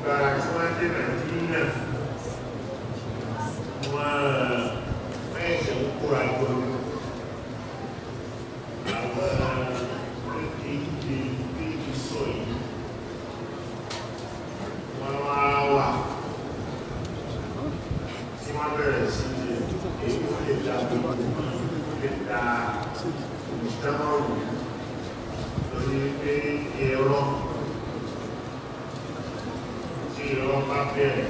gbàrà tí wọ́n dé nàìjíríà wọ́n mẹ́ẹ̀sẹ̀ ń kóra jọ àwọn ìdí ìdí sọ yìí wọ́n wá wà tí wọ́n bẹ̀rẹ̀ sí èyí ó lè dá gbogbo lè dá ìdámọ̀rù lórí pé ẹ̀rọ tí ẹ̀rọ bá bẹ̀rẹ̀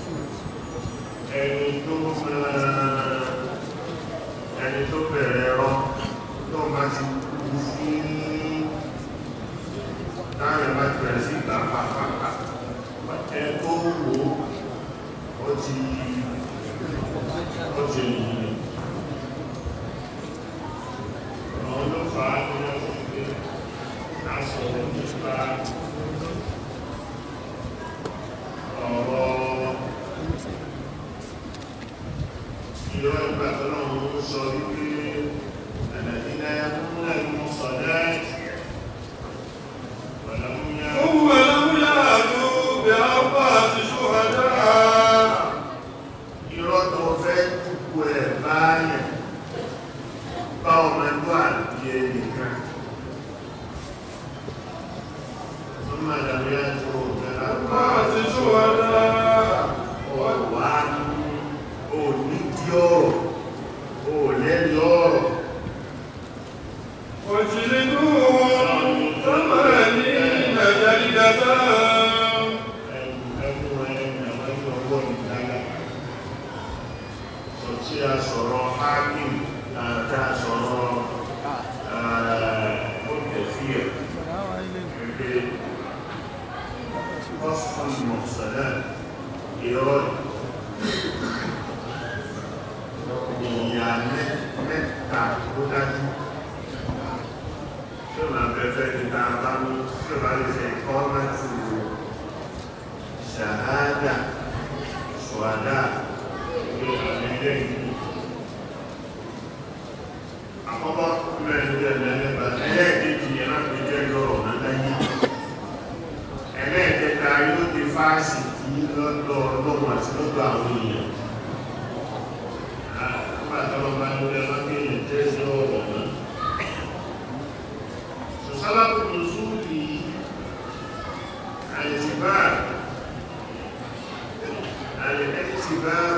ẹni tó ẹni tó bẹ̀rẹ̀ ẹ̀rọ tó máa ti kú sí láàrin bá ti bẹ̀rẹ̀ sí ìgbà pàpàpà ẹ tó wò ó ti ó ti yìí ọ̀rọ̀ ló fà á ní ọdún pé a sọ̀rọ̀ nípa ọ̀rọ̀ ìrọ̀ ìgbà tó náà ń sọ wípé ẹ̀lẹ́dínlá múlẹ̀ mú sọ̀dáàtì wọ̀lọ́múyá ثم لم يأتوا بأربعة شهداء irọ́ tó fẹ́ kúkú ẹ̀ báyẹ̀ bá ọmọ ẹgbẹ́ àti ẹnìkan tó máa dàbí àti òfin أربعة شهداء ọ̀wá onídìí ọ̀rọ̀ òlẹ́ni ọ̀rọ̀ وجلدوهم ثمانين جلدة tí a sọ̀rọ̀ hakim àti a sọ̀rọ̀ ọ̀tẹ̀fíẹ̀ pẹ̀lú ọ̀sán mọ̀sálẹ̀ ìrọ̀ ìyà mẹ́ta tó dájú tí ó máa bẹ̀fẹ́ ní dáadáa mú tí ó bá lè fẹ́ kọ́ mẹ́tù ṣàhádà ṣùwádà àkọ́kọ́ mẹ́rin jẹ́ ẹ̀lẹ́gbà ẹlẹ́ẹ̀kejì ẹ̀rọ jẹ́ lọ́rọ̀ náláyé ẹlẹ́ẹ̀kẹta yóò di fáàsì tí lọ́dọ̀ ọlọ́run àti lọ́dọ̀ àwọn èèyàn àpàtàlọ́bà lórí ẹlọ́gbẹ̀yìn jẹ́ sí ọ̀rọ̀ náà sọ̀sálàpù lùsúlì àìsìbá àìsìbá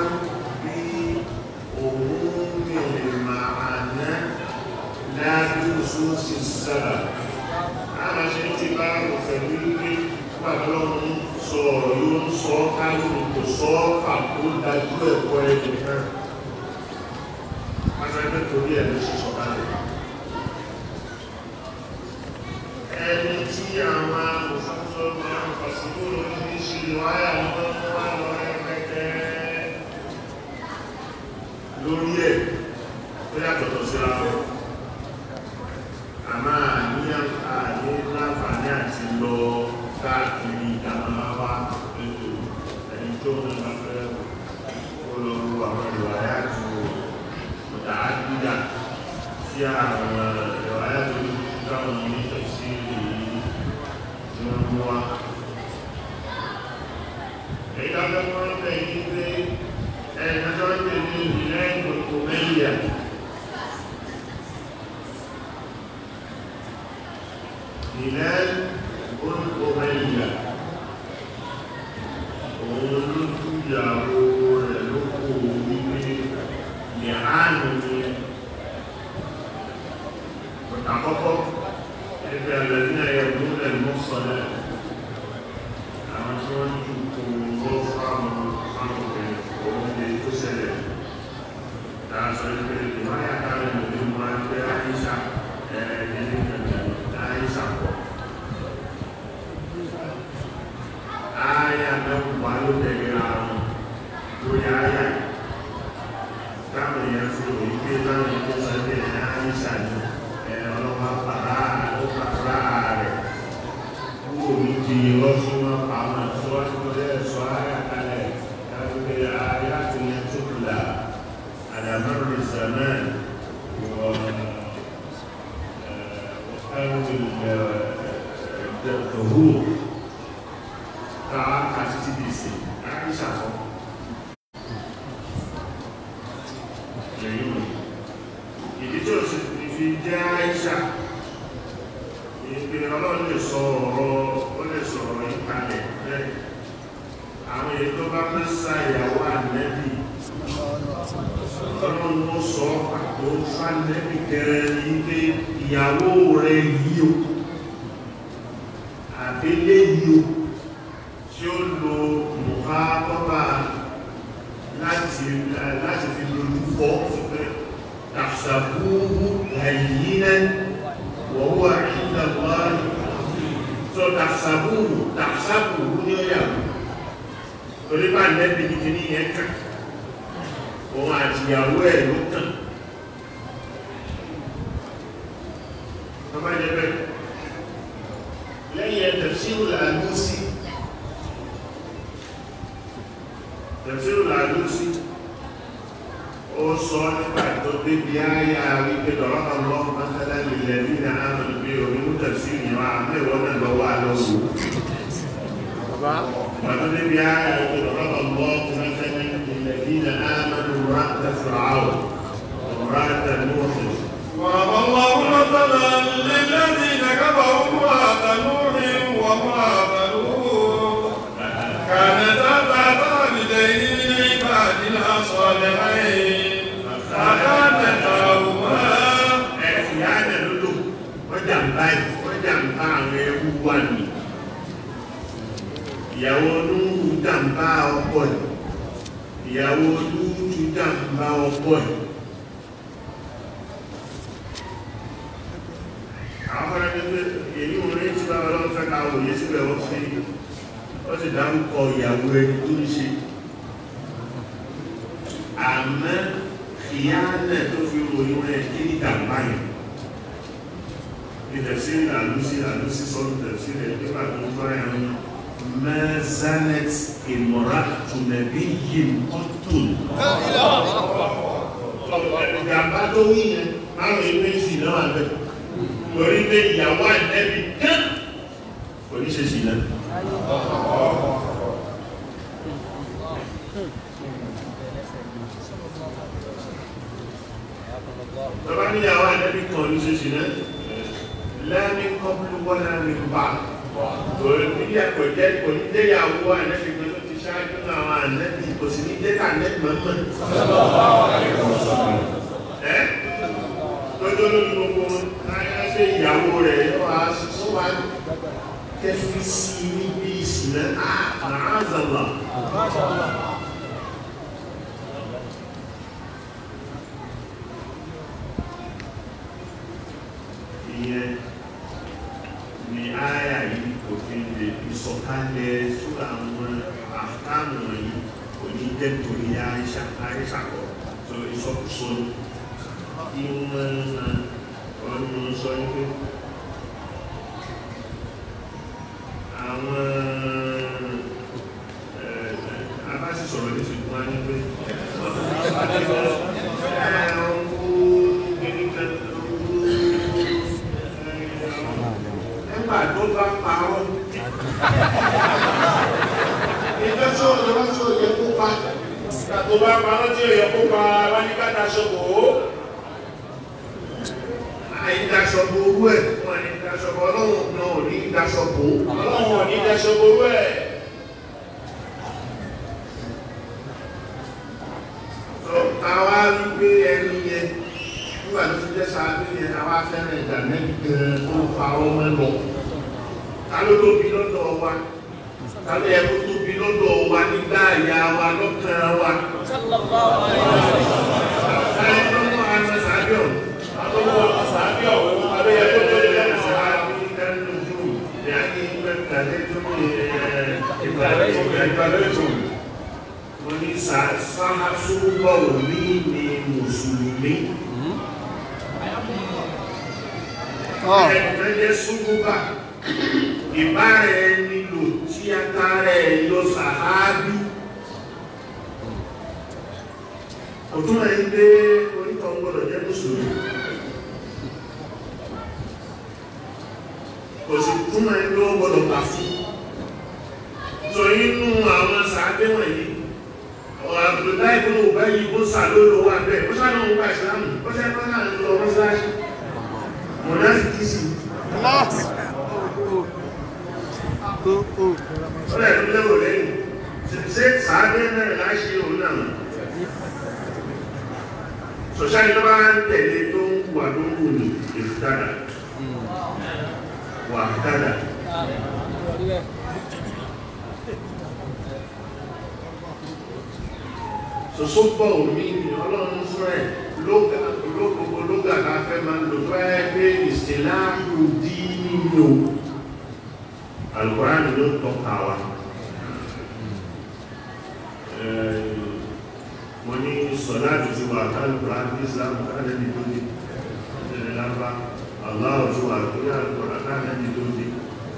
بعموم المعنى لا بخصوص السبب أنا شئت بعض فبيل pàtàkì sọ̀rọ̀ yóò ń sọ káyọ̀ kò sọ àkó dájú ẹ̀kọ́ ẹ̀dùn náà pàtàkì torí ẹ̀ ló ṣe sọ̀kalẹ̀ ẹni tí àwọn amòfáfọ́ máa ń fàṣíkò lórí ní ṣe wáyà lọ́wọ́ wá lọ ẹgbẹ́gbẹ́ lórí ẹ̀ tó yàtọ̀tọ̀ síra wọn a máa ní àní láǹfààní àti lọ káàkiri ìdámáwá ètò ẹni tó ń bá fẹ́ olóòrò àwọn ìwàyà tó ọ̀dà àdúgbà sí àwọn ìwàyà tó dáwọn ní tẹ̀sí èyí tí wọ́n mú wá èyí dájọ́ wọ́n bẹ̀ yí pé ẹ̀ẹ́dọ́jọ́ ń pè ní ìlẹ́ ìgbòkò mẹ́yà ìlẹ́ ìgbòkò mẹ́yà òun ló tún ìyàwó rẹ̀ ló kó wípé ní àánú ní àkọ́kọ́ ẹgbẹ́ alẹ́bí ẹ̀yẹ̀mú lẹ́mọ́ sọ́lẹ̀ àwọn tí wọ́n jù kó lọ́ fáwọn fáwọn obìnrin òun lè tó ṣẹlẹ̀ láàṣọ ìpé ìwáyà káàrin òbí wọn pé àìsà ẹ̀ẹ́dẹ́gbẹ̀rẹ̀ kankan àìsà pọ̀ àyà mẹ́wàá ló tẹ̀lé àrùn lórí àyà táwọn èèyàn fi òyìn pé láwọn ètò sẹ́lẹ̀ àìsà ní ọlọ́wọ́ pàrá ló pàrá rẹ̀ kúrò ní ti lọ́sùn wọn pàmò síwájú lọ́dẹ̀ sọ àyà kalẹ̀ káwé àyà tó yẹ tó kùlà àdàmọ́rù ìsàmẹ́ wọ́n وقالوا الظهور tàwa kà títí di ìsìn àìsà kọ́ lẹ́yìn òní ìdí tí ó sì fi jẹ́ àìsà ìpè ọlọ́run lè sọ ọ̀rọ̀ ó lè sọ̀rọ̀ ìkàlẹ̀ bẹ́ẹ̀ àwọn èyí tó bá fẹ́ sá ìyàwó ànẹ́bì ọlọ́run ó sọ pàtó fánẹ́bì kẹrẹ ní pé ìyàwó rẹ̀ yìí o àbílẹ̀ yìí o tí ó lo mùfá tọ́ba láti láti fi lójú fọ́ sí pé tàṣàbúrú ẹ̀yìnẹ́ wọ́wọ́ ìdàgbà tó tàṣàbúrú tàṣàbúrú ní ọ̀yàwó torí bá nẹ́bí ní ní yẹn kàn òun àti ìyàwó ẹ̀ ló kàn ọba jẹ bẹ́ẹ̀ lẹ́yìn ẹ̀ tafsiru al-Alusi tafsiru al-Alusi ó sọ nípa tó débi ayá wípé lọ́rọ́ ọlọ́run mọ́tálá nílẹ̀ bí i àmì bí omi mú tafsiru yẹn wá àmì ìwọ́n náà lọ́wọ́ àlọ́wọ́ ومن بآية ضرب الله مثلا للذين آمنوا امرأة فرعون وامرأة نوح ضرب الله مثلا للذين كفروا امرأة نوح وامرأة لوط كانتا تحت عبدين من عبادنا صالحين فخانتاهما ẹ̀sìn yáàdẹ̀ lódò wọ́n jàǹbá ẹ̀ wọ́n jàǹbá àwọn ewu wà ní ìyàwó olúùrù jàǹbá ọkọ ẹ̀ ìyàwó olúùrù jàǹbá ọkọ ẹ̀ àwọn afẹ́rẹ́ pé èyí ò rí tí bá ọlọ́run fẹ́ ká òye síbẹ̀ wọ́n fi wọ́n sì dárúkọ ìyàwó ẹni tó ń ṣe àmọ́ ìyáàlẹ̀ tó fi ròyìn rẹ̀ kí ní jàǹbá yẹn ìtẹ̀síri àlúsí àlúsí sọ́nù tẹ̀síri ẹ̀dẹ́gbà tó ń bá ẹ̀rọ mẹ́sánẹ́t ìmọ̀ra tùnẹ̀bí yìí kọ́tùn. ìjàmbá tó wí yẹn márùn ún méjì náà abẹ́ torí pé ìyàwó àdẹ́bí kán kò ní ṣe sí náà. Tọ́ba ní ìyàwó àdẹ́bí kan ní ṣe sí náà lẹ́ni kọ́pùlù wọ́n náà ní bá torí bí ẹ̀kọ́ jẹ́ kò ní déyàwó ànẹ́bí kan tó ti ṣáájú àwọn ànẹ́bí kò sì ní déka ànẹ́bí mọ́mọ́ ẹ́ lọ́jọ́ lórí gbogbo ayáṣẹ́ ìyàwó rẹ̀ wá sọ wá kẹfí sí níbi ìsìnlẹ̀ àázàlá ìyẹn ni àyà yìí kò fi lè ìsọ̀kalẹ̀ sóra àwọn àkàmù yìí kò ní jẹ́ torí àìṣà àìṣà kọ̀ tó ìsọkúsọ kí wọ́n ọdún sọ wípé àwọn abáṣì sọ̀rọ̀ ní ṣùgbọ́n wá ní pé nígbà tó bá parọ́ ìjọ tí ó lọ́wọ́ tí ó yẹ kó pa nígbà tó bá parọ́ tí ó yẹ kó pa wá ní káta ṣọ́bọ̀ ó àìdáṣọ́bọ̀ owó ẹ̀ wọ́n ní ìdáṣọ́bọ̀ ọlọ́run náà ò ní ìdáṣọ́bọ̀ ọlọ́run ò ní ìdáṣọ́bọ̀ owó ẹ̀ àwa wípé ẹni yẹn nígbà tó ti jẹ́ sáábí yẹn àwa fẹ́ràn ìgbà mẹ́bí gan tó fa ọmọ lọ ta ló tóbi lọ́dọ̀ wa ta ló yẹ kó tóbi lọ́dọ̀ wa nígbà ìyá wa lọ́kàn wa. Táyé lọ́mọ àwọn sáábí ọ̀hún. Àtọ́wọ́ àwọn sáábí ọ̀hún. Àbẹ́ yẹ kó tóbi lọ́dọ̀ sáábí kánú jù. Ìyá ní ìgbàlẹ̀ tó ní ìgbàlẹ̀ tó ní ìgbàlẹ̀ tó ní wọ́n ní sáhásúbọ̀ ní ní mùsùlùmí ẹ̀ẹ́dẹ̀ jẹ́ súnmúbà ìbára ẹni lò tí a tààrẹ ẹ̀yọ sàhábí òtún ẹ̀ ń gbé onítọ̀ gbọ́dọ̀ jẹ́ mùsùlùmí kò sì túnmọ̀ ẹ̀ ló gbọ́dọ̀ kà fún sọ inú àwọn sàádé wọ̀nyí Abdullahi bin Ubayy bó sàlólo wà bẹ́ẹ̀ ó sàlọ́ òun gba ìsìlámù ó sẹ́ fẹ́ náà lọ mọ́sálásí mọ̀nàfíkì sí ó lẹ̀ tó lérò lẹ́yìn ṣe sàádé náà láṣẹ òun náà sọ̀ṣáì tó bá ń tẹ̀lé tó ń wà tó ń wù ní ìfúdàdà wà fúdàdà soso bọ̀ omi ni ọlọ́run fún ẹ̀ lóga olókòkò lóga la fẹ́ máa lò tó ẹ pé ìsìláàmù dí nínú alukóraní ló tọ́ka wa mo ní sọ̀dá àtúntí wa kálukóraní islam kálẹ́bí tó dé ìṣẹ̀lẹ̀ lábá aláwọ̀ tó wà lórí alukóraní kálẹ́bí tó dé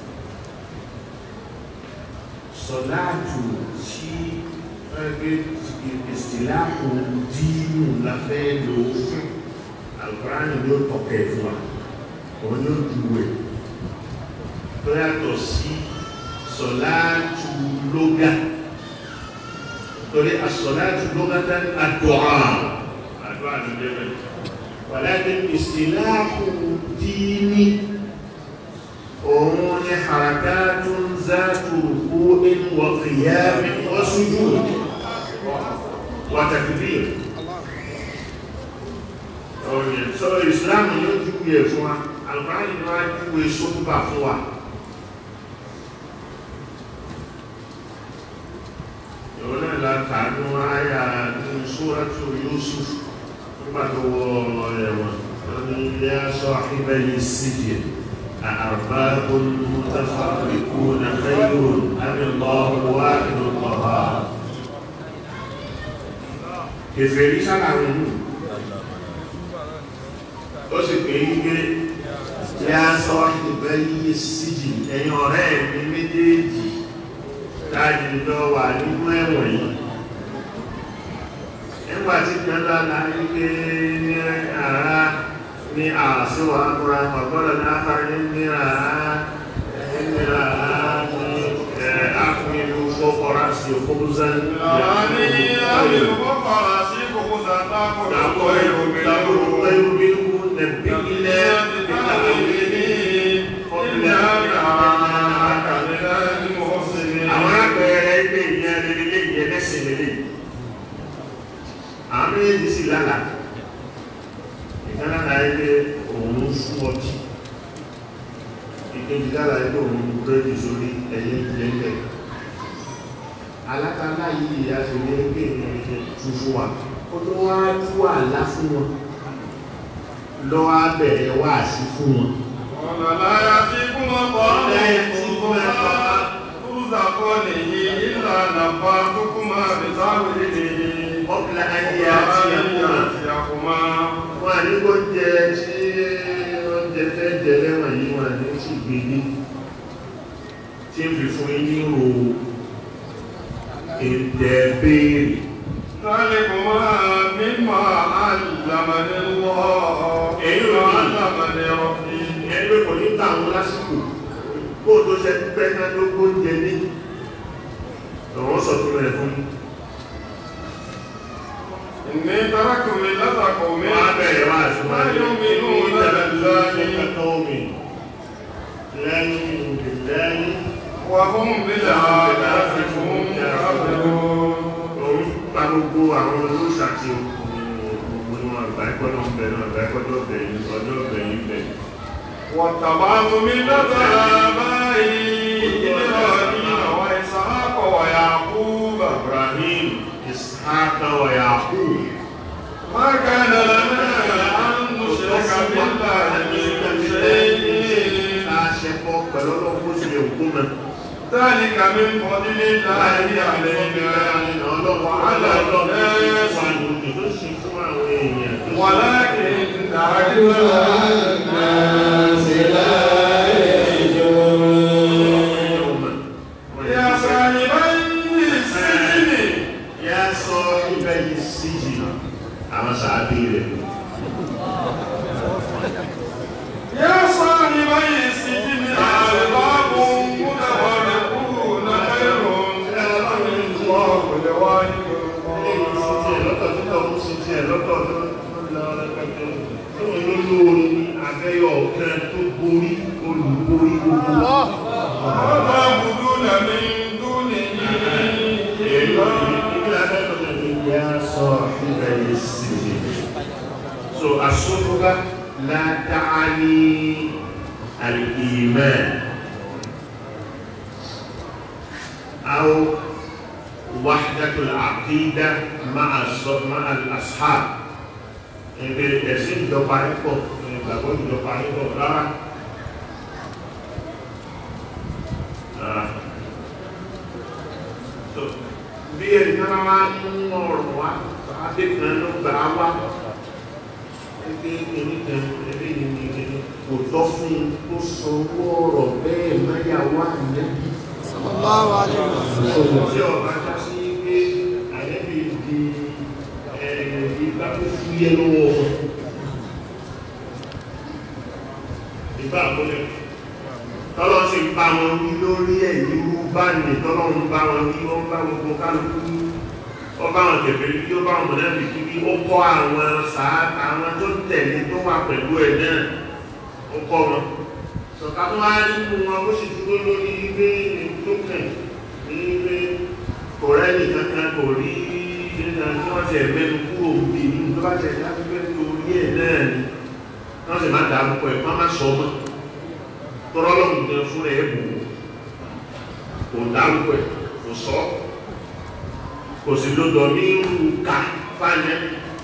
sọ̀dá àtúntí ẹgbẹ́ ìsìláàmù dínú la fẹ́ lò fún alukóraní ló tọ́kẹ̀ fún wa òun ló dùwẹ̀ tó yàtọ̀ sí sọ̀láàtù lóga torí asọ̀láàtù lóga tán àdúrà àdúrà ló dé bẹ́ẹ̀ wàlákin ìsìláàmù dínní òun ni harakatun zatu ruku'in wa qiyamin wa sujud wa takbir ọ̀yẹ̀ sọ ìsìláàmù yóò júwe fún wa alùpàá ni wọ́n á júwe sókúbà fún wa ìwọ́n náà la kàánú àyà ní sóràtù Yusuf nígbà tó wọ ẹ̀wọ̀n wọ́n ní ilé aṣọ àfihàn sídìí أأرباب متفرقون خير أم الله واحد القهار kèfèrí sálàrin mú ó sì pé wípé yá sọ ìbẹ́ yíye síjì ẹ̀yin ọ̀rẹ́ mi méjèèjì láti lọ wà nínú ẹ̀wọ̀n yìí nígbà tí jọba láyé pé ní ara ní àṣíwà àkúrà pàgbọ́dọ̀ ní àkàrí ní àá ní àá ní àkúnilú fọ́kọ́rá sí òkúrúzán àwọn àpẹẹrẹ ilé ìyẹn lélẹ́ ìyẹn lẹ́sìn lélẹ́ àwọn méjèèjì sì lálàá ìkánlára ilé òun fún ọtí ìkejì lára ilé òun búrẹ́dì sórí ẹ̀yẹ ìlẹ́lẹ̀ alákàlá yìí a sì ní pé ìrìn tuntun wa ó tó wá tú àlá fún wọn lọ́wọ́ abẹ̀rẹ̀ wá sí fún wọn Ọ̀nà láyá tí kún ọkọ̀ ọ̀pìlà ayé àti ẹ̀kọ́ wọn à ní kó jẹ tí oúnjẹ fẹ́ jẹ lẹ́wọ̀n yìí wọn ní tí gbèdé tí ń fi fún yín ní ro èdè béèrè ذلكما مما علمني الله Èyí ò ní. علمني ربي ẹni pé kò ní tàwọn lásìkò kó o tó ṣe pẹ́ náà ló kó jẹ ní lọ́wọ́ sọ tó rẹ̀ fún إني تركت ملة قوم wọn á bẹ̀rẹ̀ wá àṣùwọ̀n لا يؤمنون بالله lẹ́yìn ìlẹ́yìn وهم بالآخرة هم كافرون òun pa gbogbo àwọn olóṣàtì gbogbo wọn àgbà ẹgbọ́dọ̀ ń bẹ̀ náà àgbà ẹgbọ́dọ̀ bẹ̀ yìí ọjọ́ bẹ̀ yìí bẹ̀ واتبعت ملة آبائي إبراهيم وإسحاق ويعقوب Ibrahim Ishaq wa Yaqub ما كان لنا أن نشرك بالله من شيء Aṣẹ́pọ̀ pẹ̀lú ọlọ́pọ̀ sí òkú mẹ́. ذلك من فضل الله علينا وعلى الناس ولكن أكثر الناس لا يا صاحبي السجن يا صاحبي السجن أرباب متفرقون خير والوالد eléyìí sí tiẹ̀ والقرآن lọ́tọ̀ títọ̀ mú sí tiẹ̀ lọ́tọ̀ tó lọ rẹpẹtẹ tó ń lólórí ní abẹ́yọ̀ kan tó borí olùborí gbogbo وتعبدون من دونه إلا So الصحبة لا تعني الإيمان أو وحدة العقيدة مع الص- مع الأصحاب Ẹgbẹ́ ẹ̀sìn ìjọba ipò, ìgbàgbọ́ ìjọba ipò rárá. Rárá. So, bí ẹni náà wá ń ọ̀rọ̀ wá, adékan ló gbà á wá. Ẹgbẹ́ oníkan, ẹgbẹ́ yìí ni ẹni kò tọ́ fún un kó sọ ọ̀rọ̀ bẹ́ẹ̀ máyàwó ànẹ́bí. sallallahu alaihi wasallam Tí ọba já sí pé ànẹ́bí di ẹ̀ẹ́dì bá tó fúyẹ́ lọ́wọ́ wọn. Ìgbà àkọlẹ̀ tọ́lọ́ sì ń bá wọn wí lórí ẹ̀yìn irú bá ní tọ́lọ́ ń bá wọn wí ó ń bá gbogbo kálukú wí ó bá wọn tẹ̀fẹ́ wí ó bá wọn mọ̀lẹ́bí kí wí ó kọ́ àwọn sàátà àwọn tó tẹ̀lé tó wà pẹ̀lú ẹ̀ náà ó kọ́ wọn sọ̀ká tó wá nínú wọn ó sì dúró lórí ilé tó kàn ní ilé kò rẹ́nì kankan kò rí nígbà tí wọ́n ti ẹ̀mẹ́nu kúrò bí i tó bá ti ẹ̀dá pípẹ́ torí ẹ̀ náà ni wọ́n sì má dárúkọ ẹ̀ má má sọ ọmọ tọ́rọ́lọ́mù gan fún ẹ̀ bù kò dárúkọ ẹ̀ kò sọ kò sì lọ́dọ̀ ní irú ká fáyẹ́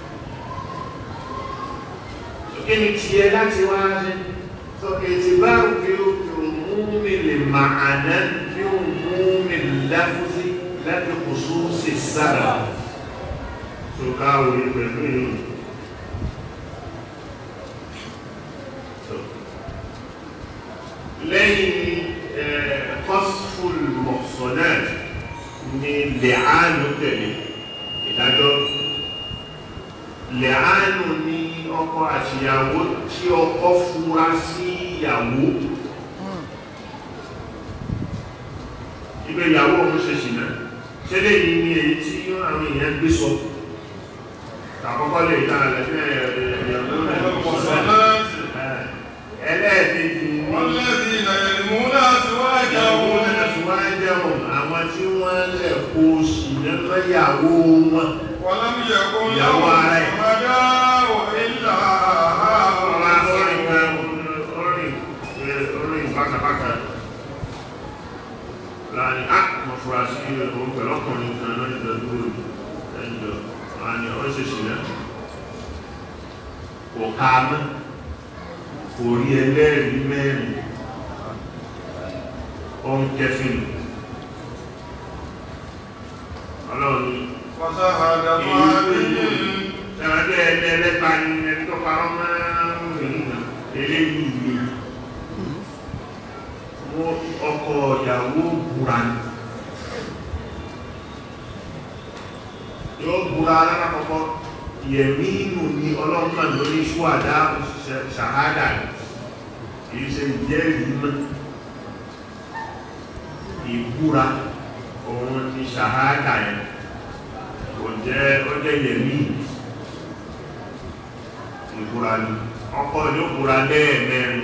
kí ni tiẹ̀ láti wá ṣe sọ ètì bá fi òmùmí lè màánà bí òmùmí láfúsí láti kùsù sí sára tó káwé pẹ̀lú ìlú lẹ́yìn kọ́sfùl mọ̀sánát ni lẹ́ánù tẹ̀lé ìdájọ́ lẹ́ánù ní ọkọ àti ìyàwó tí ọkọ fura sí ìyàwó ibẹ̀ ìyàwó ọmọ ṣe ṣìnà ṣe lè ní ní èyí tí àwọn èèyàn gbé sọ àkọ́kọ́ lè dá والمحصنات ẹlẹ́ẹ̀kejì ní والذين يرمون ìyàwó أزواجهم náà tí wọ́n jẹun àwọn tí wọ́n lẹ̀ kó ṣìnà lọ́yàwó wọn ولم يكن يا لهم وعي. شهداء إلا ọmọ orin أنفسهم kan orin orin bákàbákà láàrin á mọ̀ fura sí ohun pẹ̀lú ọkùnrin kan lọ́nà ìdọ̀dúró ẹjọ́ àni ọ́ṣẹ̀ṣì náà kò ká mọ́ kò rí ẹlẹ́rìí mẹ́rin ohun kẹfìn ọlọ́run ní وشهادة أحدهم Ẹ̀rọ̀dẹ́ ẹgbẹ́ ẹlẹ́ta ni ẹni tó parọ́ máa ń rìn náà, eléyìí ni. Wọ́n ọkọ ìyàwó búra ni. Yóò búra alákọ̀ọ́kọ́, yẹ̀mí inú ni ọlọ́pàá lórí ṣúwàdá ṣàhádà ni. Kìí ṣe ìjẹ́rìí mọ́. Ìbúra, òun ni ṣàhádà yẹn. Kò jẹ́ ọjọ́ yẹ̀mí ìbúra ní ọkọ yóò búra lẹ́ẹ̀mẹ́rin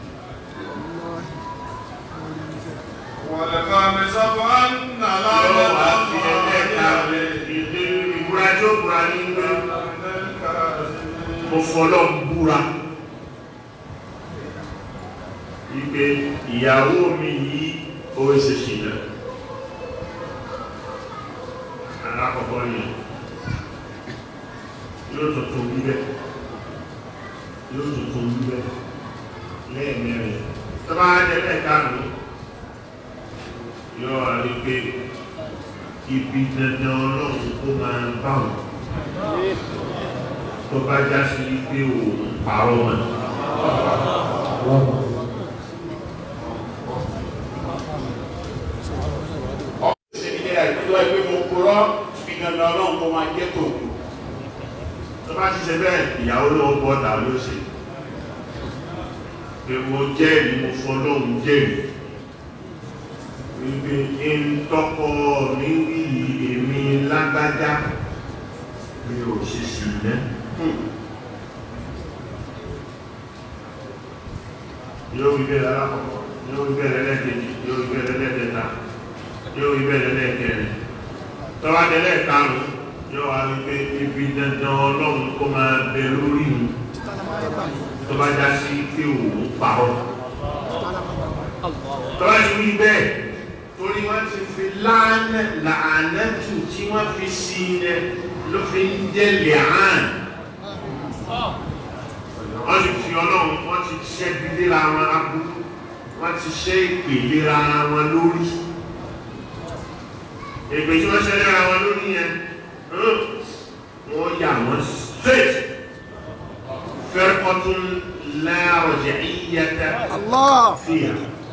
والخامسة أن yóò wá لعنة fi الله ẹlẹ́ẹ̀ka عليه ìdí ìbúra tí ó búra ní pé من الكاذبين mo fọlọ́ búra wípé ìyàwó mi yìí ó ṣe ṣìnà alákọ̀ọ́kọ́ ni yóò tuntun wíbẹ̀ yóò tuntun wíbẹ̀ lẹ́ẹ̀mẹ́rin tó bá jẹ́ lẹ́ẹ̀ka mi yóò wá rí pé ibi dandan ọlọ́run kó máa bá wọn tó bá já sí pé òun parọ́ wọn. ṣèdílé àìkútó ẹgbẹ́ mo kúrọ́ fi dandan ọlọ́run kó máa jẹ́ tòun tó bá ti ṣe bẹ́ẹ̀ ìyàwó ló bọ́ ta ló ṣe pé mo jẹ́rìí mo fọlọ́hun jẹ́rìí wípé ń tọ́kọ mi wí èmi lágbájá mi ò ṣe sí iná yóò wí bẹ́ẹ̀ lálákọ̀ọ́kọ́ yóò wí bẹ́ẹ̀ lẹ́lẹ́kejì yóò wí bẹ́ẹ̀ lẹ́lẹ́kẹta yóò wí bẹ́ẹ̀ lẹ́lẹ́kẹrin tọ́wá délẹ̀ karùn-ún yóò wá wí pé ibi dandan ọlọ́run kó máa bẹ lórí mi tó bá já sí pé òun parọ́ tọ́wá ti wí bẹ́ẹ̀ torí wọ́n ti fi láàánẹ̀ làánẹ́tù tí wọ́n fi sí ilẹ̀ ló fi ń jẹ́ lẹ́hàn wọ́n ti fi ọlọ́run wọ́n ti ṣẹ́bi léra wọn aburú wọ́n ti ṣẹ́ ìpè léra wọn lórí èpè tí wọ́n ṣẹ́ léra wọn lórí yẹn wọ́n yà wọ́n straight fẹ́rẹ́kọ́tún láàrọ̀jẹ̀ ìyẹ́tẹ́ Allah. fìyà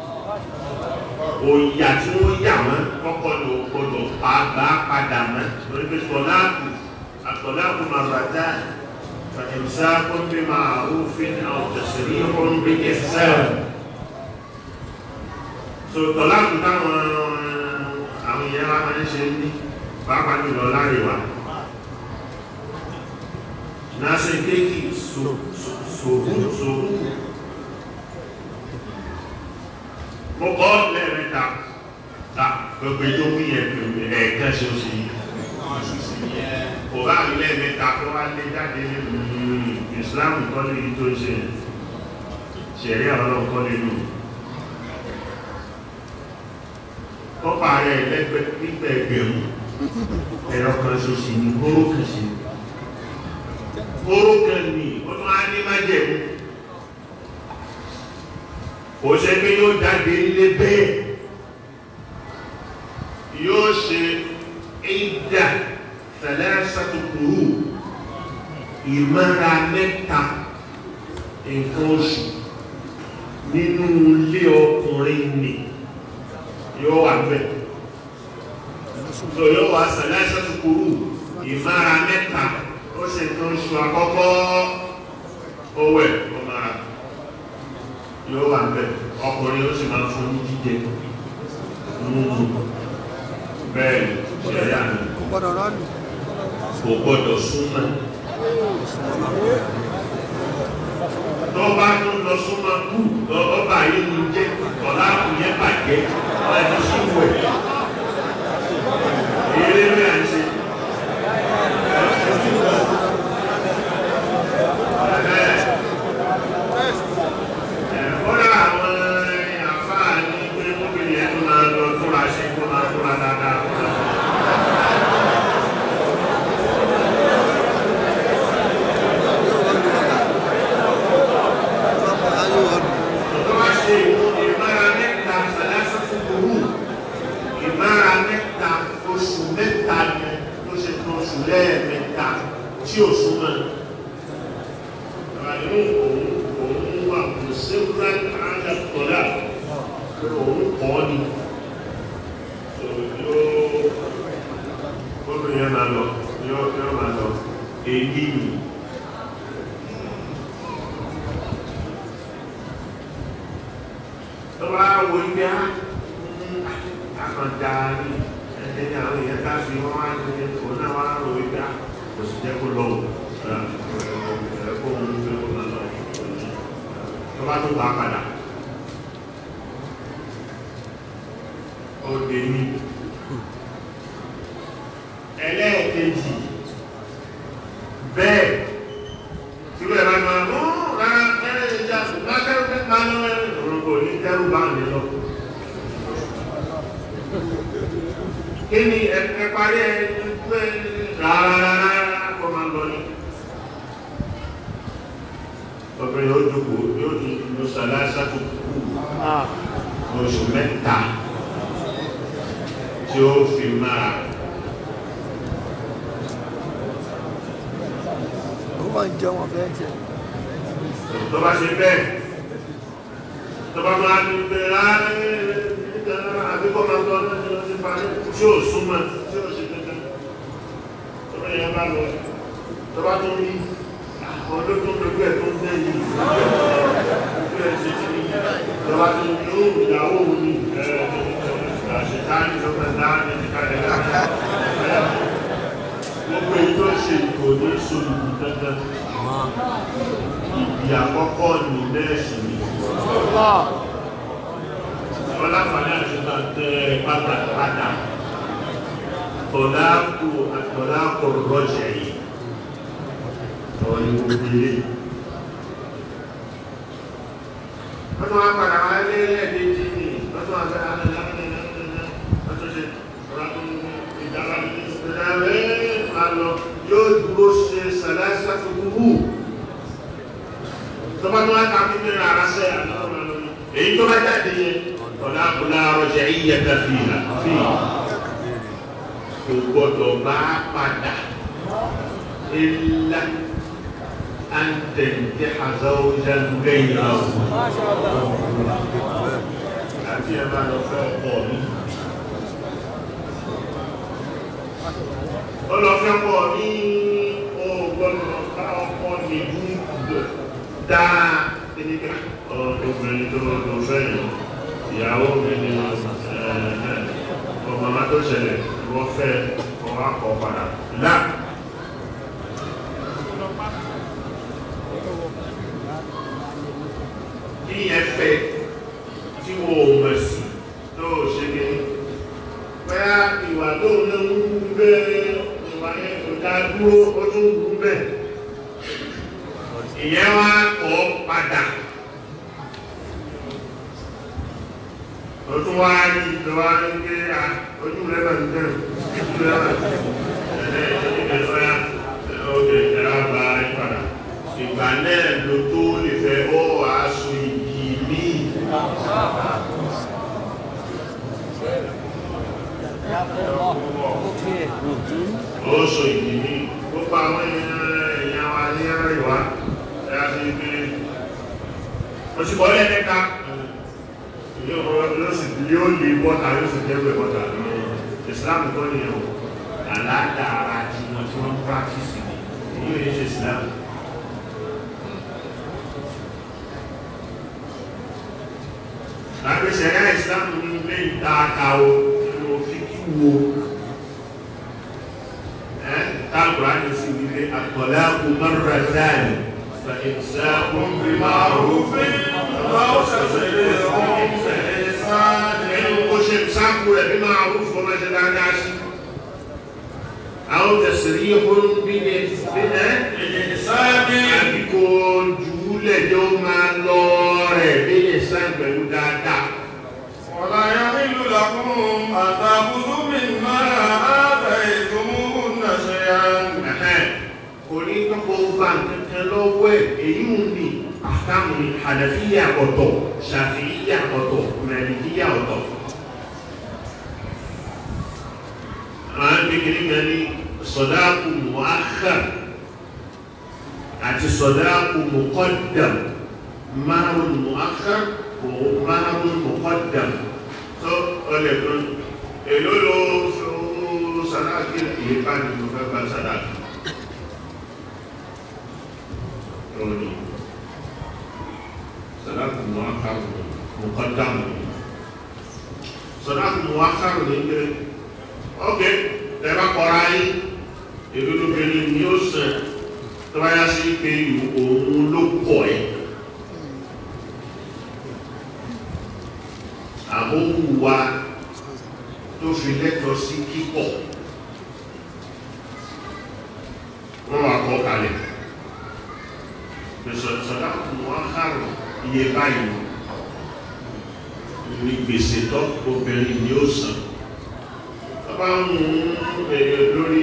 òyà tí wọ́n yà wọ́n kọ́kọ́ ló gbọdọ̀ pa bá padà mọ́ lórí pé sọ̀láàkù àtọ̀láàkù màbàdá fàìmsákùn bí ma'rufin aw tasrihun bí ihsan so tọ̀láàkù táwọn àwọn ìyá wa máa ń ṣe ní pàápàá jùlọ láríwá náà ṣe kéèkì sòrú sòrú mo kọ́ lẹ́ẹ̀mẹ́ta ta gbogbo tó wí yẹn pẹ̀lú ẹ̀ẹ̀kan ṣe oṣù yìí kò bá rí lẹ́ẹ̀mẹ́ta tó wá lé jáde nínú ìsìláàmù kọ́ ní ìyí tó ń ṣe ṣẹ̀rí ọlọ́run kọ́ nínú ó parẹ́ lẹ́gbẹ́ nígbà ẹgbẹ̀rún ẹ̀rọ kan ṣoṣù ní kóró kan sí kóró kan ní ó tún á ní májẹ̀mú kò ṣe pé yóò jáde nílé bẹ́ẹ̀ yóò ṣe ìdá tẹ̀lẹ́sàtùkùrù ìmọ̀ra mẹ́ta nǹkan oṣù nínú ilé ọkùnrin nì yóò wà bẹ́ẹ̀ so yóò wà tẹ̀lẹ́sàtùkùrù ìmọ̀ra mẹ́ta ó ṣe nǹkan oṣù àkọ́kọ́ owó ẹ̀ ọmọ ara yóò wà bẹ́ẹ̀ ọkùnrin ó sì máa fún ní jíjẹ múmu bẹ́ẹ̀ ṣẹ̀yà ni Kò gbọdọ̀ rọ́ọ̀lù. kò gbọdọ̀ súnmọ́ tó bá tó lọ súnmọ́ kú ọba yìí ní jẹ́ ọ̀la kù yẹn bàjẹ́ ẹni sí wẹ̀ eré rẹ̀ à ń ṣe. Kódà àwọn àfáà ní pé mọ́bìnrin ẹ̀ tó máa lọ túnra ṣe kó máa túnra dáadáa. Ayé ọ̀nà. Tó bá ṣe ìmára mẹ́ta ṣàlásán fún burú, ìmára mẹ́ta oṣù mẹ́ta ni tó ṣe tó oṣù lẹ́ẹ̀mẹ́ta tí ò súnmọ́. Àyè òun òun wà kò séwúrẹ́ àjàkọ́lá pé òun kọ́ ni. Yóò gómìnà yẹn máa lọ, yóò yóò máa lọ, èyí ni. tó bá wo ibi á àkàndá ní ẹni ní àwọn èèyàn ká fi wọn wá ní òun náà wá rò ibi á kò sì jẹ́ kó lọ́wọ́ ẹ̀kọ́ òun ní kó máa lọ tó bá tó wà padà ó dé ní ẹlẹ́ẹ̀kejì bẹ́ẹ̀ tí ó yẹ máa máa mú rárá ẹ̀rẹ́ ìjà máa kẹ́rù kẹ́rù máa lọ ẹ̀rẹ́ òrùkọ ní kẹ́rù bá ń lọ. kí ni ẹ parí ẹ pé rárá kọ́ máa lọ ní. obìnrin yóò jókòó yóò di lọ́sàlá ṣàkókò oṣù mẹ́ta tí ó fi máa Ó máa ń jẹun ọ̀fẹ́ jẹ. tó bá ṣe bẹ́ẹ̀ tó bá máa ní pé láàrín àbíkọ́ máa tọ́ lọ́jọ́ lọ sí parí tí ó súnmọ́ tí ó ṣe tẹ́tẹ́ tó bá yẹ bá lọ tó bá tó rí àwọn olóòtú lójú ẹ̀ tó ń tẹ́ yìí lójú ẹ̀ ṣe ti ní tó bá tó ní ó ìyàwó òun ní àṣetáni tó fẹ́ dáa ní ìkàlẹ̀ láàrín àtọ̀láàkù àtọ̀láàkù rọ́jẹ̀ yìí ọ̀rọ̀ ni gbogbo ilé wọ́n tún wá padà wá lé lẹ́ẹ̀dẹ́jì ní wọ́n tún wá fẹ́ wọ́n tún ṣe ọ̀rọ̀ tó ń ìdára ní ìdára ẹ̀ máa lọ yóò dúró ṣe sàlẹ́sà tó kúrú tó bá tún wá ká fún mẹ́rin ara sẹ́ èyí tó bá jáde yẹn ọ̀làkù láàárọ̀ jẹ́ ìyẹ̀dá fìlà fìlà kò gbọdọ̀ bá padà ilá àǹtẹ̀ǹtẹ̀ àzáwójá lẹ́yìn àwọn àti ẹ máa lọ fẹ́ pọ̀ ní ó lọ fẹ́ pọ̀ ní ọgbọ́nà bá ọkọ̀ nìlú dáa nígbà obìnrin tó lọ fẹ́ yìí ìyàwó mi ni ọmọ máa tó ṣẹlẹ̀ wọ́n fẹ́ ọwọ́ akọ̀ padà láà kí yẹn fẹ́ tí wọ́n ò mọ̀ sí tó ṣe ní bóyá ìwà tó ń lé ń gbé ìwà yẹn kò dá dúró ó tún gùn bẹ́ẹ̀ ìyẹn wá kọ́ padà ó tún wá rí ìjọba ní pé à ojú rẹ̀ bá ń tẹ̀ ojú rẹ̀ bá ń tẹ̀ ẹ̀ẹ́ ìgbà ọ̀gẹ̀ ẹ̀rọ bá rí padà ìgbà náà ló tó lè fẹ́ ó aṣọ ìgì ní ó sọ ìgì ní gbogbo àwọn èèyàn wa ní àríwá ẹ̀yà sí pé ó sì kọ́ lẹ́ẹ̀kẹ́ta yóò sì yóò lè bọ́ta yóò sì jẹ́ bọ́ta Islam kọ́ ni ọ̀ àlàáda ara tí wọ́n tí wọ́n practice ni yóò yẹ ṣe Islam láti ṣẹ̀rẹ́ Islam ní ilé ìtaaka o nínú fíkí wo ẹ́ tágbà ní sí ilé àtọ̀lá kò mọ́rọ̀ dáàni fa ìsáàkùn bí máa rúfin ó ṣe sáàkù rẹ̀ bí máa rú fún ọmọ ṣe dáadáa sí àwọn tẹ̀sìrí ìhún bí ní sáàbí àbíkò jùúlẹ̀ jọ máa lọ rẹ̀ bí ní sáà pẹ̀lú dáadáa ولا يحل لكم أن تأخذوا مما آتيتموهن شيئا kò ní kọ́kọ́ bá nǹkan lọ́wọ́ ẹ̀ èyí ń ní àkàmù hànàfíyà ọ̀tọ̀ ṣàfíyà ọ̀tọ̀ mẹ̀lìkíyà ọ̀tọ̀ àwọn kékeré kan ní sọ̀dáàkù muakhar àti sọ̀dáàkù muqaddam márùn muakhar márùn muqaddam tó ọlẹ̀ kan èló ló sàdáàkì ìyíká ni mo fẹ́ bá sàdáàkì lórí sàdáàkì muakhar muqaddam sàdáàkì muakhar ní pé ok tẹ́bá kọ́ra yín èdè lóbìnrin ni ó sàn tó bá yá sí pé òun ló kọ̀ ẹ́ àbówùwá tó fi lẹ́tọ̀ọ́ sí kíkọ̀ wọ́n wá kọ́ kalẹ̀ sọ̀dá fún wọn kárùn iye báyìí ní gbèsè tó obìnrin ni ó sàn bá ń mú ẹ̀yẹ lórí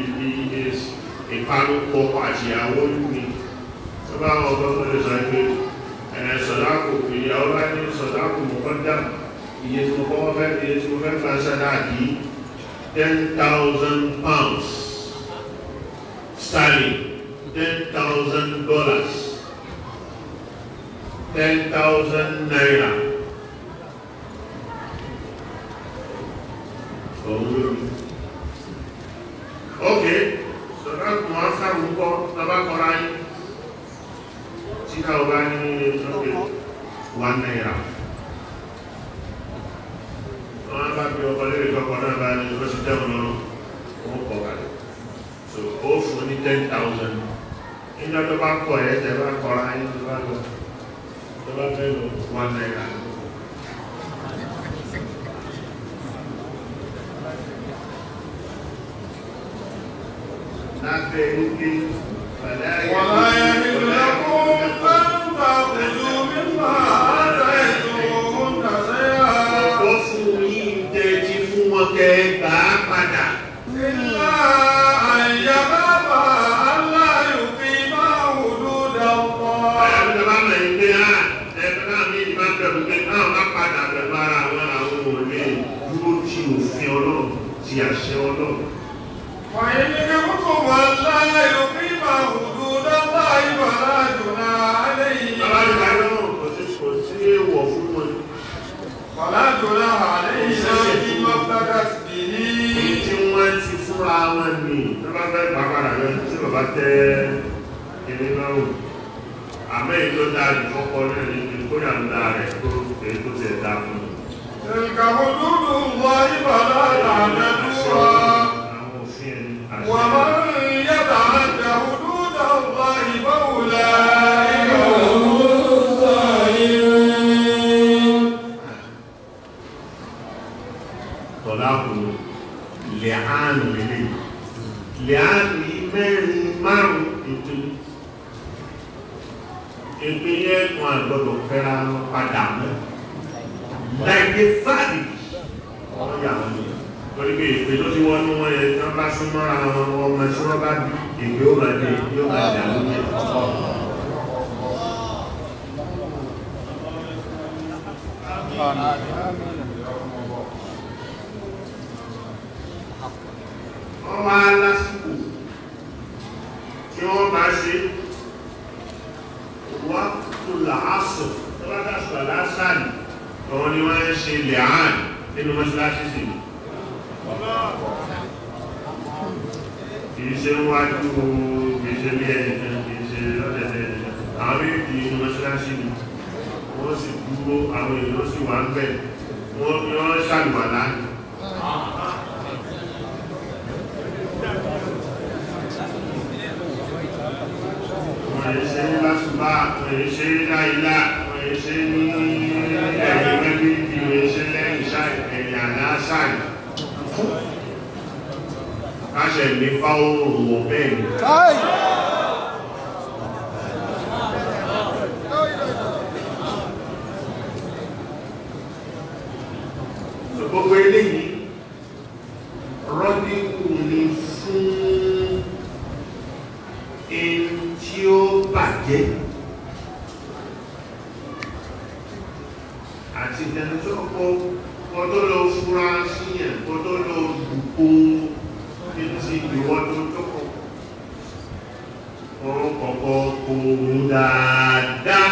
ìpanupọ̀ àti àwọn ní tó bá wọn bọ́ fún ẹ̀sọ́ pé ẹ̀rẹ̀ sọ̀dáàkù ìyàwó bá ní sọ̀dáàkù mọ̀kọ́dá iye tí mo kọ́ fẹ́ iye tí mo fẹ́ fẹ́ sàdáàkì ten thousand pounds sterling ten thousand dollars ten thousand naira ok sọ̀rọ̀ mọ̀ á sáàrùn kọ́ lọ́bá kọ́ra yìí tí ká ọba ní ọdún wà náírà wọ́n bá bí ọkọ̀ lórí kọ́kọ́ náà bá ní ọjọ́ tẹ́wọ̀n lọ́rùn wọ́n kọ̀ kalẹ̀ so ó fún ní ten thousand nígbà tó bá kọ̀ ẹ̀ tẹ́ bá kọ́ra yìí tó bá lọ tó bá fẹ́ lọ wà náírà lábẹ́ wípé ولا يحل لكم أن تأخذوا مما آتيتموهن شيئا Ọ̀pọ̀ fún yín tẹ́jí fún wọn kẹ́ gbà á padà. إلا أن يخافا ألا يقيما حدود الله Àwọn ìjọba mọ̀ ní pé á ẹgbẹ́ náà ní ìbá bẹ̀rù pé náà má padà pẹ̀lú ara àwọn àwọn òlé dúró tí òfin ọlọ́run ti àṣẹ ọlọ́run. وإن خفتم ألا يقيما حدود الله فلا جناح Bàbá عليهما ìgbà náà kò sí kò sí èèwọ̀ fún wọn. فلا جناح عليهما فيما افتدت Èyí به tí wọ́n ti fúnra wọn ní tó bá fẹ́ pàpàdà lọ tí bàbá tẹ́ ilé lọ́rùn. Àmọ́ èyí tó dáa jù fọ́kọ náà ní ibi kó yà ń da rẹ̀ tó èyí tó tiẹ̀ dá fún un. تلك حدود الله فلا تعتدوها Àwọn òfin ẹni àṣẹ. ومن يتعد حدود الله فأولئك هم الظالمون tọ́lákùnrin lẹ́hánù ilé lẹ́hánù yìí mẹ́rin márùn ìpín ìpín yẹn wọn àgbọ̀dọ̀ fẹ́ra wọn padà mọ́ láìpé fáàdì wọ́n yà wọ́n ní torí pé ìpè tó ti wọ́n ní wọ́n yẹ tí wọ́n bá súnmọ́ ara wọn ọmọ tí wọ́n bá bí ìpè ó máa dé yóò máa dà lóye wọ́n wá lásìkò tí wọ́n bá ṣe wá tó làásọ̀ tó bá dásọ̀ lásàlì ọ̀wọ́n ni wọ́n ń ṣe lẹ́hàn nínú mọ́ṣáláṣí sí kìí ṣe wájú kìí ṣe bí ẹnìkan kìí ṣe lọ́dẹ̀dẹ̀ ẹnìkan àwọn méjì nínú mọ́ṣáláṣí ni wọ́n sì dúró àwọn èèyàn sì wà ń bẹ̀ wọ́n wọ́n ṣàlùwà láàrín wọ́n yẹ ṣe ní lásùbá wọ́n yẹ ṣe ní láìlá wọ́n yẹ ṣe ní ẹ̀yìn mẹ́bí bí wọ́n yẹ ṣe lẹ́yìn ṣáì ẹ̀yìn àná ṣáì káṣẹ̀ ní fáwọn òwò bẹ́ẹ̀ ni Kai! gbogbo eléyìí rọ́díkù ni fún ẹni tí ó bàjẹ́ àti ìdẹni tó kọ́ kọ́ tó lọ fúra síyàn kọ́ tó lọ dùkú títí ìwọ́n tó tókọ̀ wọ́n kọ̀kọ́ kò dáadáa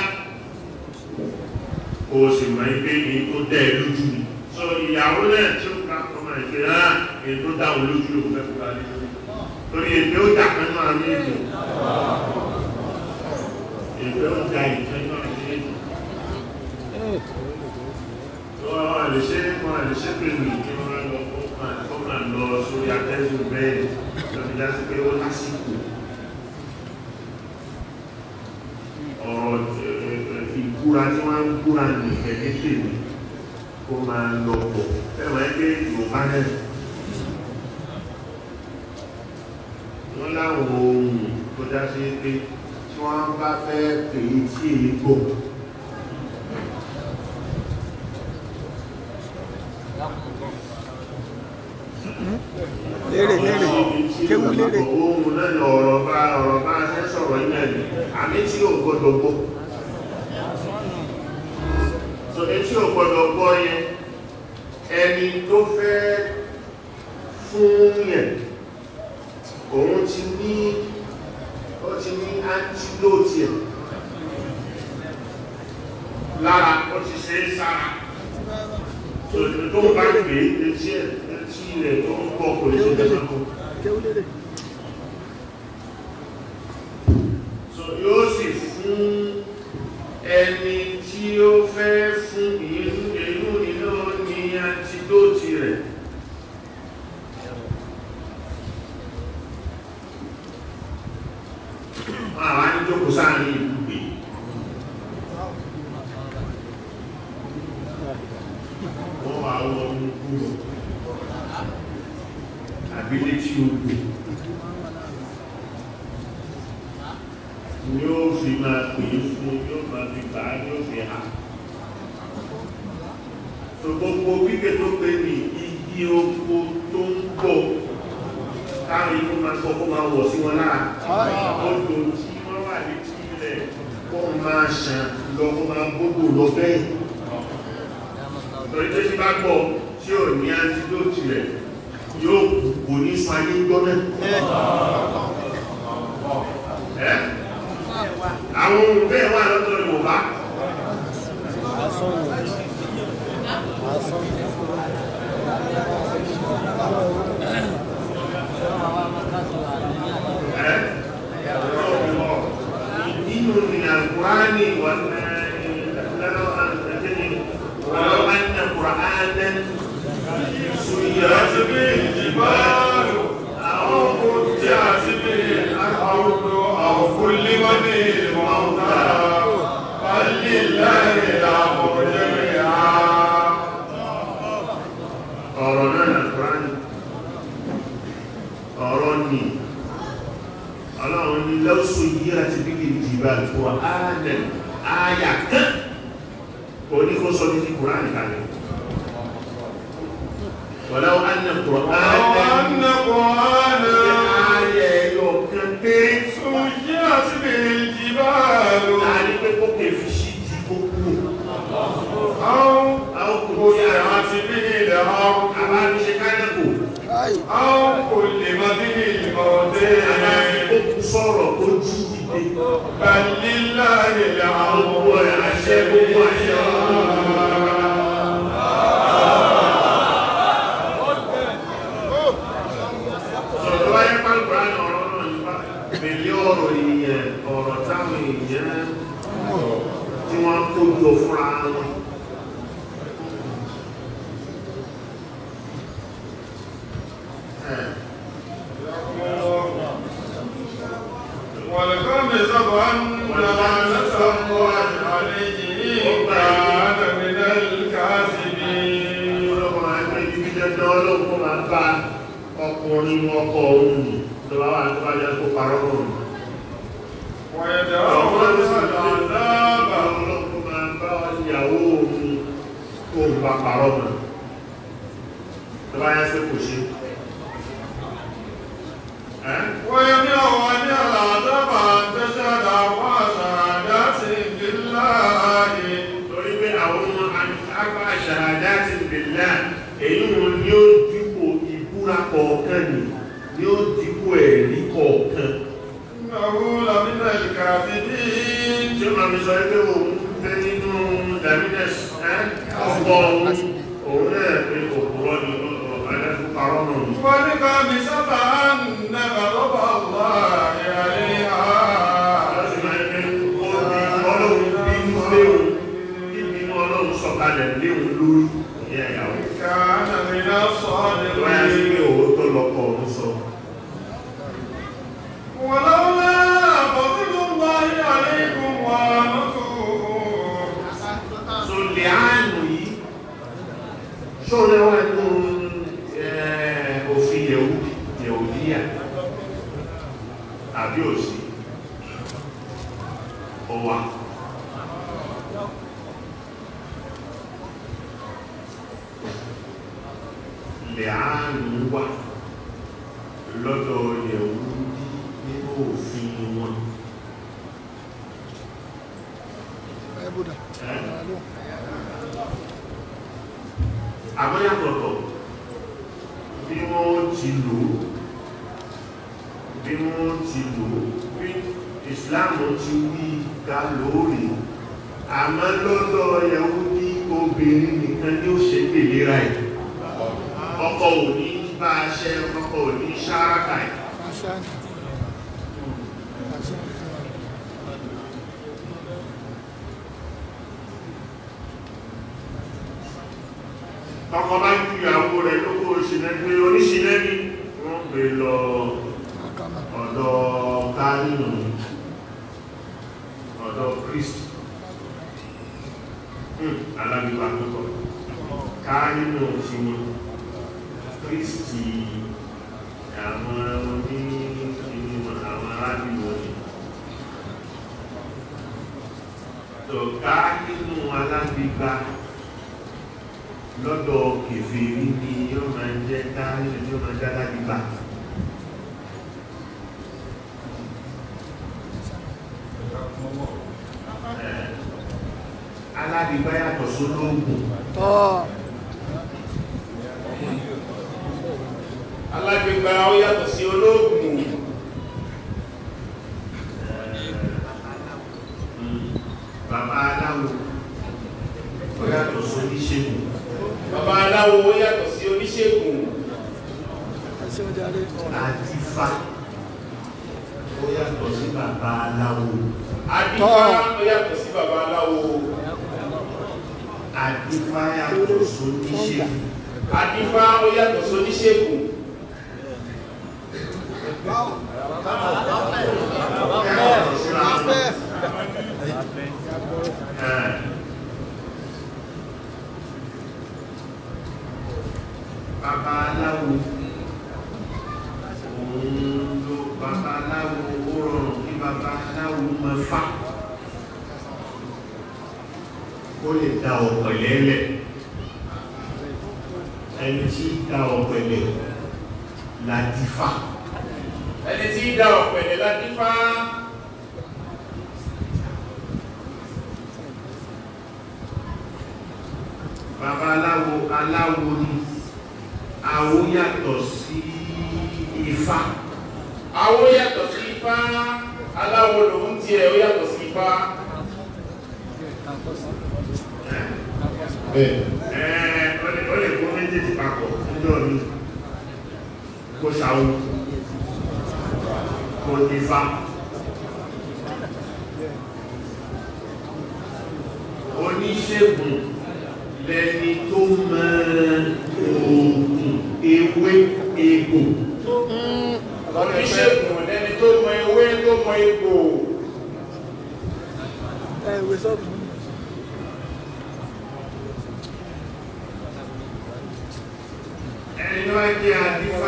kò sì mọ̀ ipé ní tó dẹ̀ lójú ni so ìyàwó náà tí ó ká ọmọ ìpè náà èyí tó dáhùn lójú ló fẹ́ fúra lé lórí torí èpè ó jà kan náà ní èdè èpè ó jà ìkan náà ní èdè tó àwọn àlèṣe wọn àlèṣe pé mi kí wọ́n lọ kó máa lọ sórí atẹ́sùn bẹ́ẹ̀ lọ́fi já sí pé ó lásìkò ọ̀rọ̀ ìbúra tí wọ́n ń búra ní ẹ̀kẹ́ tèmi kó máa lọ pọ̀ fẹ́wọ̀n ẹgbẹ́ Yorùbá náà wọ́n láwọn ohun tó dá sí pé tí wọ́n bá fẹ́ pè é tí èyí gbọ́ Lérè lérè. Kéwú lérè. ohun náà ni ọ̀rọ̀ bá ọ̀rọ̀ bá ṣe sọ̀rọ̀ ilẹ̀ ni àmì tí ò gbọ́dọ̀ gbọ́ so etí ò gbọ́dọ̀ gbọ́ yẹn ẹni tó fẹ́ fún yẹn òun ti ní ó ti ní antidote ẹ̀ lára ó ti ṣe é sára so tó bá gbé etí ẹ̀ etí rẹ̀ tó ń bọ̀ kò lè ṣe tẹ́sán Kéwú lérè. so yóò sì fún ẹni tí ó fẹ́ fún ìlú ìlú ìlú ní antidote rẹ̀ àwọn àjíjókòó sáàrin ìlú gbé wọ́n wà wọ́n mú kúrò àbílé tí ó gbé ni ó fi máa pè é fún yóò máa fi gbà á yóò fi hà tó gbogbo pípé tó pé ní igi oko tó ń bọ̀ káàrí kó máa gbọ́ kó máa wọ̀ sí wọn lára odò tí wọ́n wà ní ilẹ̀ kó máa ṣàn lọ kó máa gbogbo lọ bẹ́ẹ̀ torí tó ti bá gbọ́ tí ò ní antidote rẹ̀ yóò kò ní sọ ayé gbọ́nà ẹ́ àwọn ohun bẹ́ẹ̀ wà lọ́tọ̀ Yorùbá nínú ni alkùránì wọn lọ́nà àtẹ́ni wọ́n wọ́n ní kùránì سيرت به الجبال أو قطعت به الأرض أو كلم به الموتى بل لله الأمر جميعا ọ̀rọ̀ náà alkùránì ọ̀rọ̀ ni ọlọ́run ni lọ́sọ̀ yí àti bíbí ìjìbà kùránì àyà kan oníkóso ní kùránì kalẹ̀ ولو أن ولو القرآن أن قرآنا ayẹ yọ kan péré سيرت به الجبال láàrin pé kó kè fi sí ti gbogbo أو àwọn kò tí a قطعت به الأرض àbá fi ṣe kánẹ́kò أو كلم به الموتى àbá fi kó kú sọ̀rọ̀ kó jí dìde بل لله الأمر gbogbo ẹ̀ àṣẹ gbogbo àṣẹ sọ̀rọ̀ wáyé pàlùbá ní ọ̀rọ̀ náà nípa pẹ̀lú ọ̀rọ̀ èèyàn ọ̀rọ̀ táwọn èèyàn tí wọ́n kó jọ fúnra wọn ẹ̀ والخامسة أن لعنة الله عليه إن كان من الكاذبين ọlọ́pàá ẹgbẹ́ ibi dandan ọlọ́pàá máa bá ọkùnrin ọkọ̀ òun nì tó bá wà tó bá jẹ́ kó parọ́ òun ويدعون العذاب ọlọ́pàá máa bá ìyàwó òun tó ń bá parọ́ mọ́ tó bá yẹ́ sí kò ṣe ẹ́ ويمنع عن العذاب أن تشهد أربع شهادات بالله torí pé àwọn àgbà ṣàhádá ti bèlá èyí wọn ni ó dípò ìbúra kọ̀ọ̀kan ni ni ó dípò ẹ̀rí kọ̀ọ̀kan إنه لمن الكاذبين tí ó máa fi sọ pé òun fẹ́ nínú dàmínẹ̀s ọkọ̀ òun òun náà pé òkúrọ́ ni ọ̀pẹ́lẹ́fún parọ́ náà ni والخامسة أن غضب الله عليها láti máa ń pẹ́ ó di ọlọ́run bínú léwu bíbínú ọlọ́run sọ̀kalẹ̀ léwu lórí ìyá ìyàwó كان من wáyá sí الصادقين pé òótọ́ lọ́kọ̀ òun sọ ولولا فضل الله عليكم ورحمته so lè áàlù yìí ṣóòrẹ́ wà nínú òfin yẹ̀wùdí yẹ̀wùdíyà àbí òsì ọwà lè áàlù wà lọ́dọ̀ yẹ̀wùdí nínú òfin wọn àmọ́yàtọ̀tọ̀ bí wọ́n ti lò ó bí wọ́n ti lò ó bí Islam ti wí ká lóòrè àmọ́ lọ́dọ̀ ẹ̀wú ní obìnrin nìkan ní ó ṣe gbèlera ẹ̀ ọkọ ò ní bá a ṣe ọkọ ò ní ṣáraka ẹ̀ ọkọ bá ju ìyàwó rẹ̀ lókò òṣìlẹ́gbé oníṣìlẹ́bí wọ́n gbé lọ ọ̀dọ̀ káàrínù ọ̀dọ̀ Christ alábíwá púpọ̀ káàrínù ti ní Kristi àwọn oní ìgbìmọ̀ àwọn arábìwọ̀ ni tọ̀ká nínú alágbègbà lọ́dọ̀ kèfèrí ni yóò máa jẹ́ ká nínú yóò máa jẹ́ alágbègbà alágbègbà yàtọ̀ sólógùn Ọ̀ alágbègbà ó yàtọ̀ sí olóògùn bàbá aláwo ó yàtọ̀ sóníṣègùn bàbá aláwo ó yàtọ̀ sí oníṣègùn ẹ̀ṣẹ̀ ọjàre. àti fa ó yàtọ̀ sí bàbá aláwo adífá ó yàtọ̀ sí bàbá aláwo àdífá yàtọ̀ sóníṣègùn adífá ó yàtọ̀ sí oníṣègùn yàtọ̀ síra wọn. Ẹ̀. Bàbá aláwo òun ló bàbá aláwo ó rọrùn kí bàbá aláwo máa fà ó lè da ọ̀pẹ̀lẹ̀ lẹ̀ ẹni tí da ọ̀pẹ̀lẹ̀ láti fà ẹni tí í dá ọ̀pẹ̀lẹ̀ ládífá bàbá aláwo aláwo ni àwo yàtọ̀ sí ifá awo yàtọ̀ sí ifá aláwo lòun tiẹ̀ ó yàtọ̀ sí ifá Ẹ̀, ó lè ó lè kó méjèèjì papọ̀ níjọ́ mi kó ṣàwó kó ifá oníṣègùn lẹni tó mọ oògùn ewé egbò oníṣègùn lẹni tó mọ ewé tó mọ egbò Ẹ̀ ìwé sọ́ọ̀bù. ẹni wá jẹ́ àdífá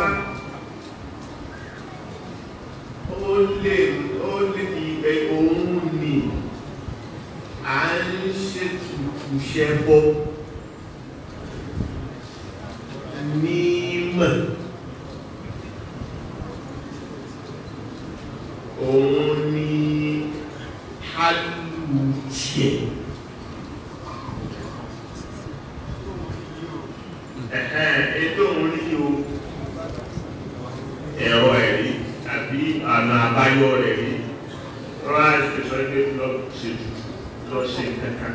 ó lè ó lè ibẹ̀ òun ni à ń ṣètùtù ṣẹbọ mímọ̀ òun ni hálùtiẹ̀ ẹ̀hẹ́n ètò òun ní o ẹ̀rọ ẹ̀rí àbí àna àbáyọ rẹ̀ rí rọ́lá ìpèsè ẹgbẹ́ lọ ṣe lọ ṣe kankan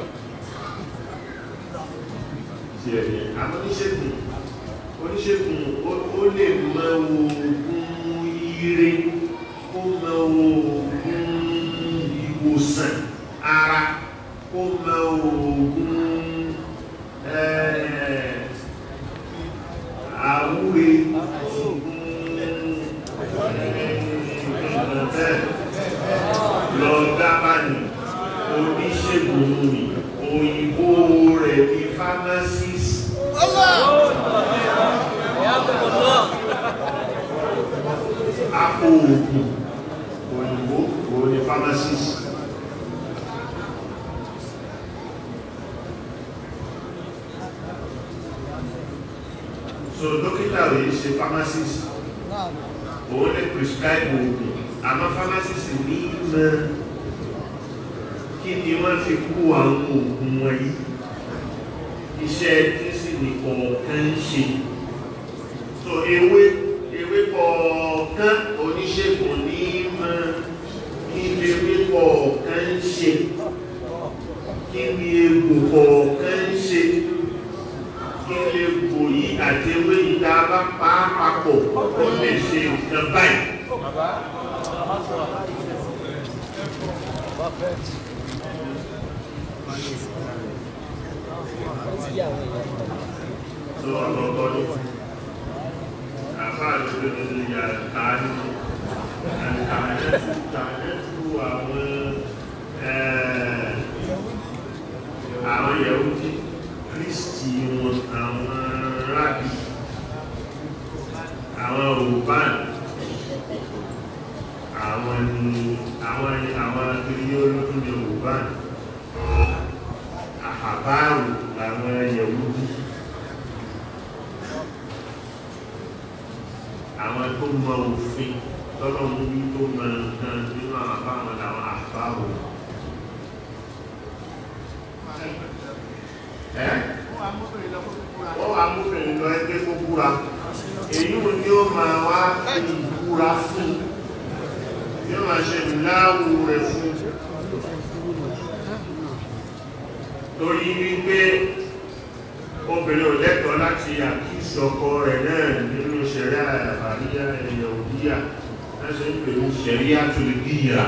tí ẹ̀yẹ àwọn oníṣègùn oníṣègùn ó- ó lè mọ oògùn ire ó mọ oògùn ìwòsàn ara ó mọ oògùn ẹ̀ẹ́ àwúre lọ dábàní oníṣègùn ni òyìnbó rẹ̀ ní pharmacist apò ògùn òyìnbó òun ni pharmacist so dókítà rẹ̀ ṣe pharmacist Náà òun lè prescribe oògùn àmọ́ pharmacist ní mọ̀ kí ni wọ́n fi kú àwọn oògùn wọ̀nyí iṣẹ́ tí sì ní kọ̀ọ̀kan ń ṣe so ewé ewé kọ̀ọ̀kan oníṣègùn ní mọ̀ kí ni ewé kọ̀ọ̀kan ń ṣe kí ni egbò kọ̀ọ̀kan ń ṣe kí ni egbò yìí àti ewé yìí tá a bá pa á papọ̀ ó lè ṣe nǹkan báyìí. tó ọlọ́gbọ́n ní àfáà ló gbé nínú ìyá káàdì àkàlẹ́tù kàlẹ́tù àwọn ẹ̀, àwọn Yahudi Kristi wọn àwọn rábì àwọn Rùbán àwọn ni àwọn àwọn akiri olókùn ní Rùbán àhàbáàrù làwọn Yẹhudi àwọn tó mọ òfin tọ́lọ́mú bí tó mọ nǹkan nínú àbáwọn làwọn àhàbáàrù ẹ́ wọ́n wá múbìnrin lọ ẹgbẹ́ tó búra èyí wo ni ó máa wá fi ìbúra fún yóò máa ṣe ìláwù rẹ̀ fún torí wípé obìnrin ò lẹ́tọ̀ọ́ láti àkíyèsí ọkọ rẹ̀ náà nínú ṣẹ̀ríà àbáríyá ẹ̀yẹ̀ òbíyà láti ń pèrú ṣẹ̀ríà tó lè díyà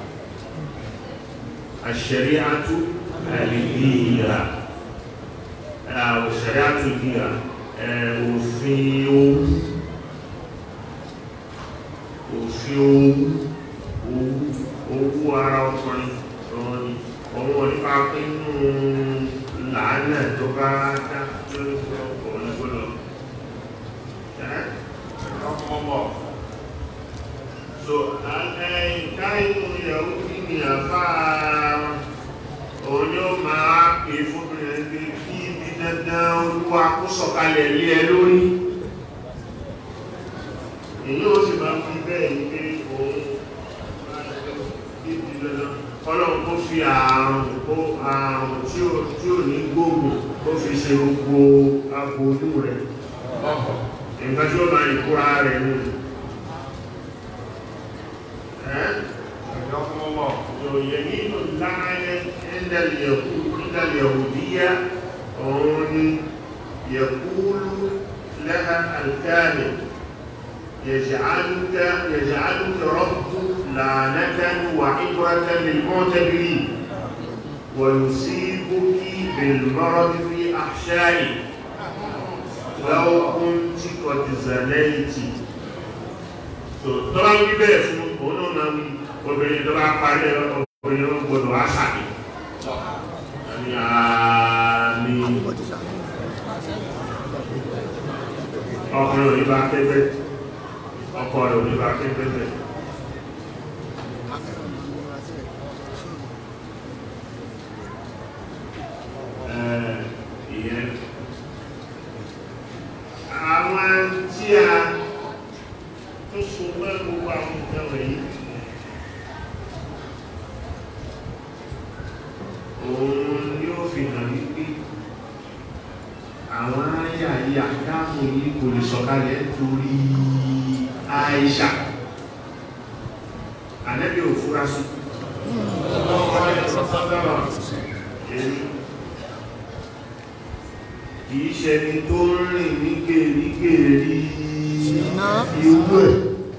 àṣẹ̀ríà tó lè díyà ṣẹ̀ríà tó díyà òfin owó òfin owó owó ara ọkùnrin ọ̀rọ̀ ni ọmọ nípa pínú làánà tó bá dá lórí ọkùnrin gbọ́dọ̀ ọkọ̀mọ̀ so káyínú ìyàwó kí ni àfá òun ni ó máa pè fúnbìnrin ẹgbẹ́ kí ibi dandan olúwa kó sọ̀kalẹ̀ lé ẹ lórí èyí ó sì máa fi bẹ́ẹ̀ ní pé òun ibi dandan ọlọ́run kó fi ààrùn kó ààrùn tí ò tí ò ní gbóògùn kó fi ṣe gbogbo abojú rẹ̀ nǹkan tí ó máa ìkúra rẹ̀ ní ọkọ̀mọ̀ يمين اللعنة عند اليهود عند اليهودية هون يقول لها الكامل يجعلك يجعلك رب لعنة وعبرة للمعتبرين ويصيبك بالمرض في أحشائك لو كنت قد زنيت tọ́lá ń wí bẹ́ẹ̀ fún òun náà máa wí obìnrin tó bá parí obìnrin ó gbọdọ̀ wá sàmì àmì àmì ọkùnrin òní bá pẹ́pẹ́ ọkọ rẹ̀ òní bá pẹ́pẹ́ bẹ́ẹ̀. Ẹ̀, ìyẹn àwọn tí a tó so mọ́ gbogbo àwọn nǹkan wọ̀nyí òun ni ó fi hàn wípé àwọn àyà yìí àdáhùn yìí kò lè sọ̀kalẹ̀ torí Àìṣà ànẹ́bí ò fúra sí kìí ṣẹni tó ń rìn ní gèrígèrí ìwú ẹ̀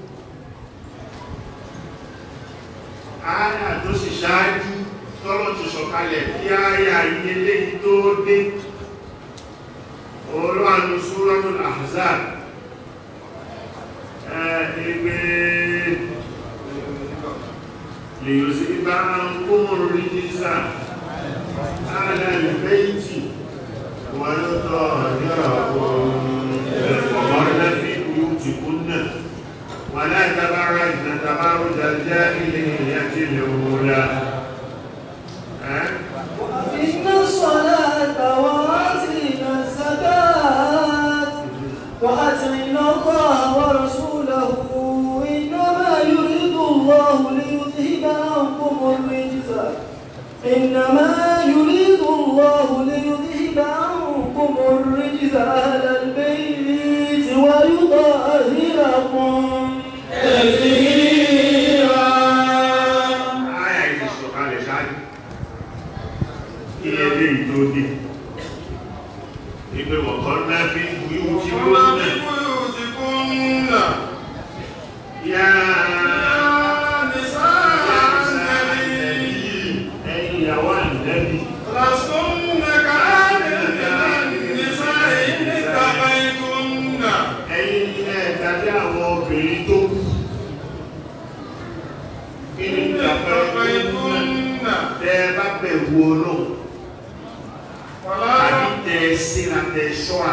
àyà tó sì ṣáájú tọ́lọ̀ ti sọ̀kalẹ̀ kí àyà yìí léyìí tó dé olóòánú Suratul Ahzab ẹgbẹ́ lè yóò sí bá ń kúmùrù rí jísà ààlẹ́ ìfẹ́yìntì wọ́n ló tọ́ ọ̀rọ̀ في بيوتكن ولا تبرجن تبرج الجاهلية الأولى ها؟ وأقمنا الصلاة وآتينا الزكاة وأطعنا الله ورسوله إنما يريد الله ليذهب عنكم الرجس إنما يريد الله ليذهب عنكم الرجس أهل البيت ويطهركم تطهيرا Áyà yìí ti sọ̀kalẹ̀ ṣáájú. Kí ẹgbẹ́ ìdóde. Ìgbé wọ̀kọ́ ńlá fi ń bu ihun tí ó ọmọ ń bí nà. kúrò sí kúnnà Yá nìsá ànẹ́bí ẹ̀yin ìyàwó àǹdẹ́bí. lásùnà káàdì nìsá ìnìkàbà ìkúnnà Ẹ̀yin ilẹ̀ ìdájọ́ àwọn obìnrin tó kù. Kí ni ìjàpá ìnìkàbà ìkúnnà? ìkúnnà Tẹ́ ẹ bá bẹ̀rù Ọlọ́run. wàlá àbí tẹ síra tẹ ṣọ́ra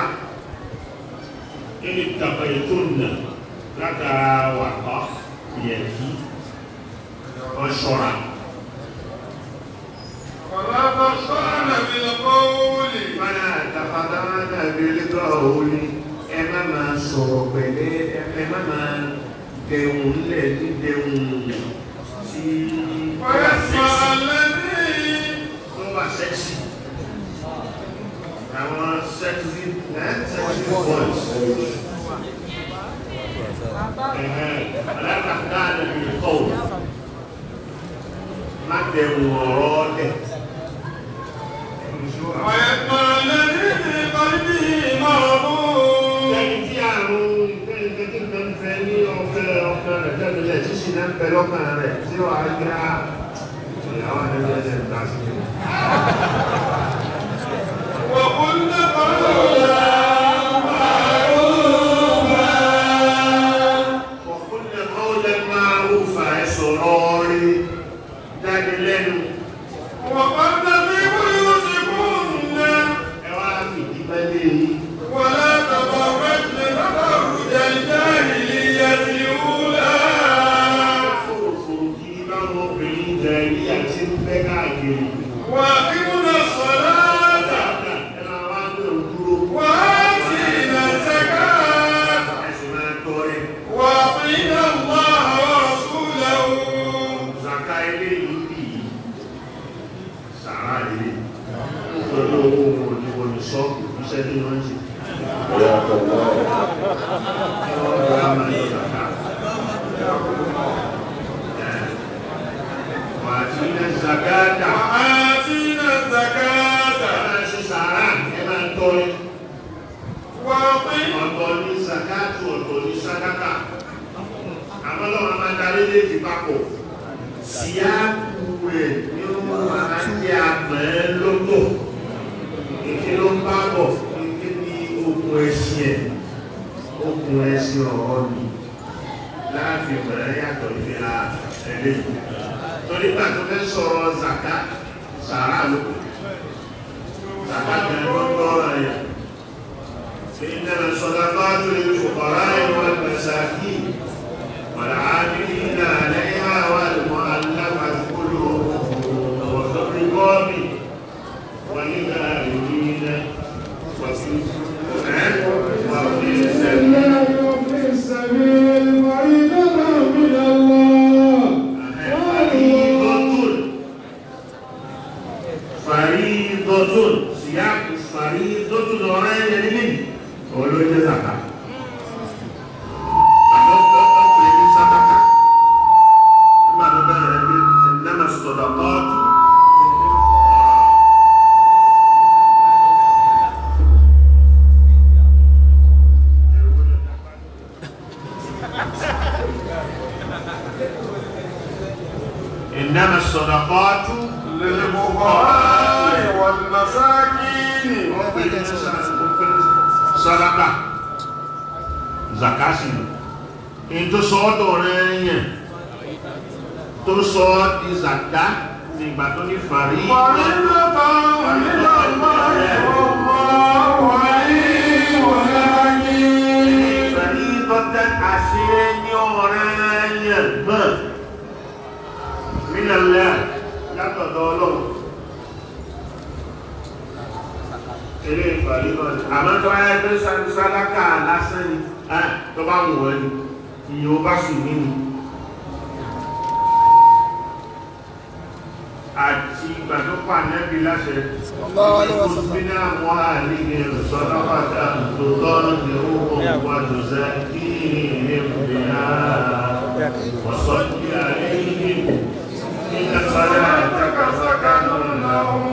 ẹni tàbí ètò nà látara wà bá yẹ kí wọ́n ṣọ́ra. wàlá ó ní ẹ má máa sọ̀rọ̀ pẹ̀lẹ́ ẹ má máa dẹ̀hùn lẹ̀ ní dẹ̀hùn tí ó wà ويسمع sẹ́ksì الذي tó wà sẹ́ksì àwọn sẹ́ksì ẹ́ sẹ́ksì voice alákàtà àdàbí kọ́ọ̀ má dẹ̀hùn ọ̀rọ̀ lẹ̀ ويسمع الذي في قلبه مرض Ẹni tí àrùn ìgbẹ́gbẹ́ ń fẹ́ ní ọ̀fẹ́ ọ̀fẹ́ rẹ̀ tẹ́lẹ̀ tí sì náà ń bẹ lọ́kàn rẹ̀ tí ó á gbá ìyàwó ẹgbẹ́ ń ta sí. وقلنا قولا Ọ̀kúnlẹ̀ ọ̀lẹ́ máa ń fa ẹ̀sọ̀ lọ́rí jáde lẹ́nu. وقلن في بيوتكن Ẹ wá fìdí pẹ́lẹ́ yìí. ولا تبرجن تبرج الجاهلية الأولى Fòròfòrò kí báwọn obìnrin jẹ ilé àti ń bẹ́ káàkiri. وأقمنا الصلاة Ẹ máa wá gbé òdúró. وآتينا الزكاة Ẹ̀sìn máa tọrẹ. وأطيعنا الله ورسوله Zaka ilé yìí bì í. Sàrà ilé. Nítorí owó wọn ò ní wọ́n ní sọ́ọ̀kù iṣẹ́ tí wọ́n ń ṣe. Wọ́n gbá máa ní zaka. Wà á ti ní zakata. وآتينا Ẹ الزكاة máa ṣe sàrà, ẹ máa tọrẹ. وأطيعنا Ọ̀tọ̀ ní zakatu, ọ̀tọ̀ ní sadaka. Àmọ́ lọ́wọ́ máa darí léjì papọ̀. Síyáàkù rẹ̀ ni ó máa jẹ́ àpẹ́ lọ́tọ̀. Èké ló ń bá bọ̀, èké ní okùn ẹ̀sìn ẹ̀. Okùn ẹ̀sìn ọ̀rọ̀ ni. Láàfin bẹ̀rẹ̀ yàtọ̀ ìfìlà ẹlẹ́yìn. Torí gbà tó fẹ́ sọ̀rọ̀ zaka, sàrà ló. Zaka bẹ̀rẹ̀ ló ń lọ́rọ̀ yẹn. إنما الصدقات للفقراء والمساكين والعاملين عليها والمؤلفة قلوبهم وفي الرقاب وللآمنين وفي وفي السبيل وفي السبيل فريضة من الله فريضة فريضة سياق فريضة ọ̀rẹ́ yẹn nílé olóyè zaka àkọ́kọ́ ní sadaka nígbà tó bẹ̀rẹ̀ ní ẹ̀nàmà sọ̀dọ̀kọ́ إنما الصدقات للفقراء والمساكين sọ́dáka zakasi in tó sọ ọ́dọ̀ rẹ̀ yẹn tó sọ ọ́ di zaka ní ìgbà tó ní fàrí فريضة من الله والله عليم حكيم fàrí tọ́tẹ́ àṣẹ ní ọ̀rẹ́ yẹn náà nílẹ̀ látọ̀dọ̀ ọlọ́run eré ìfàrí náà ni àmọ́ tó wáyé pé sádàkà lásán ni ah, tó bá wù wọ́n ni iye ó bá sùn nínú àti ìgbà tó pa nẹ́bí láṣẹ Sallallahu alaihi wasallam. ìfúnbínà wọn àlejò sọ́dọ́pàá tó tọ́nù ní owó wájú sẹ́kí ìrìnbìnà wọ́sọ́dí àlejò ìgbà sọ́dọ́ سكن لهم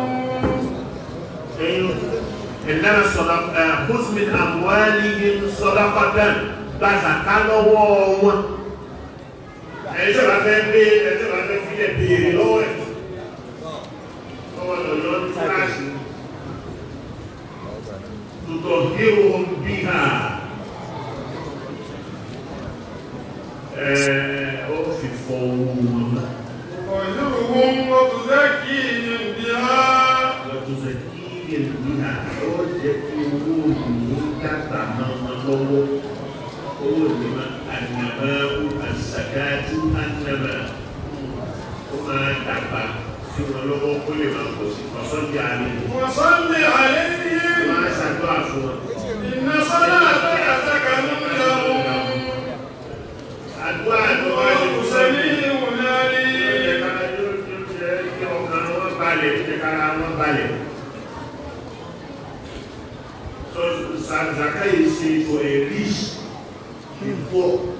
إنما الصدقة خذ من أموالهم صدقة gbàzàká lọ́wọ́ wọn ẹni tí ó bá fẹ́ gbé ẹni tí ó bá fẹ́ fílẹ̀ béèrè lọ́wọ́ ẹ̀ lọ́wọ́ lọ́yọ́ ní kíláàsì tutọ̀ hírò bí ha ẹ̀ ó fi fọ owó wọn náà ويذرهم وتزكيهم بها وتزكيه بها ó jẹ́ kí owó ní dàgbà máa ma lọ́wọ́ owó ní ma ànàmá àṣàkájú ànàmá ó máa dàgbà sí wọn lọ́wọ́ kó lè máa pọ̀ sí ọ̀sán bí alẹ́ وصل عليهم máa ṣàdúrà fún wọn. إن Inna salata sakanun lahum àdúrà tó wá ṣe wallahu fún sẹ́mi sami'un alim. Zaka is say for a rich and poor.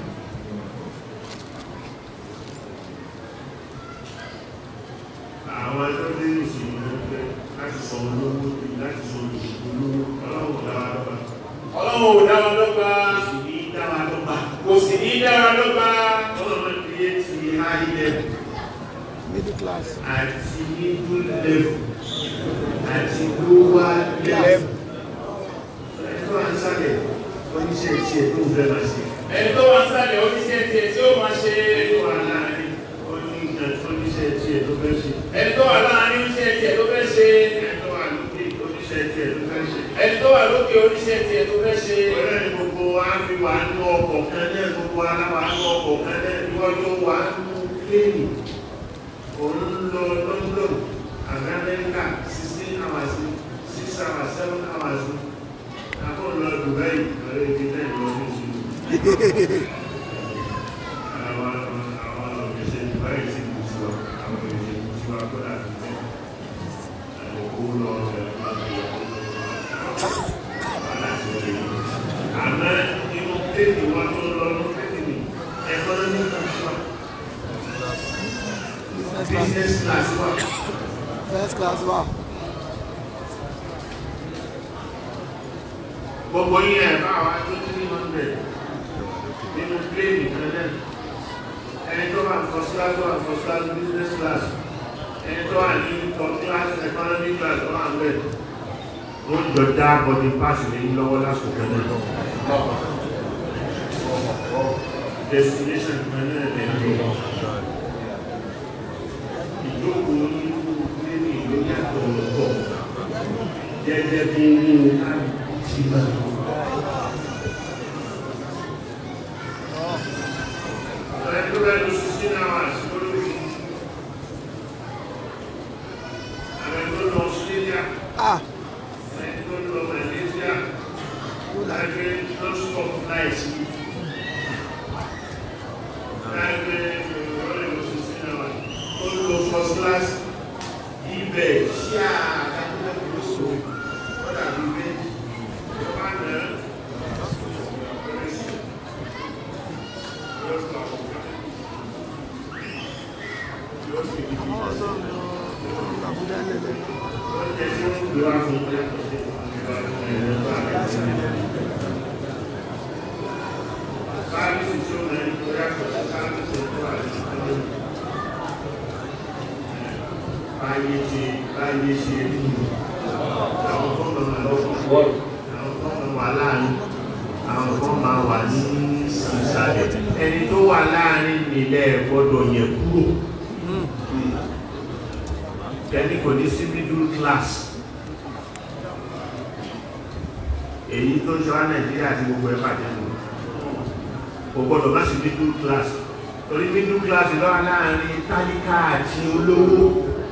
Àwọn ẹjọ́ dé ìsìn ló pẹ́ láti sọ olówó láti sọ olówó ọlọ́run dáwà lọ́gbà. ọlọ́run ò dára dọ́gba Sì ní dáwà lọ́gbà. kò sì ní dára dọ́gba Ọlọ́run create high level. middle class. àti middle level àti lower level. Ẹjọ́ à ń sálẹ̀ oníṣẹ́ tí ẹ̀ tó fẹ́ máa ṣe. ẹni tó wà sálẹ̀ oníṣẹ́ tiẹ̀ tí ó máa ṣe Ẹjọ́ wà láàrin oníṣẹ́ tí ẹ̀ tó fẹ́ ṣe. ẹni tó wà láàrin oníṣẹ́ tiẹ̀ tó fẹ́ ṣe Ẹjọ́ wà lókè oníṣẹ́ tí ẹ̀ tó fẹ́ ṣe. ẹni tó wà lókè oníṣẹ́ tiẹ̀ tó fẹ́ ṣe Ọ̀rẹ́ ni gbogbo wa fi wà nú ọkọ̀ kan náà gbogbo aláwa nú ọkọ̀ kan náà níwájú wa nú pléènì. Òun lọ London, Amẹ́ríkà, sixteen hours, six hours, seven hours. Àbọ̀ lọ Dubai, ọ̀rẹ́ ibi tẹ́ ìlú ọdún ìṣúná. Àwọn àwọn òṣìṣẹ́ Dubai sì kù sí wa, àwọn òṣìṣẹ́ kù sí wa kó dà bí bẹ́ẹ̀. Àlòkù lọ bẹ̀rẹ̀ máa ń bẹ̀rẹ̀ àmọ́ inú tèmi wọn tó lọ ní tèmi economic class wa business class. business class wa first class wa. gbogbo yín ẹ̀ bá wa tó three hundred nínú plane kan náà ẹni tó wà first class wà first class business class ẹni tó wà ní top class economic class tó wà ń bẹ̀ ó ń jọ dá body pass lé lọ́wọ́ lásìkò kan náà destination kan náà lè lọ. ìjókòó nínú nínú ìlú yàtọ̀ ọ̀tọ̀ gẹ́gẹ́ bí nínú àti máa. Ọ̀rẹ́ tó bẹ́ẹ̀ lọ sixteen hours lórí àwọn tó lọ Australia, ah àwọn tó lọ Malaysia, láìpẹ́ non-stop flights yìí. Láìpẹ́ ọ̀rẹ́ lọ sixteen hours, ó lọ first class, ibẹ̀ ṣíà àtàkùn lóṣù, ó dàbí bẹ́ẹ̀. Ìjọba náà bẹ̀rẹ̀ sí yóò sọ àwọn ọ̀gá. Yóò sì di bí àwọn ọ̀dọ́ lọ Abuja lẹ́lẹ̀. wọ́n jẹ́ tí wọ́n gbé wá fún ọjọ́ Sáàbìsì tí ó mẹ́rin tó yàtọ̀ sí sáàbìsì tó wà ní ìpínlẹ̀. Báyé ṣe báyé ṣe rí nù. Àwọn tó mọ̀ máa lọ́wọ́. Àwọn tó mọ̀ wà láàrin. Àwọn tó máa wà ní ìsàlẹ̀. Ẹni tó wà láàrin nílẹ̀ gbọ́dọ̀ yẹ kúrò. Ẹni kò ní sí middle class. Èyí tó ṣe wá Nàìjíríà àti gbogbo ẹ̀ bàjẹ́ nù kò gbọdọ̀ má sí middle class torí middle class lọ́wọ́ láàrin tálíkà àti olówó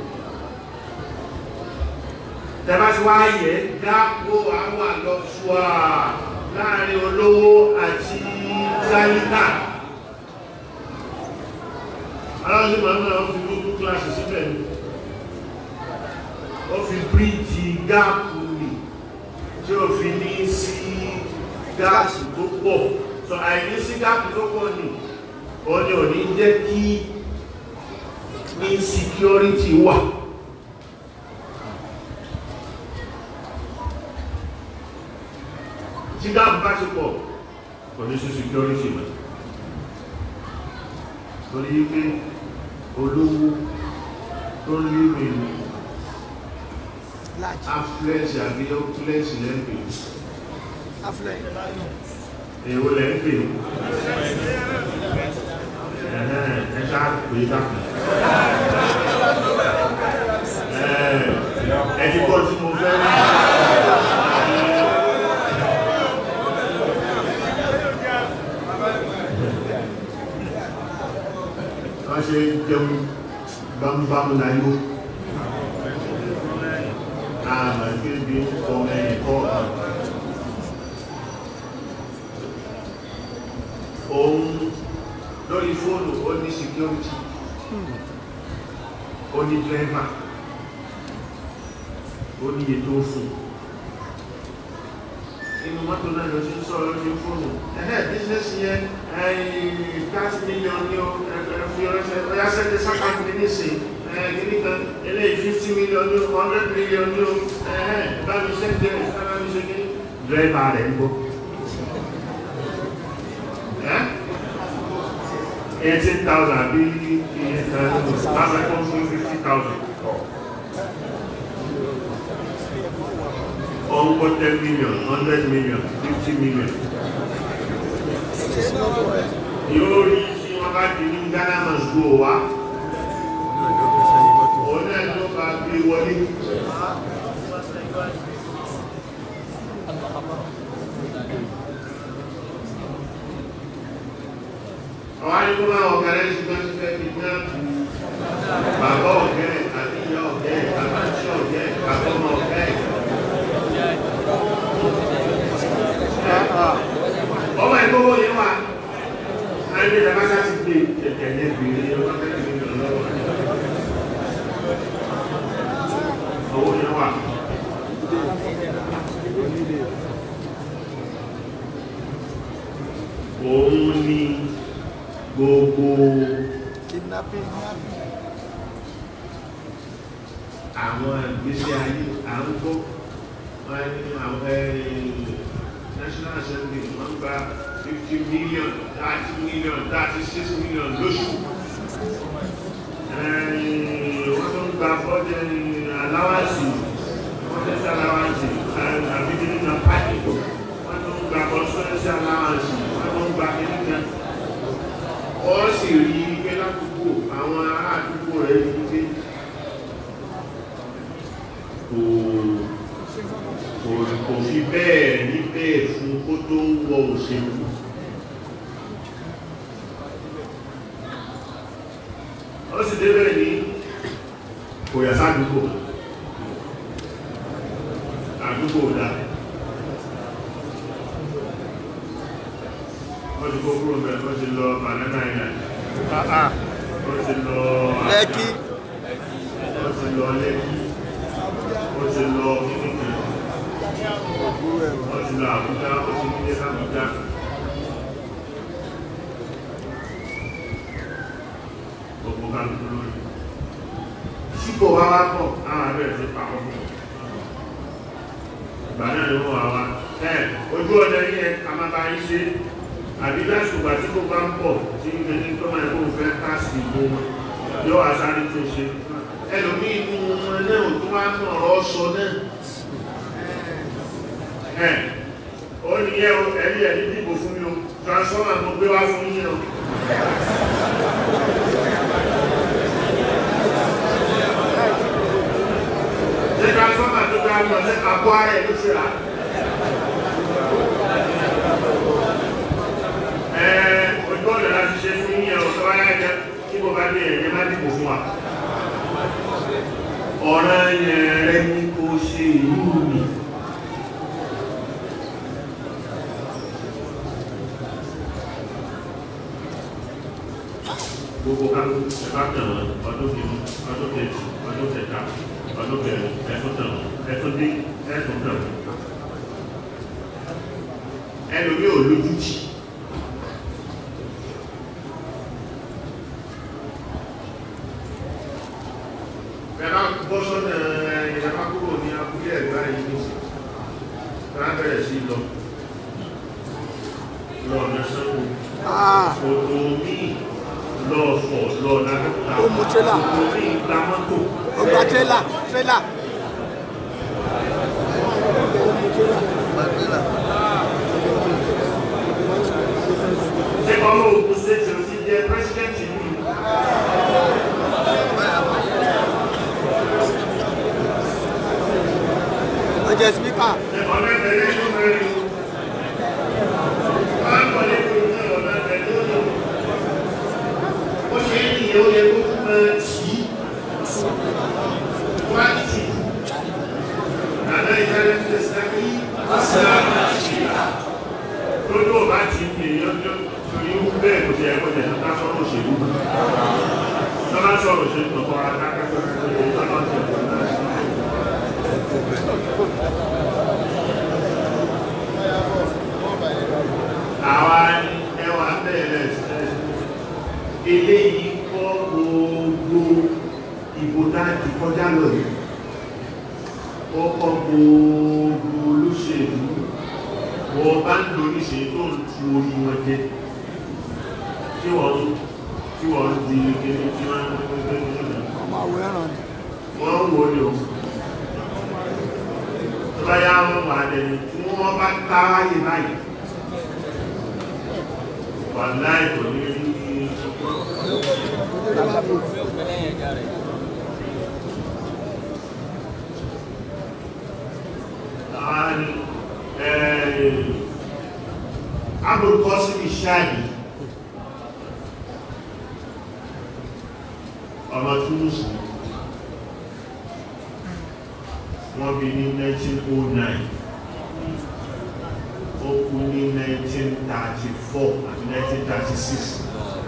tẹ́bá tí wá yẹ dápò àwọn àlọ́fùà láàrin olówó àti tálíkà aláwọ̀ sí màmá ó fi middle class síbẹ̀ ni ó fi bíríjì gáàpù nì tí ó fi ní sí gáàsì tó pọ̀ so àìní sí gáàpù tó pọ̀ ní ọdí òní jẹ́ kí insecurity wà tí gáàpù bá ti pọ̀ kò ní sí security mọ̀ torí pé olówó tó ń lé mẹ́rin large affluence àbí opulence lẹ́gbẹ̀ẹ́ affluent èwo lẹ́ ń pè ó ẹ̀hẹ́n ẹ ṣáà pè dákùn ẹ ti kọ́ tí mo fẹ́ rí wọ́n ṣe jẹun bámúbámú láyé àmà kí bí ọmọ ẹ̀kọ́ òun lórí fóònù ó ní security ó ní driver ó ní ètò fún inú mọ́tò náà ló ti ń sọ̀rọ̀ lórí fóònù ẹ̀hẹ́ business yẹn thirty million ní o fi ọ̀rẹ́sẹ̀ ọ̀yá sẹ́ńtẹ̀ sákàtì ní nísìn gíní kan eléyìí fifty million ní o hundred million ní o ẹ̀hẹ́ bámi sẹ́ńtẹ̀ bámi ṣe gíní driver rẹ̀ ń bọ̀ eighteen thousand bí iye kan lábẹ́ tó fún fifty thousand. Ọ̀nkọ́ ten million, hundred million, fifty million. Yóò rí tí wọ́n bá di ní Ghana must go wá. Òun náà ló bá gbé wọlé. àwọn àdúgbò máa ọ̀gẹ̀rẹ́ ṣùgbọ́n ti fẹ́ fi ná bàbá ọ̀gẹ̀rẹ́ àti ìyá ọ̀gẹ̀rẹ́ bàbá tí ọ̀gẹ̀rẹ́ bàbá ọmọ ọ̀gẹ̀rẹ́. ọmọ ìgbówó yẹn wà láti ilẹ̀ bá sá ti gbé kẹ̀kẹ́ yẹn bèrè ọmọ kẹ́kẹ́ mi lọ lọ́wọ́ owó yẹn wà. òun ni gbogbo kidnapping àwọn ìgbésí ayé à ń gbọ́ wọ́n ní àwọn national assembly wọ́n gba fifty million thirty million thirty six million lóṣù wọ́n tó ń gba fọ́jẹ́ aláwàsì fọ́jẹ́ aláwàsì àbíkí na pàtì wọ́n tó ń gba consultancy aláwàsì wọ́n tó ń gba kíníkà ó sì rí pé ládùúgbò àwọn ará àdúgbò rẹ̀ ní pé kò kò kò fi bẹ́ẹ̀ ní bẹ́ẹ̀ fún kó tó wọ òṣèlú ó sì débẹ̀ ní kò yà sádùúgbò àdúgbò dá wọ́n ti kó kúrò bẹ́ẹ̀ wọ́n ti lọ banana island wọ́n ti lọ Lẹ́kí wọ́n ti lọ lẹ́kí wọ́n ti lọ kíníkì wọ́n ti lọ àbújá wọ́n ti nílé lábújá gbogbo kálukú lórí sípò wá wá pọ̀ àwọn abẹ́rẹ́ ti pa ọkọ̀ ìgbà náà ni wọ́n wá wá ẹ̀ ojú ọ̀dẹ yẹn a máa bá yín ṣe àbí lásìkò àti kó bá ń pọ̀ tí ń gbé ní tó máa kó fẹ́ káàsì ìbò wọn yóò wá sáré tó ṣe ẹlòmí inú wọn náà tó wá ń ọ̀rọ̀ sọ náà ẹ̀ ó ní yẹ́ o ẹ̀rí ẹ̀rí dìbò fún mi o transformer mo gbé wá fún yín o ṣé transformer tó gbá lọ sí àpò ara ẹ̀ ló ṣe rà ojú ọ̀nà láti ṣe fún yíyan ọ̀sọ́ wáyé ẹ̀jẹ̀ tí mo bá dé ẹ̀jẹ̀ má dìbò fún wa ọ̀ràn yẹn rẹ ní kó ṣe ìlú mi gbogbo kálù ẹ̀fà tàn wọ́n ọdún kìíní ọdún kejì ọdún kẹta ọdún kẹrin ẹ̀fún tàn wọ́n ẹ̀fún dín ẹ̀fún tàn wọ́n ẹlòmí ò lójú jì Bẹ́ẹ̀ni bọ́ sọ́nà ìjọba kúrò ní abúlé ẹ̀gbá yìí ní sí. Bẹ́ẹ̀ bẹ̀rẹ̀ sí lọ. Lọ ọ̀nà sánwó. Ah. Òtò mi lọ fọ̀ lọ lágbàtà. Ó mú tírélà. Òtò mi gba mọ́tò. ó gba trailer trailer Ṣé ọmọ ògùn ṣèṣe ti jẹ pírẹsidẹ́ntì mi? ó jẹ́ speaker Ṣé ọmọ ẹgbẹ̀rẹ̀ ló mẹ́rin? Máa ń wọlé kúrò ní ọ̀nà ẹgbẹ̀rẹ̀ ló lò. Ó ṣe é nìyẹn ó yẹ kó tún máa tì í. Wá tì í. Àná ìdájọ́ ti ṣe kí lójú ọba ti ń pè yọjọ́ torí ó bẹ́ẹ̀ kò tí ẹ̀kọ́ jẹ́ ká sọ́rọ̀ òṣèlú tọ́lá sọ̀rọ̀ òṣèlú tó kọ́ra àwa ẹwà bẹ̀rẹ̀ eléyìí kọ́ gbogbo ìbò dáàdì kọjá lọ yìí ó kọ́ gbogbo olóṣèlú wọ́n bá ń lórí ṣe tó ń tu orí wọn jẹ́ tí wọ́n tí wọ́n di gẹ́gẹ́ tí wọ́n ọmọ àwọ̀ ẹ̀ràn ni wọ́n wò ní o tó bá yá wọn wà lẹ́nu tí wọ́n bá táráyè báyìí wà láì kò ní rí abúrúkọ́sí ìṣáàdì ọmọ túnúsù wọ́n bí ní 1909 ó kú ní 1934 àti 1936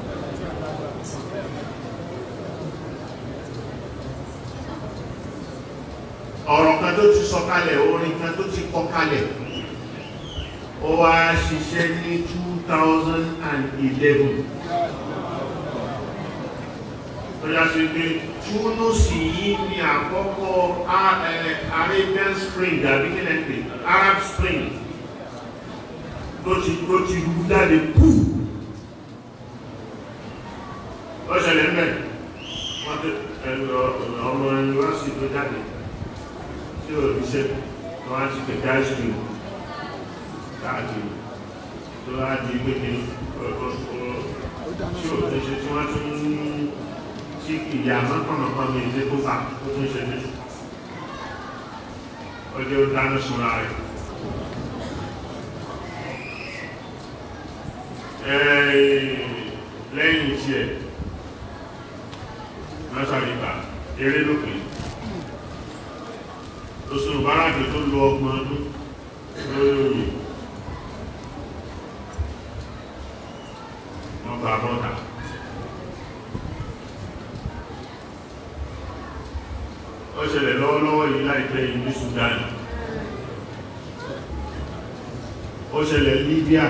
ọ̀rọ̀ kan tó ti sọ kalẹ̀ orin kan tó ti kọ kalẹ̀ ó wá ṣiṣẹ́ ní 2011 tó yá sí pé túnúsì yìí ní àkọ́kọ́ A- eh, Arabian Spring àbí kí lẹ́ pè Arab Spring tó ti tó ti rú jáde kú ó ṣẹlẹ̀ mẹ́ wọ́n tó ẹ̀rọ ọmọ yunifásitì tó jáde tí ò ní ṣe wọ́n á ti kẹ̀kẹ́ àìsíkì káàkiri tó á di pé kí tí ò ní ṣe tí wọ́n tún tí ìyá mọ́kànlọ́kàn mi ìdí tó fà tó tún ṣe ní ọjọ́ dáná súnra rẹ̀ lẹ́yìn tí ẹ̀ mọ́sàríkà eré lókè oṣù báràkì tó lọ ọgbọ̀n ọdún lórí òye wọ́n bá bọ́ta ó ṣẹlẹ̀ lọ́wọ́lọ́wọ́ yìí láìpẹ́ yìí ní Sudan ó ṣẹlẹ̀ Libya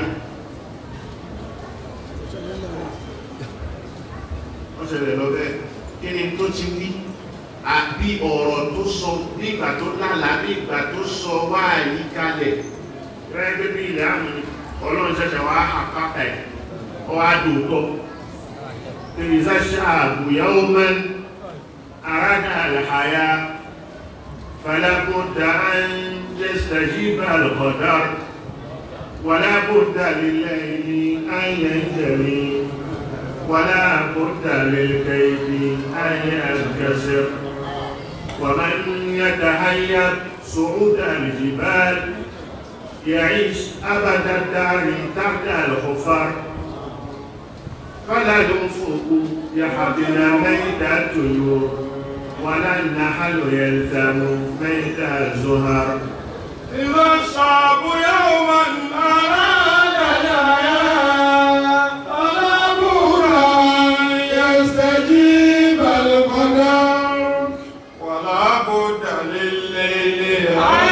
ó ṣẹlẹ̀ lọ bẹ́ẹ̀ kí ni tó ti wí àbí ọ̀rọ̀ tó sọ nígbà tó lálàá nígbà tó sọ wá yí kalẹ̀ rẹ́gbẹ́ bí ilẹ̀ àmì ọlọ́run ṣẹ̀ṣẹ̀ wá àpáta ẹ̀ ọ wá dòótọ́ ìrìsà ṣáàbù yàwó mẹ́n arága àlàyé fàlábùdà ń yastajiba al-qadar wàlábùdà lillahi an yanjali wàlábùdà lil-kaydi an yankasir ومن يتهيأ صعود الجبال يعيش أبد الدار تحت الخفر فلا ينفق يحبنا ميت الطيور ولا النحل يلتم ميت الزهر إذا الشعب يوما أراد الحياة فلا بد أن يستجيب القدر ولا بد لليل أن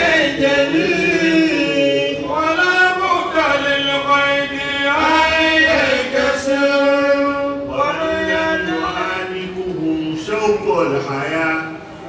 يجلي ولا بد للقيد أن ينكسر ومن يعانقهم شوق الحياة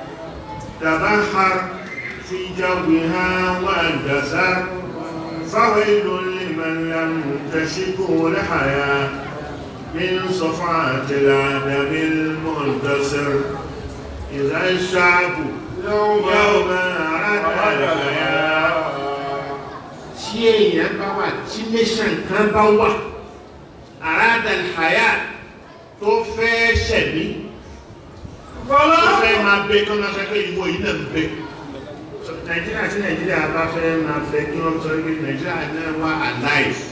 تبحر في جوها واندثر فويل لمن لم تشكه الحياة من صفعة العدم المنتصر إذا الشعب يوم يوم أراد الحياة tí èèyàn bá wà tí nation kan bá wà àrádà ìhàyà tó fẹ́ ṣẹ̀mí tó fẹ́ máa bẹ kí wọ́n máa fẹ́ pé ìwọ yìí náà ń bẹ nàìjíríà tí nàìjíríà bá fẹ́ máa bẹ kí wọ́n sọ pé nàìjíríà náà wà alive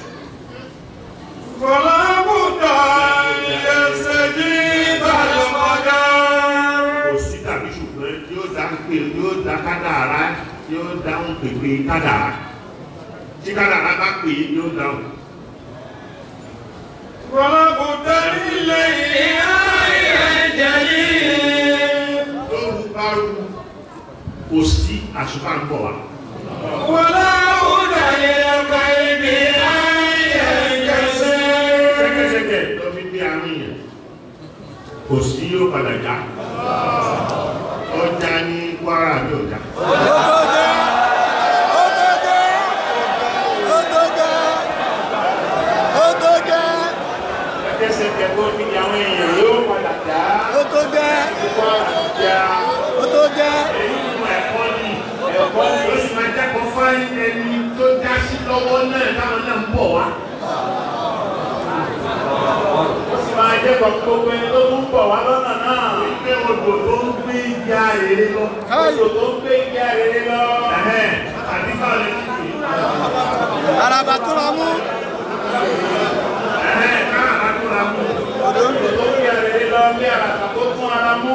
فلا بد أن يستجيب القدر kò sí tàbí ṣùgbọ́n yóò dá pé yóò dá kádàrá yóò dáhùn pèpè kádàrá tí kádàrá bá pè é yóò dáhùn ولقد الليل جليل lóru bá rú kò sí àṣùpá ń bọ̀ wá. ولا هدى للقلب أن ينكسر Sẹ́kẹ́sẹ́kẹ́ lọ fi gbé àárín yẹn. Kò sí yóò padà já. Ọjà ní Kwara ní ọjà. Sẹ́kẹ́sẹ́kẹ́ tó fi àwọn èèyàn yóò padà já. Kwara já. Èyí mú ẹ̀kọ́ ní ẹ̀kọ́ ní ó sì máa jẹ́kọ̀ọ́ fáyín ẹni tó já sí lọ́wọ́ náà táwọn náà ń bọ̀ wá. Ó sì máa jẹ́kọ̀ọ́ gbogbo ẹni tó tún bọ̀ wá lọ́nà náà. Wípé odò tó ń gbé ìjà èrè lọ. Odò tó ń gbé ìgbé rere lọ. Ẹ̀hẹ́n, àbí báwo lè fi pè é? Araba tó ra mú. Ẹ̀hẹ́n, káà bá tó ra mú. Odò tó ń gbé rere lọ bí àràkà tó tún ara mú.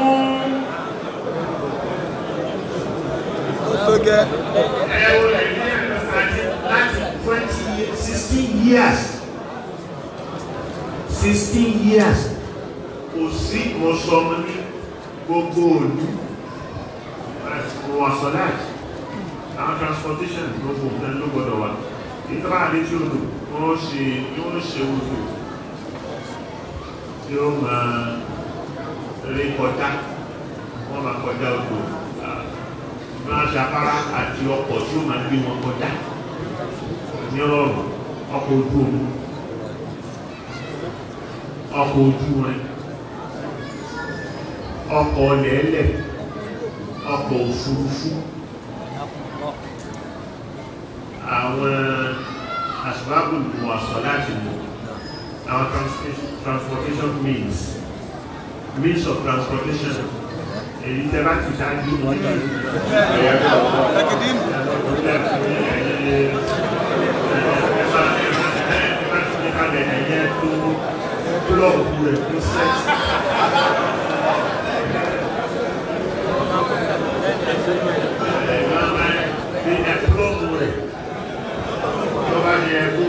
Ó tó gẹ́. Ẹ wo Nàìjíríà àti láti twenty sixteen years sixteen years kò sí ìwọ̀sọ̀mọ ní gbogbo òní wọ̀sọ̀ láti àwọn transportation gbogbo nǹkan ló gbọdọ̀ wà ìtọ́lá àdéjì odò wọ́n ṣe yóò ṣe odò tí ó máa rí kọjá wọ́n máa kọjá odò máa ṣe afárá àti ọkọ̀ tí ó máa gbé wọn kọjá ní ọlọ́run ọkọ̀ ojú omi ọkọ̀ ojú wọn ọkọ̀ lẹ́lẹ̀ ọkọ̀ òfurufú àwọn àṣìbábù wà sọ láti mú àwọn transportation, transportation means means of transportation èyí tẹ́ bá ti ṣáájú wọn ní Blọọ̀kù rẹ̀ tó sẹ́ẹ̀tì. Ẹ̀gbọ́n máa ń bí ẹ̀pùlọ́ọ̀mù rẹ̀ tó bá yẹ kó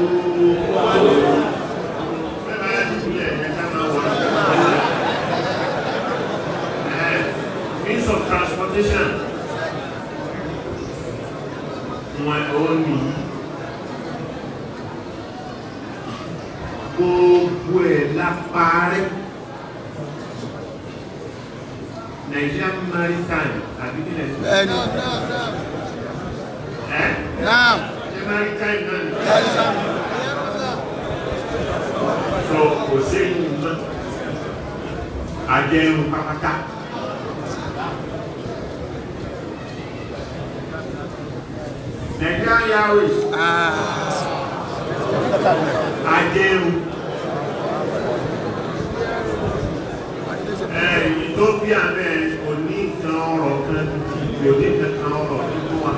bẹ́ẹ̀ bá yẹ kó lẹ̀ ẹ̀ ká máa wọ̀ ẹ̀ means of transportation wọn ò ní gbogbo ẹ̀ lápárẹ́ Nigerian maritime àbí kílẹ̀ tó Bẹ́ẹ̀ni. ẹ́ Náà. ṣe maritime náà ní so kò séyìn mọ́ àjẹrù pápátá Nigerian Airways àjẹrù ẹ̀ Ethiopia bẹ́ẹ̀ kò ní kan ọ̀rọ̀ kan kò ní kan ọ̀rọ̀ nínú wa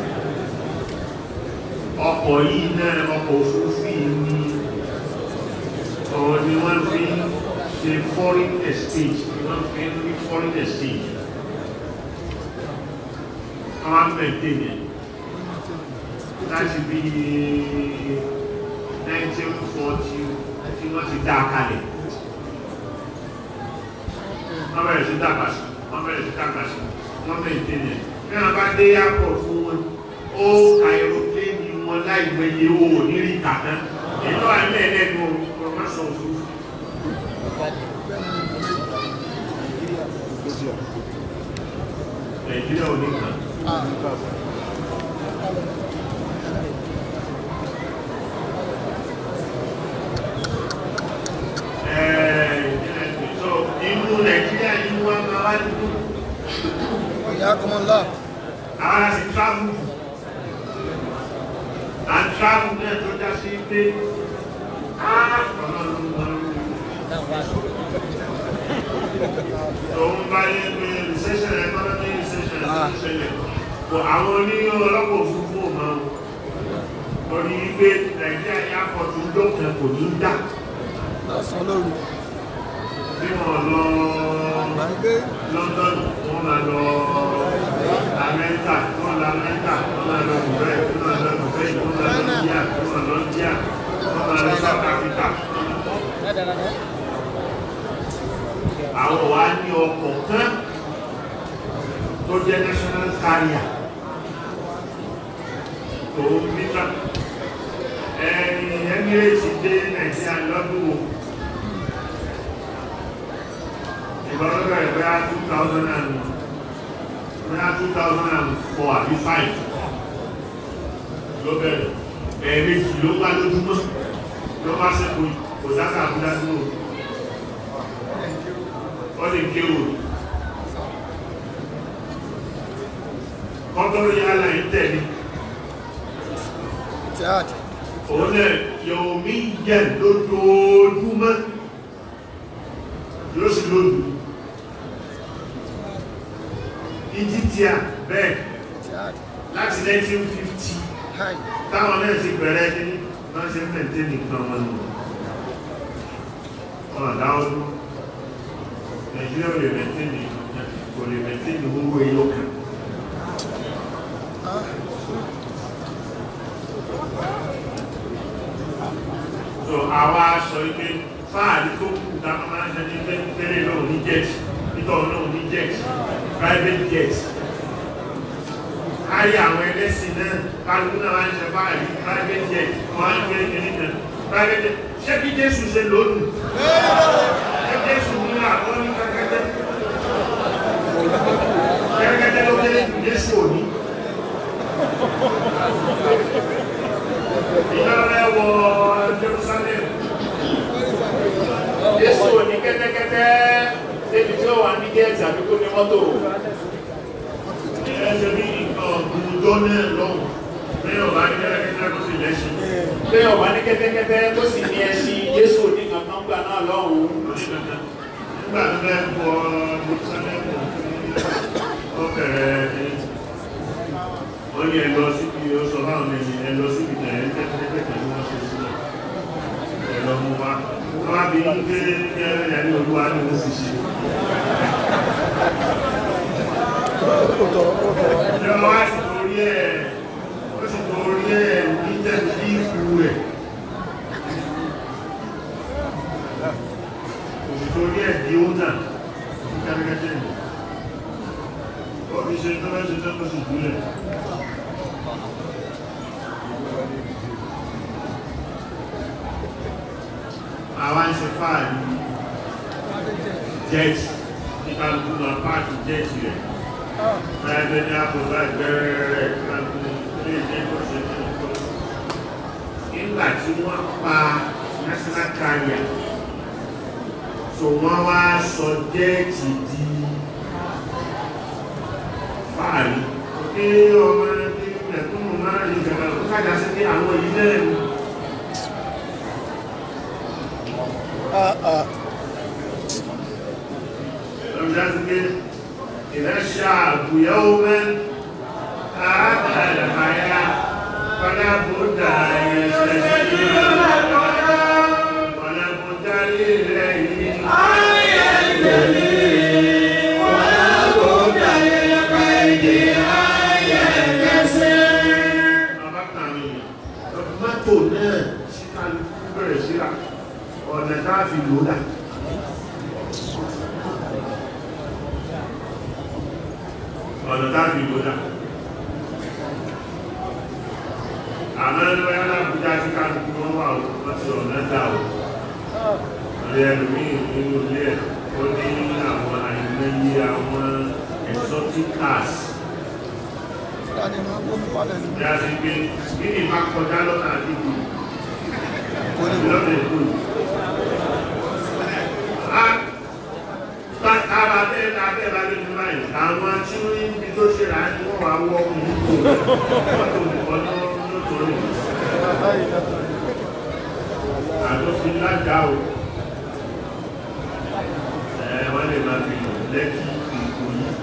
ọkọ̀ yìí náà ọkọ̀ òfurufú yìí ní ọ̀rọ̀ ni wọ́n fi ń ṣe foreign exchange ni wọ́n fi ń rí foreign exchange àwọn mẹ́tẹ̀ yẹn láti bí 1940 tí wọ́n ti dá a kalẹ̀ wọ́n bẹ̀rẹ̀ sí dàgbà sí wọ́n bẹ̀rẹ̀ sí dàgbà sí wọ́n mẹ́tẹ̀ yẹn bí wọ́n bá dé airport fún wọn ó ka aeroplane wọn láì gbẹ̀yẹ owó nírí kàtán ètò àlẹ́ ẹlẹ́nu ọmọọmọsọ òfurufú. Nàìjíríà ò ní kàn. so inú Nàìjíríà yìí wọ́n máa wá dúdú Ìyá kọmọlá. àwọn àti travel and travel náà tó já sí pé òun bá yẹ pé recession economy recession tó ń ṣẹlẹ̀ kò àwọn oníyàn ọlọ́pọ̀ òfurufú ò máa wò lórí wípé Nàìjíríà ní àpọ̀tù lókàn kò ní dá Lọ́sàn-án lóru. bí wọ́n lọ Gbàgbé. London wọ́n máa lọ Amẹ́ríkà wọ́n lọ Amẹ́ríkà wọ́n máa lọ Dubai wọ́n máa lọ Dubai wọ́n máa lọ India wọ́n máa lọ India wọ́n máa lọ South Africa àwọn wa ní ọkọ̀ kan tó jẹ́ national carrier tó nígbà ẹni Emirates dé Nàìjíríà lọ́dún wo ìgbàlódé ẹgbẹ́ 2000 and bóyá 2004 àbí 5 ló bẹ̀rẹ̀ ẹ̀ẹ̀mejì ló wá lójúmọ́ ló bá sẹ́kù kò sáka àbúdá dúró ó lè kéwò kọ́tọ́rọ̀ yálà ń tẹ̀lé Jihad. òun náà yóò mí jẹ́ lójoojúmọ́ yóò sì lójú Egyptia bẹ́ẹ̀ Jihad. láti 1950 Hi. táwọn náà ti bẹ̀rẹ̀ ní wọ́n ṣe mẹ́tẹ́ nìkan wọn nù ọ̀nà dáwọ́dún Nàìjíríà ò lè mẹ́tẹ́ ní kò lè mẹ́tẹ́ ní owó ẹyọ kan Ah. so àwa sọ ike fáàrí tó kù dáná máa ń ṣe ní tẹ́lẹ̀ náà ní jet nítorí náà ní jet private jet kárí àwọn ẹlẹ́sìn náà kálukú náà máa ń ṣe fáàrí private jet wọ́n á ń gbé kiri kan private jet ṣé kí Jésù ṣe lónìí ṣé Jésù ní àwọn ní kẹ́kẹ́tẹ́ kẹ́kẹ́tẹ́ ló kéré jù Jésù òní ìjọba wọ Jerusalem Jésù ò ní kẹ́tẹ́kẹ́tẹ́ débi tí ó wà ní gẹ́ẹ̀tì àbí kó ní mọ́tò. ẹsẹ̀ bí nǹkan ọ̀gbùnjọ́ náà lọ́wọ́ lẹ́yìn ọ̀bá ní kẹ́kẹ́tẹ́ kó sì lẹ́sìn Pé ọ̀wá ní kẹ́tẹ́kẹ́tẹ́ tó sì ní ẹṣin Jésù ò ní kankan gbà náà lọ́hùn-ún. nígbà tó fẹ́ wọ Jerusalem ó bẹ̀rẹ̀ wọ́n ní ẹ lọ síbi ó sọ fáwọn ẹni ẹ lọ síbi tẹ̀ ẹ kẹ́kẹ́kẹ́ tí wọ́n ṣe sílẹ̀ ẹ lọ mú wa wọ́n á bí ní pé ní ẹ̀rẹ́ ní olúwa ní ó sì ṣe ìjọba wá sì torí ẹ̀ ó sì torí ẹ̀ ní tẹ̀sí ìkú rẹ̀ kò sì torí ẹ̀ di ó nà ní kẹ́kẹ́kẹ́ ní ó fi ṣe tó mẹ́sẹ̀ tó kó sì jùlẹ̀ àwọn ń ṣe fáàrí jẹ́ẹ̀tì ní kálukú náà páàkì jẹ́ẹ̀tì rẹ̀ private ní àpòlá ìgbẹ́rẹ́ rẹ̀ kálukú ilé ìjẹ́ tó ṣe ní ọkọ̀ nígbà tí wọ́n pa national carrier so wọ́n wá sọ jẹ́ẹ̀tì di fáàrí pé ọmọ ẹni ẹ̀kúnnù máa rí ìjọba ó kájà sí pé àwọn èyí náà ni Ah, ah. لذلك إذا الشعب يوما أراد الحياة فلا بد أن يستجيب ولا بد لليل mọ́tò náà sí kálukú bẹ̀rẹ̀ síra ọ̀nà táàfi lòdà ọ̀nà táàfi lòdà àmọ́ ẹgbẹ́ alábùjá sí kálukú wọ́n wà wọ́n ti ọ̀nà dà ó ilé ẹlòmí nínú ilé ẹ̀ ó ní àwọn àìmọye àwọn exotic cars Dani máa ń gbómi palẹ̀ ní. bí a ti gbé kí ni máa kọjá lọ́nà àdúgbò Kò ní wọ́n. lọ́nà èkó Tára bẹ́ẹ̀ ta bẹ́ẹ̀ bá lè ní báyìí, àwọn tí ó ń bí tó ṣe rà ní wọ́n wá wọ́ ìlú mọ́tò nìkan lótorí. Àjọfin lájá o. Ẹ wọ́n lè máa fi lò lẹ́kì ìkò yìí.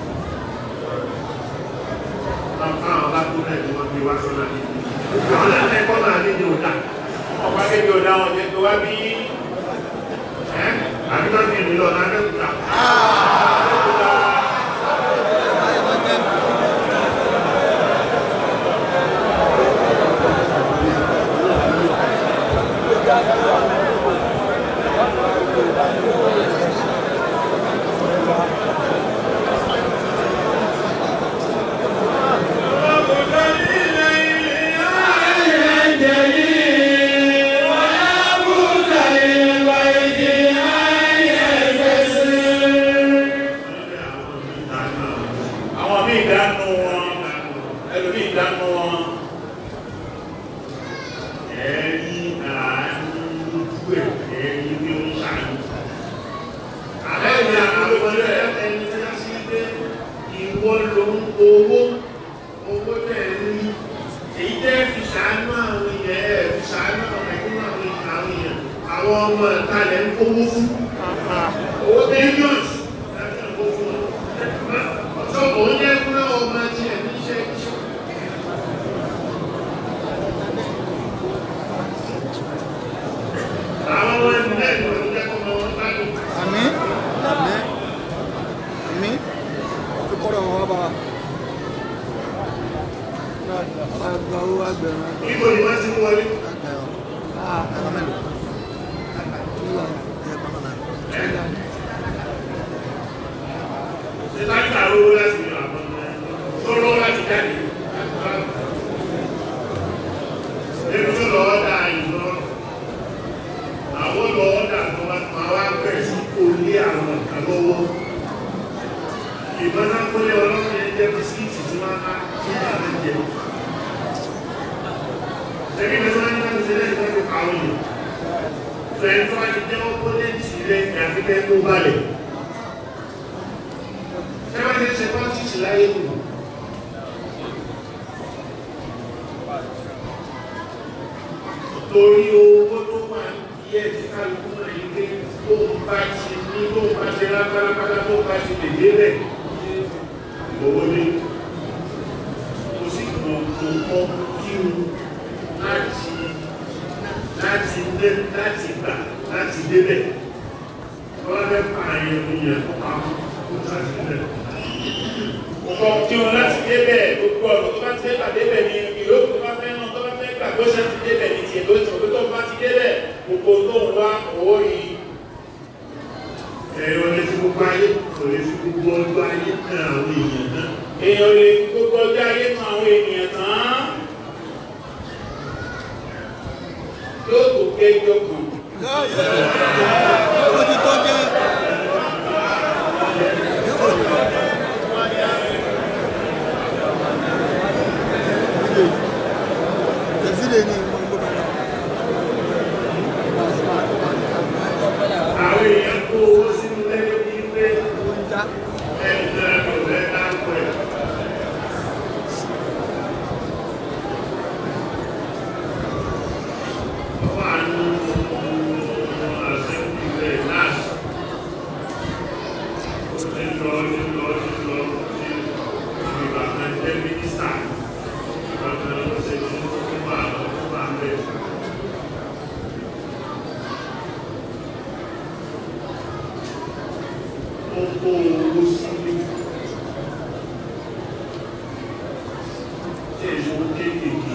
Káwọn bá tó lẹ́kì wọ́n gbé wá sọ́nà níbi. Àwọn lẹ́kọ̀ọ́ náà ní ní òdà. Ọ̀pá kéde ọ̀dà wọn jẹ́ pé wá bí Ẹ́ àbíkọ́ fi ìlú lọ náà lẹ́kùtà. àwọn míì dánú wọn ẹlòmíì dánú wọn ẹ̀rí àánú lójú ẹ̀ ẹ̀rí bí ó ń ṣàánú. Àlẹ́yìn àkọlẹ̀ ẹni tí a sí pé ìwọ ló ń owó owó tẹ̀ ní èyí tẹ́ fi ṣàánú àwọn èèyàn ẹ̀ fi ṣàánú àwọn ẹ̀kún àwọn èèyàn àwọn ọmọ ẹ̀ta lẹ̀ ń kówó fún. Owó billions láti ń kó fún wọn. Ọ̀sọ́ òun yẹ kúrò ọmọ ẹtì ẹ̀ ní iṣẹ́ iṣẹ́. Àwọn ọmọ ẹni náà ni wọ́n jẹ́ kọ́ ọmọ wọn gbádùn. àmì àmì àmì fi kọ́rọ̀ wọn wá bá wa. àgbà owó agbẹ̀rún Ibo ni wọ́n ti ń wọlé. agbẹ̀rún. ah ẹ̀rọ mélòó. nígbà ẹ̀ pàmò náà. nígbà Ṣé táyà lówó láti ní àwọn ọmọ ẹ̀? Tó lówó láti jáde. Ebi tó lọ ọ́dà ìlọ. Àwọn lọ ọ́dà tó wá máa wá bẹ̀rẹ̀ sí kò lé àwọn nǹkan lọ́wọ́. Ìbọn náà kó lé ọlọ́run yẹn jẹ́ bisikíìtì tí wọ́n á tí wọ́n á jẹ. Ṣébí mi tó wá ní láti ṣe lẹ́yìn tó ń pa àwọn èèyàn. Fẹ̀yìn tó wá ti jẹ́ ọ́pọ́lẹ́ǹtì rẹ̀ ní àfikẹ́ kó balẹ̀ ẹgbẹ́ tí ṣe politics láyé nù. torí owó tó wà yẹ tí kálukú náà yí pé tó ń bá ti ní tó ń bá ṣe lápálápálá tó bá ti lè délẹ̀ owó ní kò sí gbogbo kọ́ kí n láti láti dé láti gbà láti débẹ̀ wọ́n fẹ́ pààyàn ìyẹn tó pa kó sàtìlẹ̀. ọkọ̀ tí wọn láti débẹ̀ gbogbo ọ̀rọ̀ tó bá ti débà débẹ̀ ni ìyókù tó bá fẹ́ náà tó bá fẹ́ gbà tó ṣe ti débẹ̀ ní tiẹ̀ tó ti mọ̀ pé tó bá ti débẹ̀ gbogbo tó ń wá owó yìí ẹ̀rọ lè fi gbogbo ayé kò lè fi gbogbo ọjọ́ ayé kan àwọn èèyàn náà. èèyàn lè fi gbogbo ọjọ́ ayé tan àwọn ènìyàn tán yóò tó kéjọ kan ó ti tó jẹ́. Tẹ̀sílẹ̀ ni mo gbọ́ bàbá. àwọn èèyàn kó owó sínú lẹ́yìn bíi pé Owó ń já. ẹni náà kò fẹ́ dáńkọ̀ ẹ̀. wọ́n á ní àṣẹ́kù ilẹ̀ láàṣì. ó ti lọ ní lọ ní lọ sí ìgbà kan jẹ́ mínísítà. ìgbà kan ló ṣe ní fún àwọn fún àwọn bẹ́ẹ̀. ó kó owó sílé tí èso kéékèèké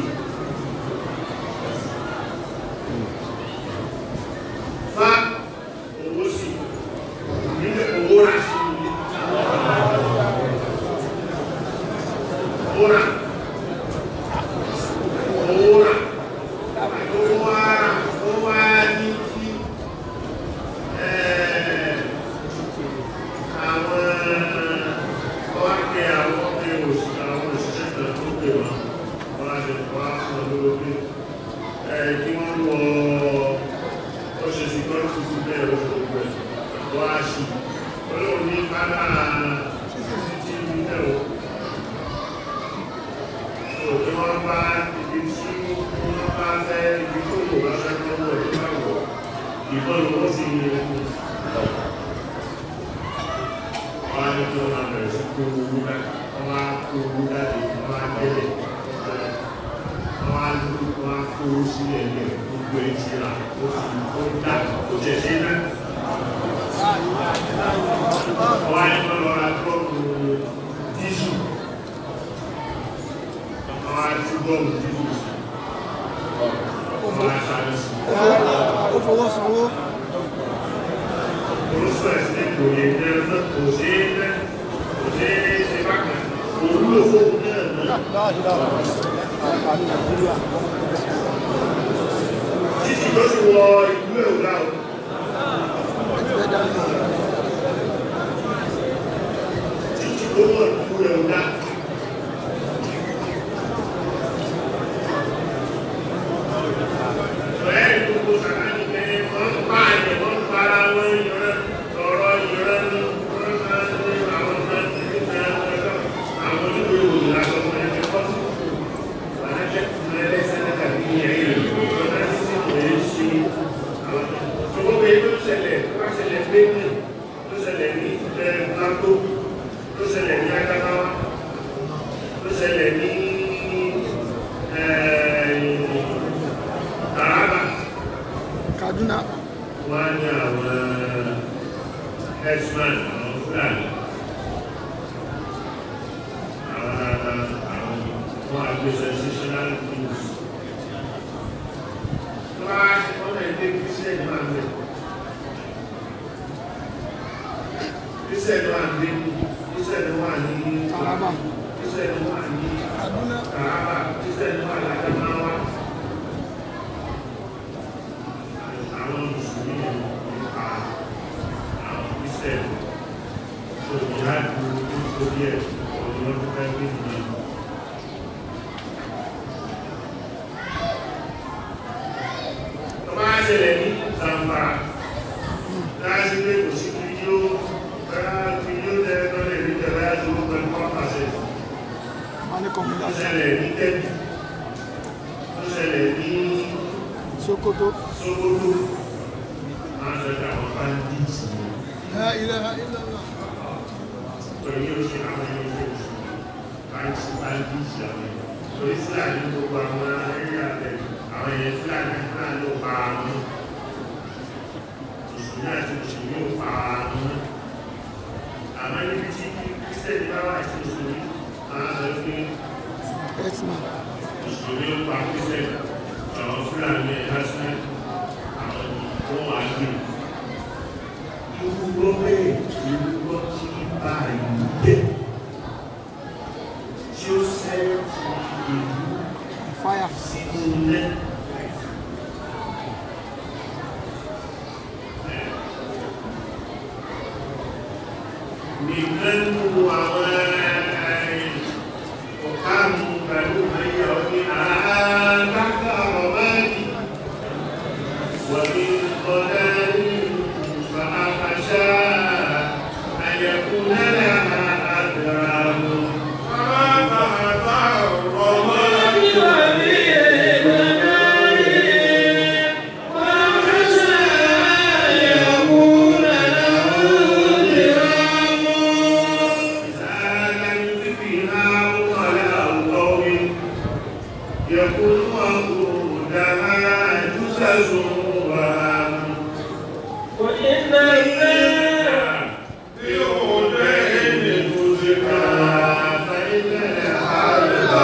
fa owó sí nílẹ̀ owó rà sí ilé owó rà owó rà owó wá owó wá ní kí ẹ̀ẹ́ àwọn ọ̀kẹ́ àwọn ọ̀kẹ́ òṣìṣẹ́ àwọn òṣìṣẹ́ kan tó pè wọ́n wọ́n á lè wá fún ọ lówó pé ẹ kí wọ́n wọ ó ṣe sí kọ́ tuntun bẹ́ẹ̀ ó ṣe gbẹ wọ́n á ṣì olóòrùn ní kálá títí ní ẹ̀wọ̀ tó kí wọ́n bá ibi tí wọ́n bá fẹ́ ibi tó wò bá fẹ́ lọ́wọ́ ẹ̀ bá wọ̀ ìbọn lọ́wọ́ sí ilé ẹ̀kọ́ wọ́n á ní kí wọ́n máa bẹ̀rẹ̀ sí kó owó láti wọ́n á kó owó láti wọ́n á gbẹ́lẹ̀ wọ́n á lù wọ́n á kó owó sílẹ̀ lẹ̀ gbogbo ẹ̀ ti rà ó sì ó dà ó tẹ̀ sí náà. wọ́n á ní kí wọ́n lọ ra tọ́ọ̀kù dísù wọ́n á tú bọ́ọ̀lù dísù sí wọ́n á sáré sí. Ó fowó sanwó. sọ ẹ̀sìn kò lè jẹ ẹ̀sìn kò ṣe é jẹ kò ṣe é ṣe bákan òun ló fóun náà náà títí tó sì wọ ìlú èwúrà o. títí tó wọ ìlú èwúrà. Bẹ́ẹ̀ ni gbogbo sàkánì pé wọ́n ń pa àyè wọ́n ń para wọn yọrọ ọ̀rọ̀ yọrọ ní wọ́n máa ń ní àwọn ọmọ ẹgbẹ́ ìgbà ẹgbẹ́ àwọn oníwèé ìròyìn lásán fún ẹgbẹ́ pọ́sí. Wọ́n á jẹ́ kí wọ́n ẹlẹ́sẹ̀ náà tàbí ẹ̀yìn wọ́n á sì lè ṣe àwọn ṣùgbọ́n pé tó ṣẹlẹ̀ tó bá ṣẹlẹ̀ lẹ́nu tó ṣẹlẹ̀ ní ẹ̀ Plateau tó ṣẹlẹ̀ ní Adamawa tó ṣẹlẹ̀ ní Taraba Kaduna wọ́n á ní àwọn herdsmen àwọn Fúlàní àwọn àwọn wọ́n á gbé sensational news tó bá ṣe wọ́n náà dé Christian máa ń bẹ̀ Christian wà ní Christian wà ní Taraba Christian wà ní Kaduna Taraba Christian wà ní Adamawa àwọn mùsùlùmí nípa àwọn Christian tó ìyáàdù nítorí ẹ̀ ọ̀dọ́ tó fẹ́ gbé nìyẹn. tó bá ṣẹlẹ̀ ní Zamfara láti pé kò sí kí yóò bẹ́rẹ̀ kí yóò tẹ́ tó lè rí tẹ̀lé àti ó pẹ̀lú pàṣẹ wọ́n ní tó kọ̀mídà ṣẹlẹ̀ ní Kẹ́bì tó ṣẹlẹ̀ ní Sokoto Sókótó máa ń ṣẹlẹ̀ àwọn bandits ní La ilaha illallah torí ó ṣe àwọn ẹni tó ṣe bandits bandits àwọn ẹni torí Fúlàní gbogbo àwọn ẹ̀rí àbẹ̀ àwọn ẹ̀yẹ Fúlàní Fúlàní ló pa àwọn mùsùlùmí àti mùsùlùmí ò pa àwọn àmọ́ níbi tí Kírísítẹ́nì bá wà sí mùsùlùmí máa ń sọ pé Herdsman mùsùlùmí ó pa Kírísítẹ́nì àwọn Fúlàní ẹ̀hásímẹ́ àwọn tó wà gbé irú lọ́pẹ́ irú lọ́ tí bá ìlú dé tí ó sẹ́yìn tí ìlú fire sínú ilé. Nìkan nínú àwọn ọ̀káàmù pẹ̀lú ayé ọdún àádáka ọ̀bẹ́ni wọ̀bí ọ̀dẹ́ni fàáfàṣà àyẹ̀kú lẹ́lẹ̀ àdàràmù. يكون وقودها جسس وهم وإن بأودين تزكى فإن الحرب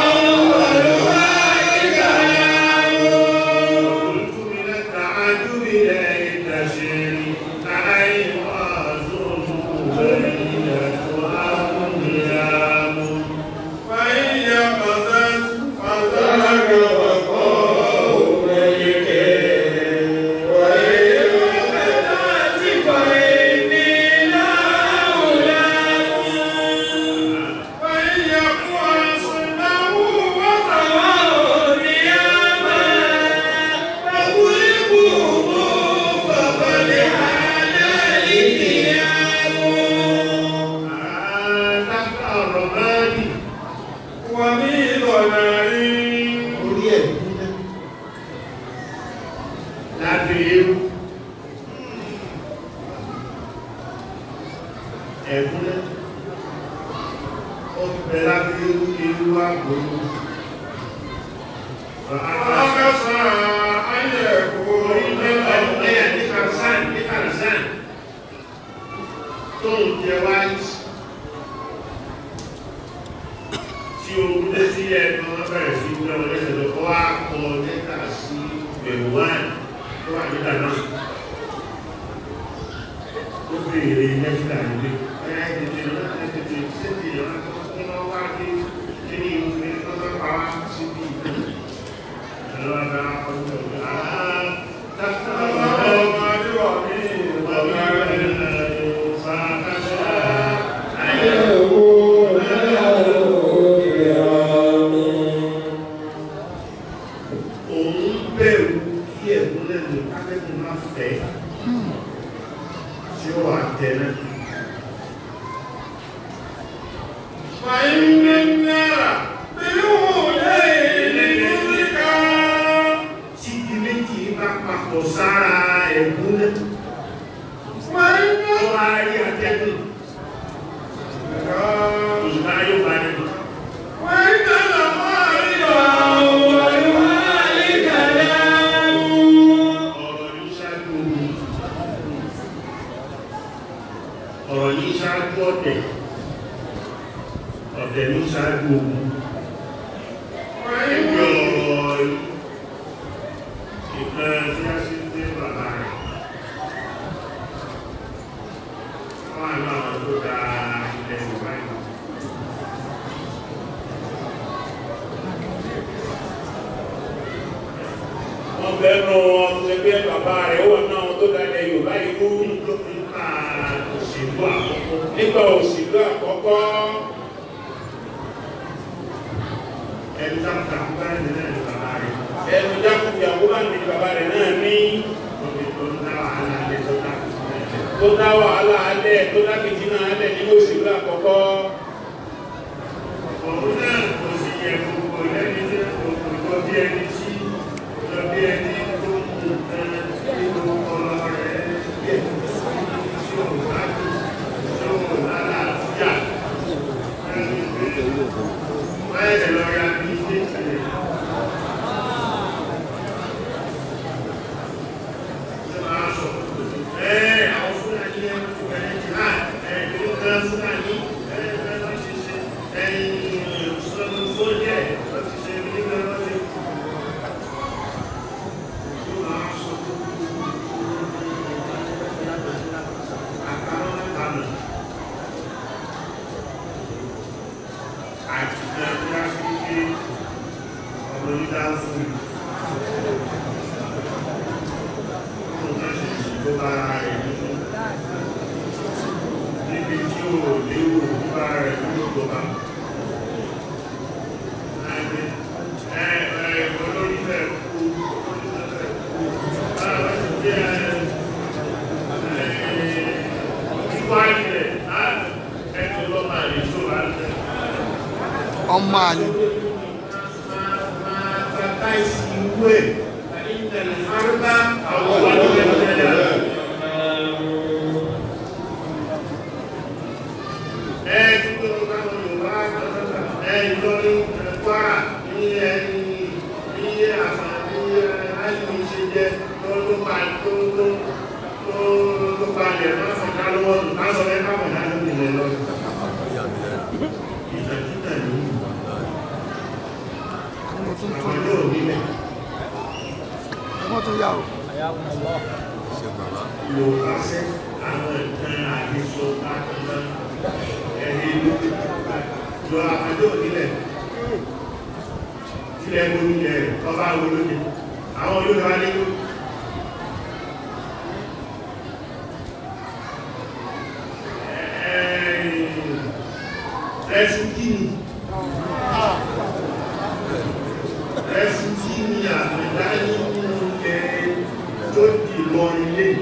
قلت من التعجب ليت شيري أعين وأزوم بينة أميام فإن يقظت فذاك وقاه ملك وإن يقظت فإني لا أولام فإن يقوى صنعه وطواه نياما فغلبوه فقد حان النيام الرمادي ومن ضلال orí ẹ̀ láti ewu ẹ̀gúnlẹ̀ ó bẹ̀ láti ewu ewu àgbòrò وأقصى أن يكون ẹ̀yà ní kàrìsán ní kàrìsán tó ń jẹ wáyé tí ogun dé sí ẹ̀kan wọ́n bẹ̀rẹ̀ sí gbé wọn lẹ́sẹ̀ lọ́kọ́ wá kọ lẹ́tà sí bẹ̀rù wáyé tó wà nígbà náà ó béèrè nẹ́fìlà nílé ẹ̀yà tètè náà tètè sétè ọ̀nà kí wọ́n wá dé kí ní ìwé tó bá pa wá síbi ẹ̀rọ abẹ́ akọ́jú ọ̀gbẹ́ àá dákítà ọmọ adéwà ní ọ̀gá rẹ̀. òun bẹ̀rù kí ẹ̀kún lẹ́nu kákẹ́kùn máa fẹ́ tí ó wà tẹ̀lé فإن النار بالهدى لمدركا tí di méjì bá papọ̀ sára ẹ̀kún lẹ́nu وإن ó wá rí atẹ́gùn ìgbà yóò bá nínú وإن المعارض والوالي كلام ọ̀rọ̀ ní ṣáájú ogun ọ̀rọ̀ ní ṣáájú ọ̀tẹ̀ ọ̀tẹ̀ ní ṣáájú ogun ẹgbẹ́ ọ̀rọ̀ ìpẹ́ tí a ṣe ń gbé bàbá rẹ̀ wọ́n àná àwọn tó da ilẹ̀ Yorùbá ìlú wọ́n bẹ̀rù wọn tó ẹgbẹ́ bàbá rẹ̀ ó wà náà wọn tó dalẹ̀ Yorùbá ìlú nípa òṣèlú àkọ́kọ́ nígbà òṣèlú àkọ́kọ́ ẹni tá a kà ń bá ẹni náà ní bàbá rẹ̀ ẹnu jákùjàkú bá ní bàbá rẹ̀ náà ní lórí tó ń dá wàhálà lé tó dá tó dá wàhálà alẹ́ tó dá kìtìnà alẹ́ nínú òṣèlú àkọ́kọ́ òun náà kò sì yẹ gbogbo lẹ́ni tí kò kò jọ bí ẹni tí jọ bí ẹni tó ń mú nǹkan nínú ọlọ rẹ̀ yẹ tí ò gbádùn tí ò lálàáfíà ẹni pé báyẹ̀ lọ ya bí ilé ìtìlẹ̀ ṣe máa sọ ẹ́ àwọn fúlàní ẹ̀ ń fún ẹ̀ jihad ẹ̀ kìlọ̀ kan fúlàní ẹ̀ ẹ̀ lọ́ ṣe ṣe ẹ̀yìn ìṣòro sójẹ́ lọ́ ti ṣe nígbà lọ́ ṣe yóò máa sọ àkàrọ̀ mẹ́ta nù àti ìdájọ́ sí pé ọmọ nígbà fún mi tó bá ṣe ṣe tó bá rẹ̀ nínú níbi tí ó léwu nípa rẹ̀ nínú ìjọba. Olórí fẹ́ kú, olórí fẹ́ kú, báwo ti jẹ́ ìwà ilẹ̀ ẹni lọ́mọ àlè tó wà lẹ́. ọmọ àlè Máa tata ìsìnwé, ìtẹ̀lẹ̀ àrùbá àwọn ọ̀dọ́ ẹgbẹ̀rẹ̀. ẹ̀ẹ́dì tó ń bá wọn Yorùbá ẹ̀ẹ́dì tó ní Kwara ní ẹni ní àfà ní àìní ṣe jẹ́ tó tó pa tó tó tó tó palẹ̀ máa fọ̀ ká lọ́wọ́ nù ká sọ ẹ́ káwọn ìdá lórí ilẹ̀ lọ. ìtàkìtà ní ọmọ tó ń àwọn tún yóò nílẹ̀ ọmọ tó yà ó Yorùbá sẹ́ àwọn nǹkan àdìsọ káàkiri ẹ̀rí ìlú lọ àfàjọ́ nílẹ̀ ilẹ̀ ẹgbẹ́ onílẹ̀ rẹ̀ ọba àwọn olóde àwọn olóde wá ní ẹ̀sùn kí ni ẹ̀sùn kí ni àfẹ́dá nínú ilẹ̀ tó dì lọ ilé yìí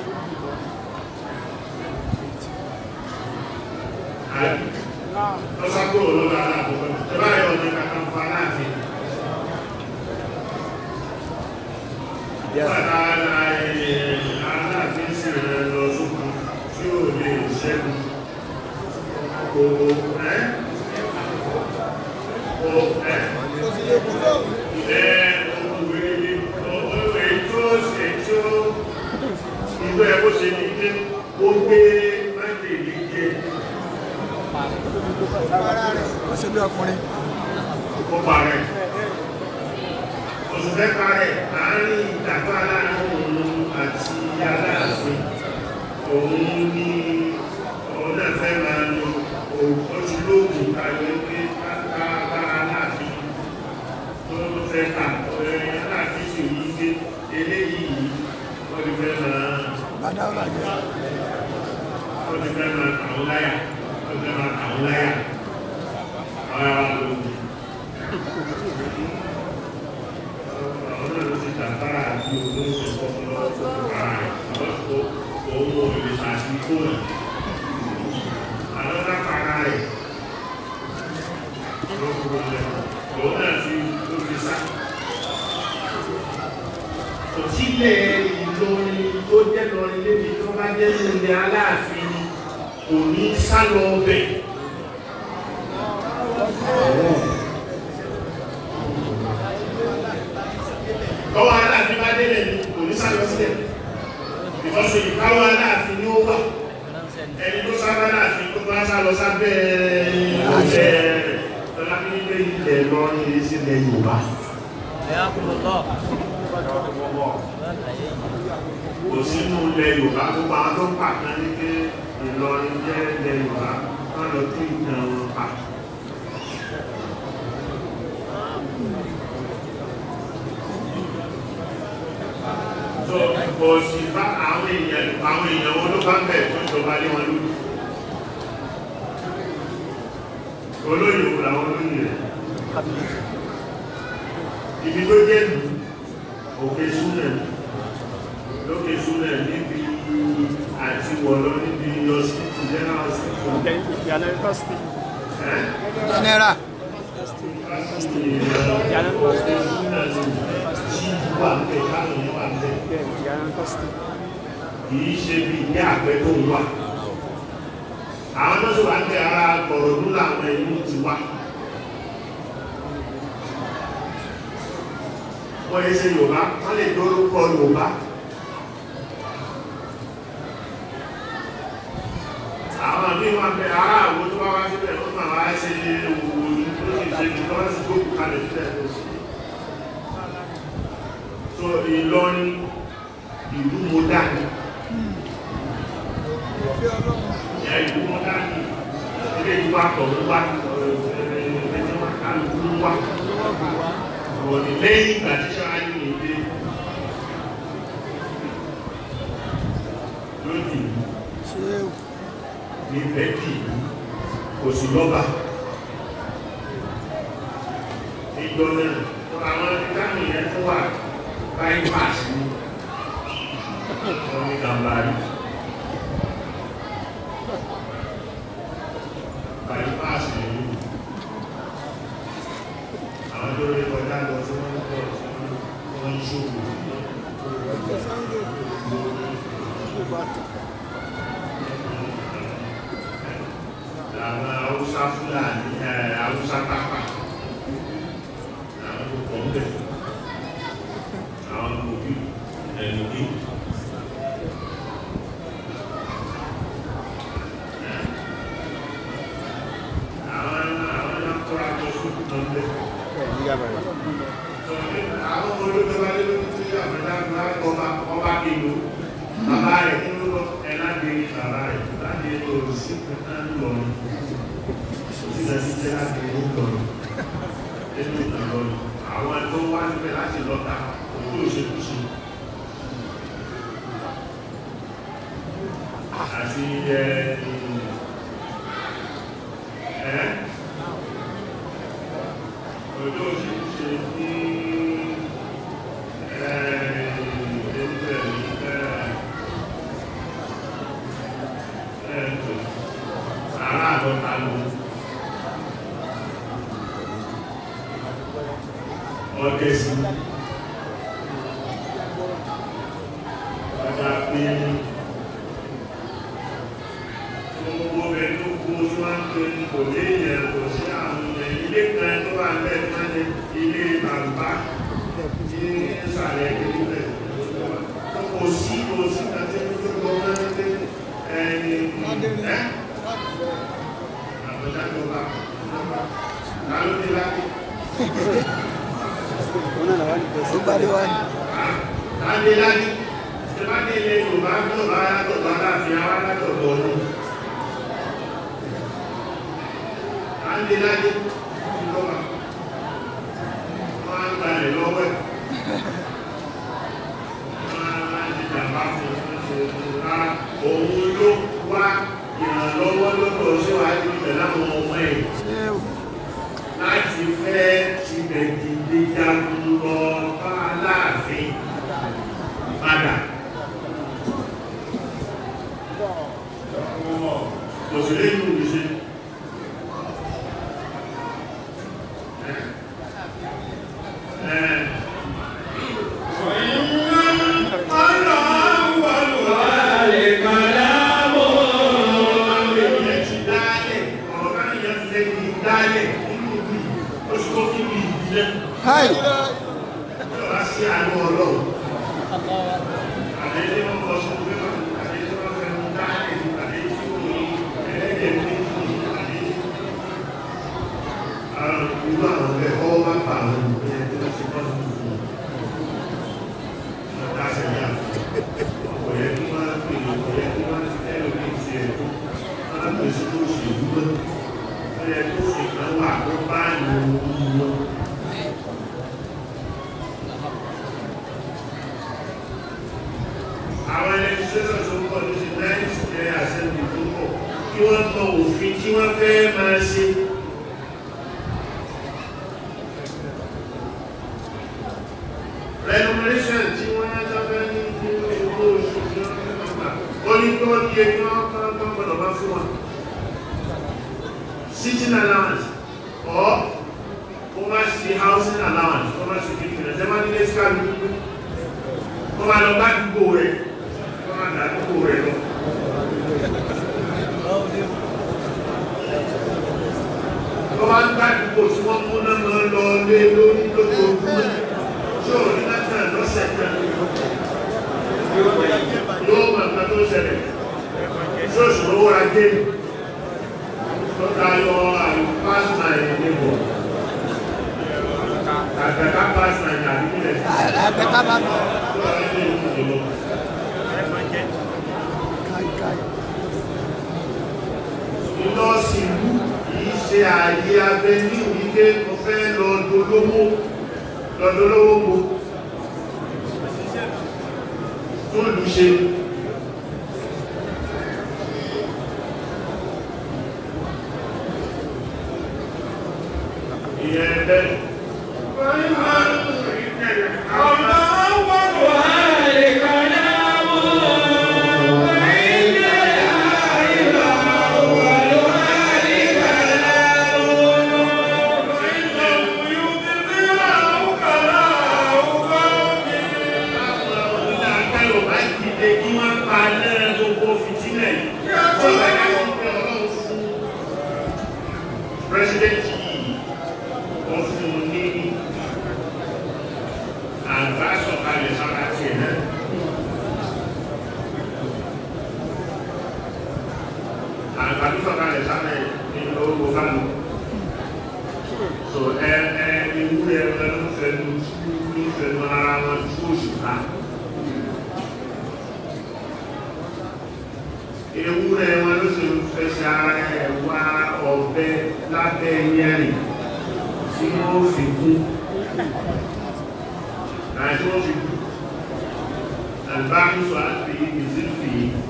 lọ́sàkóò lọ́dọ̀ aláàbò ẹ̀bá yọ ọ̀nà kàkànfà aláàfin Bàtà aláàfin sì rẹ̀ lọ sókun tí ó lè ṣẹ́gun. Gbogbo ẹ́ o ẹ́ ẹ́ òwúrẹ́ òwúrẹ́ tó ṣe tó ìgbẹ́ bó ṣe ní pé ó gbé májèlé jẹ ó ṣe bí ọkùnrin ó parẹ́. Òṣùfẹ́ parẹ́ àárín ìdàgbà aláàrin òun àti aláàfin. òun ní òun náà fẹ́ máa lo oṣù lóògùn tàbí pé káàkiri láàfin tó ló fẹ́ tà ọ̀rẹ́ láàfin sì yí pé eléyìí wọ́n ti fẹ́ máa bàdá ọ̀la jẹ́ wọ́n ti fẹ́ máa tàwọn láyà wọ́n ti fẹ́ máa tàwọn láyà ọ̀rẹ́ wa lóògùn. àwọn náà ló ti tàbára àti olóògùn fọ́fún lọ́wọ́ fún ara rẹ̀ àwọn tó òun ò lè ṣàti fóònù àwọn náà para rẹ̀ òun náà fi ló fi sá. òtílẹ̀ Ìlọrin tó jẹ́ lọrin lébi tó bá jẹ́ nílẹ̀ Aláàfin kò ní sá lọ ọbẹ̀. Tọ́wọ́ Aláàfin bá délẹ̀ ní kò ní sá lọ sílẹ̀. Ìfọ́sọ̀ ìkáwọ́ Aláàfin ni ó wà. Ẹni tó sábà Aláàfin tó bá sá lọ sábẹ́ ilẹ̀ tọ́lá kí nílé ilẹ̀ lọ́rin ilé sílẹ̀ Yorùbá. Kò sínú ilẹ̀ Yorùbá gbogbo àwọn tó ń pàtàn ní pé Ìlọrin jẹ́ ilẹ̀ Yorùbá wọ́n lọ tún ìtàn wọn pa. So, kò sí bá àwọn èèyàn àwọn èèyàn wọn ló bá ń bẹ̀ fún ìjọba lé wọn lórí. Olóyè wo làwọn olóyè rẹ̀? Ibi tó jẹ́ ìlú òkè súnẹ̀ lókè súnẹ̀ níbi àti wọ̀lọ́ níbi hospital general hospital. Ẹ́ general kìí ṣe bí ní àgbẹ̀ tó ń wà àwọn tó sì wà ń tẹ ara kọ̀rọ̀dún làwọn ẹ̀yìn ti wá wọ́n yẹ ṣe Yorùbá wọ́n lè dórúkọ Yorùbá àwọn àmì wọn bẹ ara àwọn tó bá wá síbẹ̀ ó máa wá ṣe òwò ní tó sì ṣe ní tó bá sì gbókù kalẹ̀ sílẹ̀ tó sí so Ìlọrin ìlú mọ́dánì ìyá ìlú mọ́dánì ilé ìlú àtọ̀wọ́ wá ẹ̀ẹ́dẹ́gbẹ̀rẹ̀ wọn kálukú wá ọ̀rọ̀ ní lẹ́yìn ìgbà tí ṣáájú ní ilé lónìí ṣé ní bẹ́ẹ̀kì kò sí lọ́ba ìjọ náà àwọn ìdáhùn yẹn tó wà báyìí pàṣẹ ní ọmọ gàmbàrí báyìí pàṣẹ ní àwọn tó rí kọjá lọ sí wọn pọ̀ sí wọn ṣòwò àwọn haúsá fúlàní ẹ̀ haúsá pápá àwọn tó pọ̀ ń bẹ̀ àwọn òbí ẹ̀lùmí àwọn àwọn akọ́ra tó fún ń bẹ̀ àwọn olóògbé bá lé lórí tí àmàdá ọba ọba kìlú bàbá rẹ̀ nínú lọ ẹ̀lá gbé bàbá rẹ̀ láti ètò òsìnkú náà lọ́rùn sílẹ̀ sílẹ̀ láti ìlú lọ́rùn nínú ìlọrin àwọn tó wá níbẹ̀ láti lọ́ta òkú òṣèkúṣe àti ẹ̀ ẹ̀ òjò òṣèkúṣe ní Ọ̀gẹ̀sì ọjà pé gbogbo ẹ̀ tó kú tí wọ́n ń pè ní kò lé ìyẹn kò sí àwọn ilẹ̀ ilé kan tó wà ń bẹ̀ tí wọ́n ní ilé bàbá ní ìsàlẹ̀ ìpínlẹ̀ kò sí kò sí àti tó lọ mẹ́rin ẹ̀yìn ẹ́ àbọ̀dájọba lálódé láti ó gbárí wá ní láti láti tí bá dé ilé Yorùbá tó bá yàtọ̀ bá láàfin àwọn kò sí lé inú ìṣe Hi. sí àánú ọlọ́run àdéhùn wọn kọ sọ pé àdéhùn wọn fẹ́ mú dáadé àdéhùn tí kò ní ẹlẹ́dẹ̀ ní àdéhùn àwọn ìlú àwọn ọ̀bẹ ọwọ́ bá pa àwọn olùgbé ẹni tó ti bọ́ sí fún un ọ̀dà sẹ́yà kò yẹ kí wọ́n pè é kò yẹ kí wọ́n ti tẹ́lẹ̀ ní ti ẹ̀kọ́ wọ́n á pè sí tó ṣe ìdúró ó yẹ kó fi kan wà tó bá ìlú wọn. àwọn legislation tó ń bọ̀ ní ti ninth general assembly tó ń bọ̀ kí wọ́n mọ òfin tí wọ́n fẹ́ máa ṣe. remuneration tí wọ́n yá jábẹ́ ní nínú owó oṣù tí wọ́n fẹ́ máa gbà ó ní kí wọ́n di ẹni wọ́n kọ́ tó gbọ́dọ̀ bá fún wọn. sitting allowance or kó má ṣe housing allowance kó má ṣe kékeré ṣe má nílé sí kálukú kó má lọ bá dúgbò rẹ̀ kó má dá dúgbò rẹ̀ lọ. Tó bá ń bá dúgbò tí wọ́n mú náà máa lọ lé lórí lójoojúmọ́ tí ò ní láti ẹ̀ lọ́sẹ̀ kan. Yóò mọ̀ nǹkan tó ṣẹlẹ̀. Tí ó ṣòro wá dé. Tó tayọ àyè pass my neighbor. Àgbẹ̀ká pass my àdúgbò Àgbẹ̀ká bá lọ. Káì káì. Lọ́ọ̀sì ìlú kìí ṣe ààyè abẹ ní ìwíké mo fẹ́ lọ dolówó lọ́dọ́lówó mo tó lù ṣe. Ìyẹn bẹ́ẹ̀. President yìí, ó fún un ní àgbà sọ̀kalẹ̀ sára tiẹ̀ náà. Àgbà tó sọ̀kalẹ̀ sára ní orúkọ fánu. So ẹ ẹ ewúrẹ́ ẹ ló fẹnu ló fẹnu ara wọn tí ó sì ká. Ewúrẹ́ wọn ló sì fẹsẹ̀ ara ẹ̀ wá ọ̀bẹ lábẹ́ yẹrin tí wọ́n fi kún àti wọ́n fi àlùbáàmù sọ àti ìzífì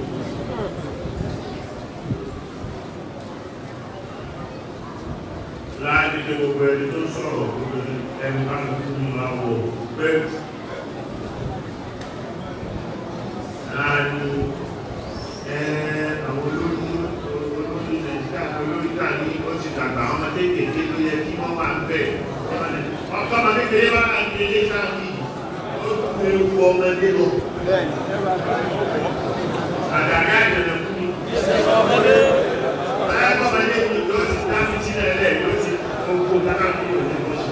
láàrin ní gbogbo ẹni tó sọ̀rọ̀ gbogbo ẹni bá ń kú ní àwọ̀ bẹ́ẹ̀ láàrin ẹ àwọn olóyún olóyún nàìjíríà olóyún náà ní ó ti dàgbà àwọn ọmọdé kékeré ló yẹ kí wọ́n wà ń bẹ̀ ọkọ̀ ọmọdé kékeré bá ń gbé ilé sáà ní ewu ọmọdé lọ. Àdàrí àjẹ̀lẹ̀ fún mi. Ọmọdé ọmọdé mi yóò ti dá fi sílẹ̀ lẹ̀ yóò ti gbogbo káká fún mi òní lọ́sí.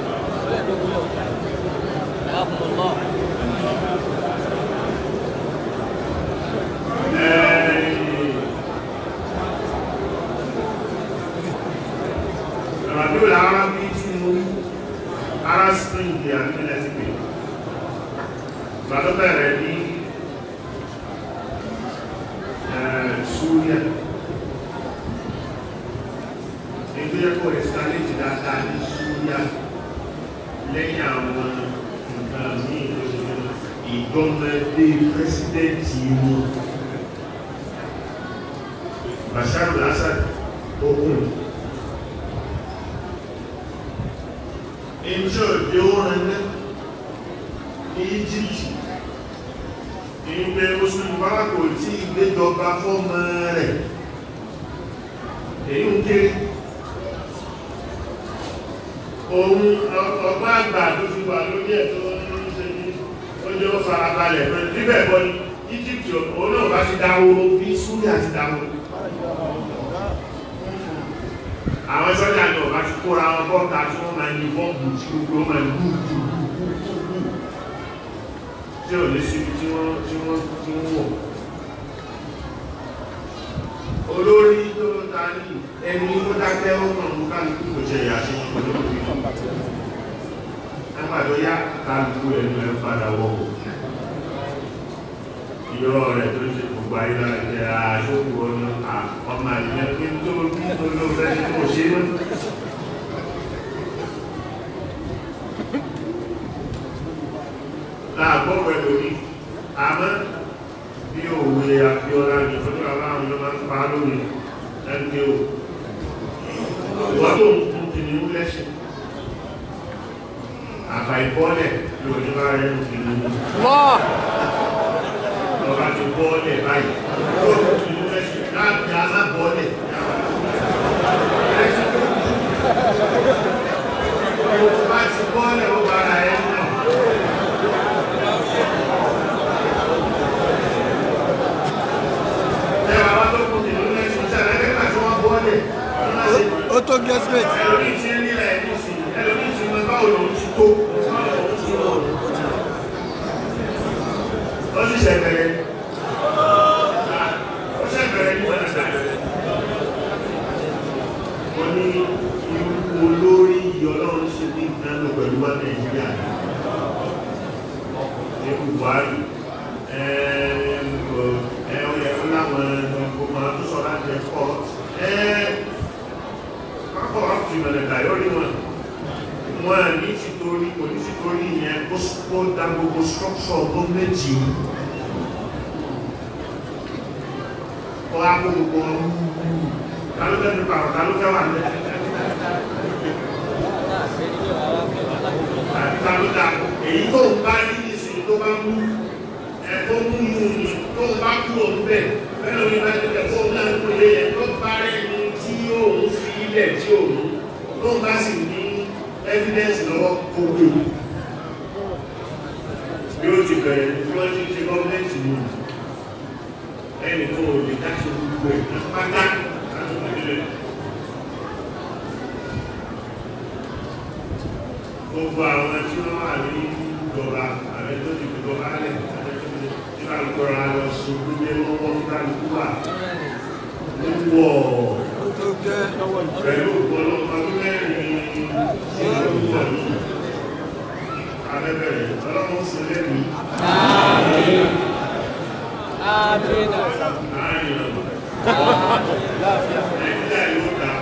Ìrọ̀lú làwọn bí tí mo rí ara spring àti ilẹ̀ ti pè é gbàdọ́ bẹ̀rẹ̀ ní Súríà ètò ẹ̀kọ́ ẹ̀sìtálẹ́jì dáadáa ní Súríà lẹ́yìn àwọn nǹkan ní ìgbọ́mọdé pẹ́sidẹ́ntì wọn Bashar al-Assad ogun ìjọ ìdí orin náà ní Egypt ìgbé oṣù ìwárà kò tí ìgbéjọba fọ́mọ rẹ̀ èyí ń kéré ohun ọgbà àgbà tó fi wà lórí ẹ̀ tó ń ṣe ní oúnjẹ ó farabalẹ̀ pẹ̀lú bíbẹ̀ bọ́ ní Egypt òun náà bá ti dáwóró bí Súríà ti dáwóró àwọn sọ́jà náà bá ti kóra wọn bọ́ta tí wọ́n máa ní bọ́ọ̀bù tí gbogbo wọn máa gbú gbú tí ò lè síbi tí wọ́n tí wọ́n tí wọ́n wọ̀ olórí tó ta ní ẹni tó dákẹ́ ó kàn mú kálukú kò ṣe ìyá sí olóògbé nígbà tó yá kálukú ẹnu ẹ padà wọ̀wọ̀ ìyọ́ rẹ̀ tó ṣe gbogbo ayé náà jẹ́ àṣókù ọ̀nà ọmọ àìyẹ́ pé tó bí olóògbé tó ṣe mọ́ láàgbọ́ pẹ̀lú ní àmọ́ bí òwe àbíọ́lá ní ọjọ́ aláwọn ló máa ń pa lórí ẹgbẹ́ o wọ́n tó ń kún kìnnìún lẹ́ṣin àfà ìbọ́lẹ̀ lórí bá rẹ̀ ń kìnnìún ọba ti bọ́ọ̀lẹ̀ báyìí tó ń kìnnìún lẹ́ṣin láti alábọ́ọ̀lẹ̀ bá ti bọ́ọ̀lẹ̀ ó bára ẹ̀ náà ó tó gẹ́sìmẹ̀tì ẹlòmí tí ń nílẹ̀ ẹ̀dùn sí ẹlòmí tí mọ báwo lòun ti tó ó sì ṣẹ̀bẹ̀rẹ̀ ó ṣẹ̀bẹ̀rẹ̀ ní ọ̀nà ó ní irú olórí ìyọlọ́run ṣe ní ìdánwò pẹ̀lú wa Nàìjíríà ní Buhari ẹ̀ẹ́dẹ̀ẹ́dẹ̀ ẹ̀ẹ́dẹ̀ láwọn ọmọ tó sọ láti ẹ̀kọ́ ẹ̀ẹ́ ọ̀rọ̀ fi mẹ̀lẹ̀dà lórí wọn wọn ní títorí kò ní títorí yẹn kó dá gbogbo structure gọ́ọ̀mẹ̀ntì ó á kó gbogbo ọmọ kálùfẹ́ nípa ọ̀rọ̀ kálùfẹ́ wà ní kálùfẹ́ èyí tó ń bá ní ìsìn tó bá mú ẹ̀kọ́ mú mú ní tó ń bá kú òun bẹ̀ bẹ́ẹ̀ lórí bá ti tẹ̀ fún náà kú lé yẹn tó bá rẹ̀ ní tí òun fi ilẹ̀ tí òun tó ń bá sì ní evidence lọ́wọ́ kó gbé bí ó ti bẹ̀rẹ̀ tí wọ́n ti ṣe gọ́ọ̀mẹ́ntì mú ẹnì kan ò lè dáṣe gbogbo ẹ̀ pátá láti wọ́n nílẹ̀ gbogbo àwọn tí wọ́n wà ní ìjọba ààrẹ tó ti gbogbo alẹ̀ ààrẹ tó ti tí wọ́n kọ́ra lọ sí gbogbo lọ́wọ́ kálukú wà níwọ̀ ó tó gẹ́ pẹ̀lú ọ̀pọ̀lọpọ̀ ọdún mẹ́rin ìlú ọ̀nà abẹ́bẹ̀rẹ̀ ọlọ́run sí lẹ́nu àárín ọ̀nà nàìjíríà yóò dá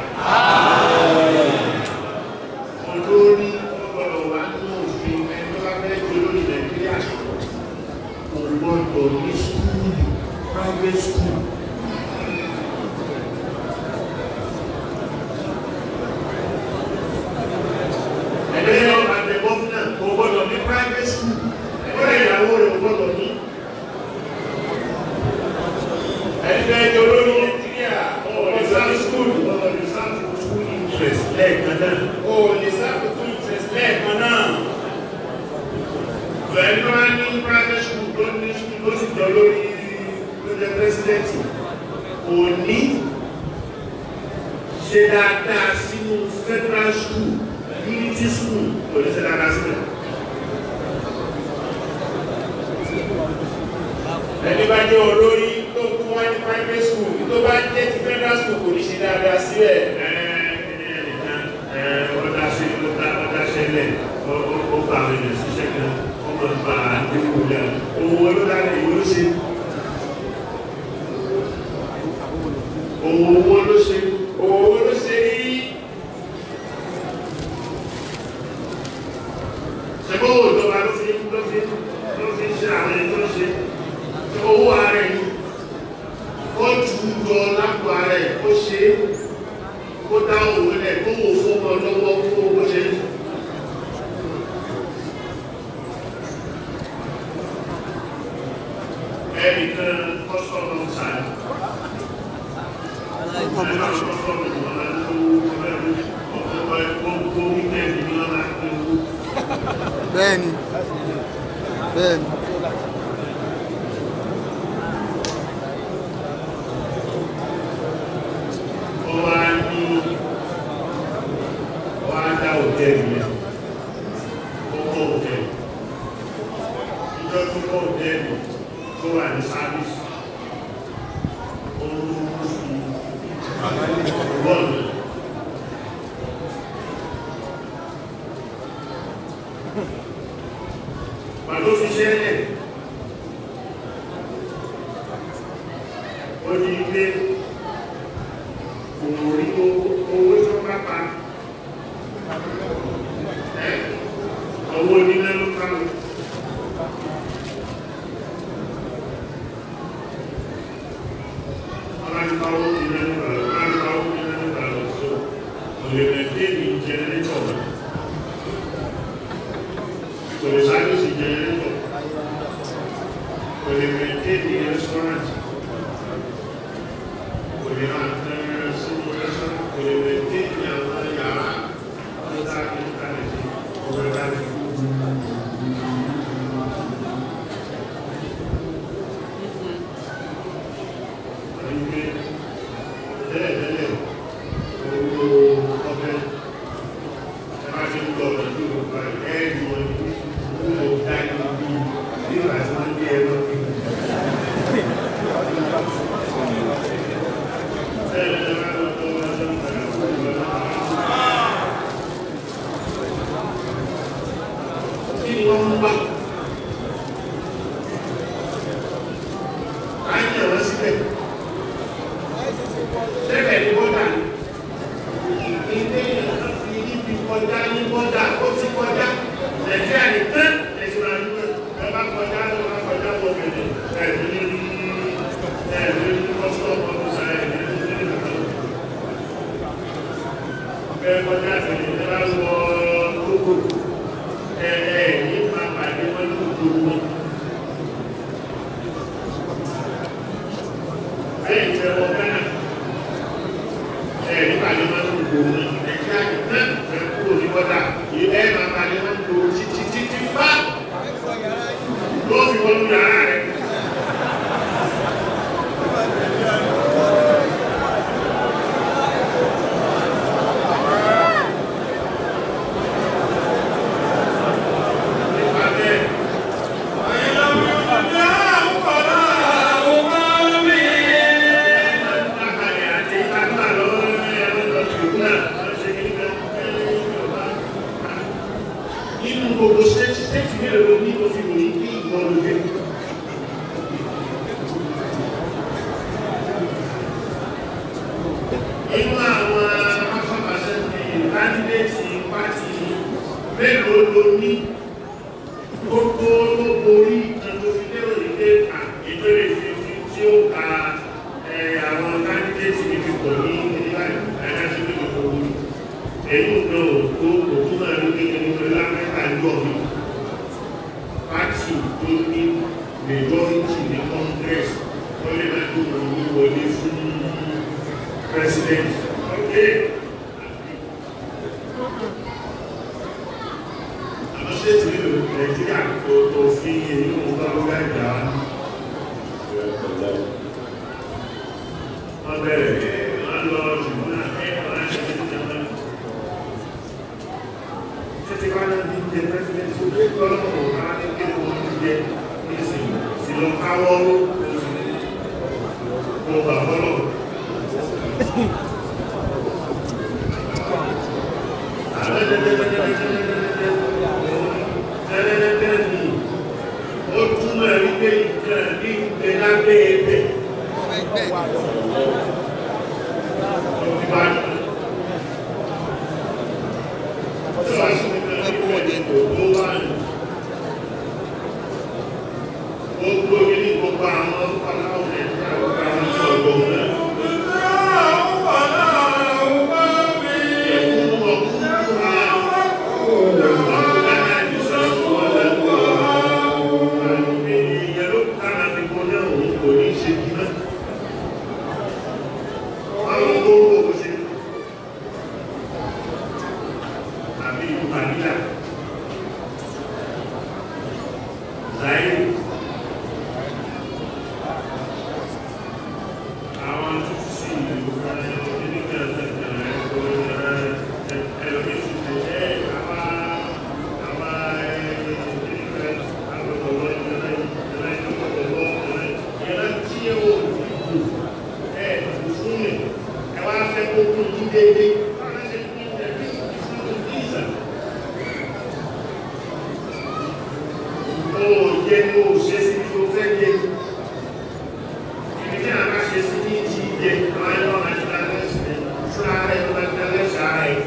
olórí ọgbọ̀dọ̀ wà nínú òfin ẹni tó bá fẹ́ jẹ́ olórí nàìjíríà kò gbọ́dọ̀ ní skúlù private school ẹgbẹ́ yẹn ọba tẹ gọ́fúnà kò gbọ́dọ̀ ní private school ẹgbẹ́ ìyàwó rẹ̀ kò gbọ́dọ̀ ní. ẹgbẹ́ ẹjọ́ olórí nàìjíríà ọ̀rọ̀ sáà skul ọ̀rọ̀ sáà skul interest lẹ́ẹ̀kan náà. o lè sáà skul interest lẹ́ẹ̀kan náà. bẹ́ẹ̀ni wọ́n á ní private school tó ní school tó sì jọ lórí ló jẹ́ president kò ní ṣe dáadáa sínú federal school unity school kò ní ṣe dáadáa sílẹ̀. ẹni bá jẹ́ olórí tó ń fún wa ní private school tó bá jẹ́ ti federal school kò ní ṣe dáadáa síbẹ̀. ọ̀dà ṣe ọ̀dà ṣẹlẹ̀ ó bá àwọn ènìyàn ṣiṣẹ́ kan ó máa ń ba àdéhùn rẹ̀ owó olódàlẹ̀ ìwé ló ṣe. owó ló ṣe owó ló ṣe rí. ṣẹ́gbọ́n ìjọba ló fi ló fi ló fi ṣe àwọn ẹni tó ṣe owó ààrẹ ni ó jù ú jọ lápò ààrẹ ó ṣe é kó dá òun lẹ̀ kó wò fún ọmọ lọ́wọ́ fún owó ṣe é. bẹ́ẹ̀ni bẹ́ẹ̀ni Pàtó fi ṣẹ́lẹ̀, ó ní ilé òun rí owó tó bá pa ẹ́ owó onílẹ̀ ló kárù. Aláǹkáwó ilẹ̀ ló kárù, aláǹkáwó ilẹ̀ ló kárù, so, òlèmẹ̀dé ní jẹnẹrétọ̀ rẹ̀. Kò lè sáré sí jẹnẹrétọ̀. Kò lè mẹ̀dé ní rẹ́sítọ́rántì. Kò lè máa tẹ́rẹ sínú rẹ́sítọ́rántì. Kò lè mẹ̀dé ní àwọn yàrá. Wọ́n dá kí ní kálẹ̀ sí ọgbẹ́ kálẹ̀. Ẹgbẹ́ tẹ́lẹ̀tẹ́lẹ̀ owó ọbẹ̀ ẹ bá ti ń lọ pẹ̀lú ọgbà ẹ̀ẹ́dì wọn ní owó dájú bí nígbà tí wọ́n ní ẹ̀rọ ní. Kí ni wọ́n ń wá? À ń yẹ̀ wọ́n síbẹ̀. Lẹ́bẹ̀ẹ́ ni bọ́dà ni. Ilé ìyàwó fi ibi kọjá ní bọ́dà ó ti kọjá. Nàìjíríà ní tán ẹ̀sìn máa ń gbé. Ẹ bá kọjá ló máa kọjá bọ̀ bẹ̀rẹ̀. Ẹ̀sìn ní ní ẹ̀sìn ní kọ́sítọ́ọ̀mù ọdún sáyẹ̀ ní ní ní ìlú. Bẹ́ẹ̀ kọjá tẹ̀lé ní bá wọ kókó. Ẹ ẹ ní máa pàdé wọn ní gbogbo wọn. Bẹ́ẹ̀ ni ẹ wọ Ghana nípàdé máa ń gbò ní nàìjíríà náà ẹ kúrò ní bọ́dà yìí ẹ máa pàdé máa ń gbò títí títí fá ló fi wọnú yàrá rẹ. Nípa bẹ́ẹ̀, lákàlẹ̀ àti ìtagbà lọ́wọ́ ẹ̀rọ lọ ṣùgbọ́n náà lọ ṣe kí nígbà nínú gbogbo stéètì stéètì mélòó ló ní tó fi wòye kí ìgbọ́n ló dé. Inú àwọn afọ́bàṣẹ́ ní kandidéètì pàtì mélòó ló ní gbogbo ló borí ìtàn tó fi lérò ní pé ìbéèrè fi tí ó ka àwọn kandidéètì níbi pọ̀ ní ìdílé ẹ̀ka sí ní gbogbo orí. Èyí ò náà tó òkú náà ní kékeré ní pẹ̀lú Amẹ́ríkà ń jọ mí. Pàtì tó ní majority ní Congress wọ́n lè máa tó wọn ní wọlé fún president. Okay. Àwọn ṣéètì nílò Nàìjíríà tó tó fi èyí òun bá lọ́gbà ìjà wa. Wọ́n bẹ̀rẹ̀ wọ́n lọ ṣùgbọ́n náà ẹ̀ wọ́n á ṣe ní ìjọba. Títí wá náà ní jẹ president tó gbé lọ́wọ́ wọn á ní kí wọ́n ti jẹ ìsìn sí lọ káwọ́ kó bà fọ́lọ̀. Ẹlẹ́dẹ́dẹ́ ni ó túmọ̀ wípé nǹkan ní ìgbẹ́ lábẹ́ ẹgbẹ́. Gbogbo ilé gbogbo àwọn ọlọ́run ẹ̀ka gbogbo àwọn ọgbọ̀n náà. Ẹ̀kún ọkùnrin náà. Wọ́n àwọn gbogbo kò ṣe àbí ìlú manila zaire àwọn tó ti sí ìlú onígbà ẹlòmísì tó ẹ àwọn àwọn ẹgbẹ́ agbọ̀dọ̀wọ́ ìjọba ìjọba ìjọba ìjọba tí ó dìbò ẹ fún mi ẹ wá fẹ́ kó kún yín déédéé wọ́n á ṣe kún yín déédéé ìfúnni ìzà. ó yẹ kó o ṣe sí tó fẹ́ yẹ ibi tí a bá ṣe sí ní ti yẹ àwọn ẹ̀rọ máa ti dá lẹ́sìn fún ara ẹ̀ máa ti dá lẹ́sìn ara ẹ̀.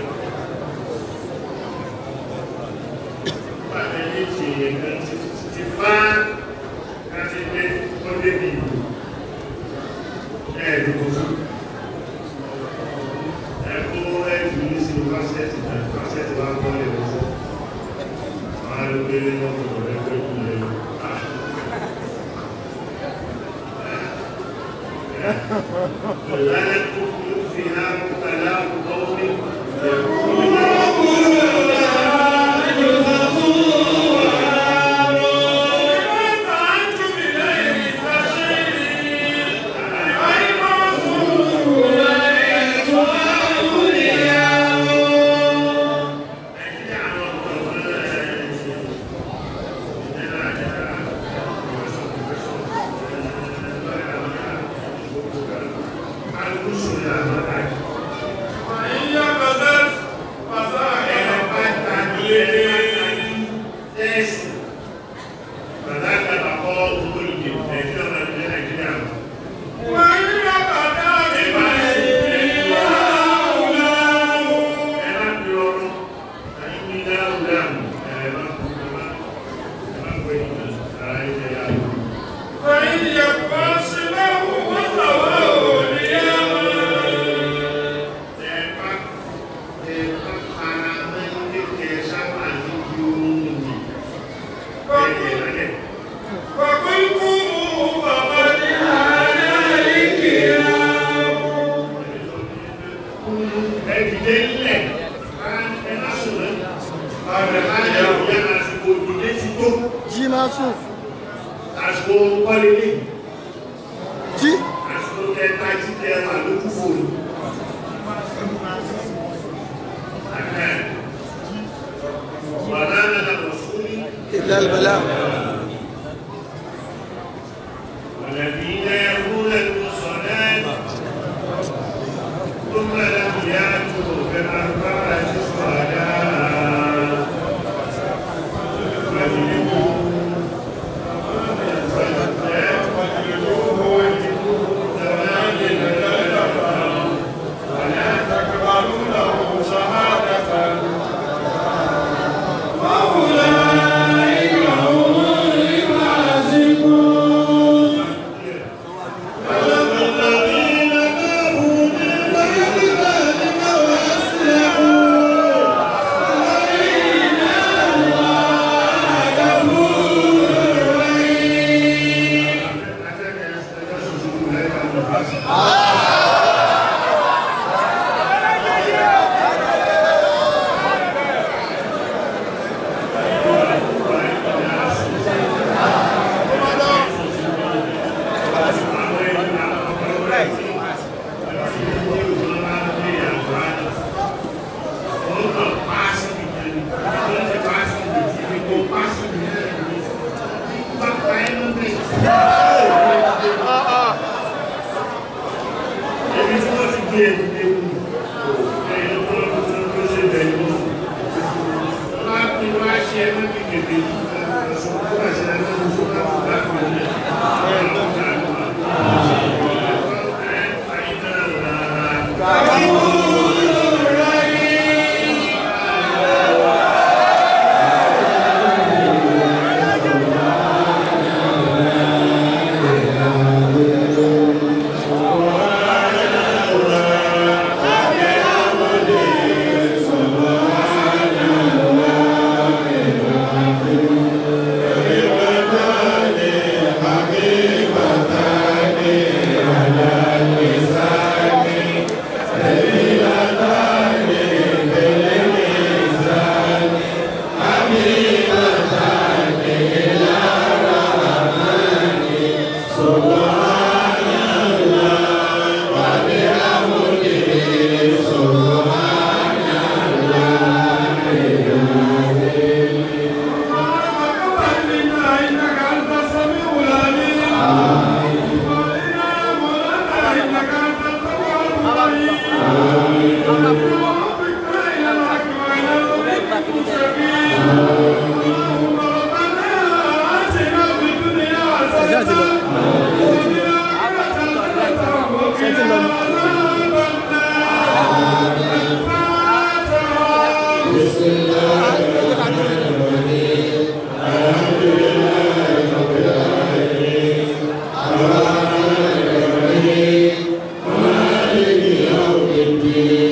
Nígbà tí ẹni ti yẹ kan ti ti fá láti gbé ó débi ìlú ẹ̀ẹ́dùkú fún ẹ̀kọ́ ẹ̀dùn ní sí fásitì náà fásitì wá kọ́ lè wọ́n fún àwọn alùpùpù náà kò lè pẹ́ kú lè lọ. ولا تكون فيها مبتلاء قوم يقولون jí máa sùn Àsìkò kọ́lélé, jí àsìkò kẹta jíjẹ wà lókù fòrò. وما على الرسول إلا البلاغ والذين يرمون المصلات ثم لم يأتوا بأربعة صلاة فاجلدوه ولا تقبلوا له شهادة وأولئك هم الفاسقون الذين تابوا من بعد ذلك وأصلحوا فإن الله غفور رحيم Ebi tí wọ́n ti gbé ewu ewu ẹ̀yìn ọ̀pọ̀lọpọ̀ tó ń tó ṣe bẹ̀rẹ̀ lọ. Wọ́n á pín wá ṣe ẹgbẹ́ bí bèbè yìí ẹ̀sùn tó bá ṣe ẹgbẹ́ bí tó bá kú bá kú ní ẹ̀ lọ́ta àgbà. Ẹ̀yìn náà rà Thank به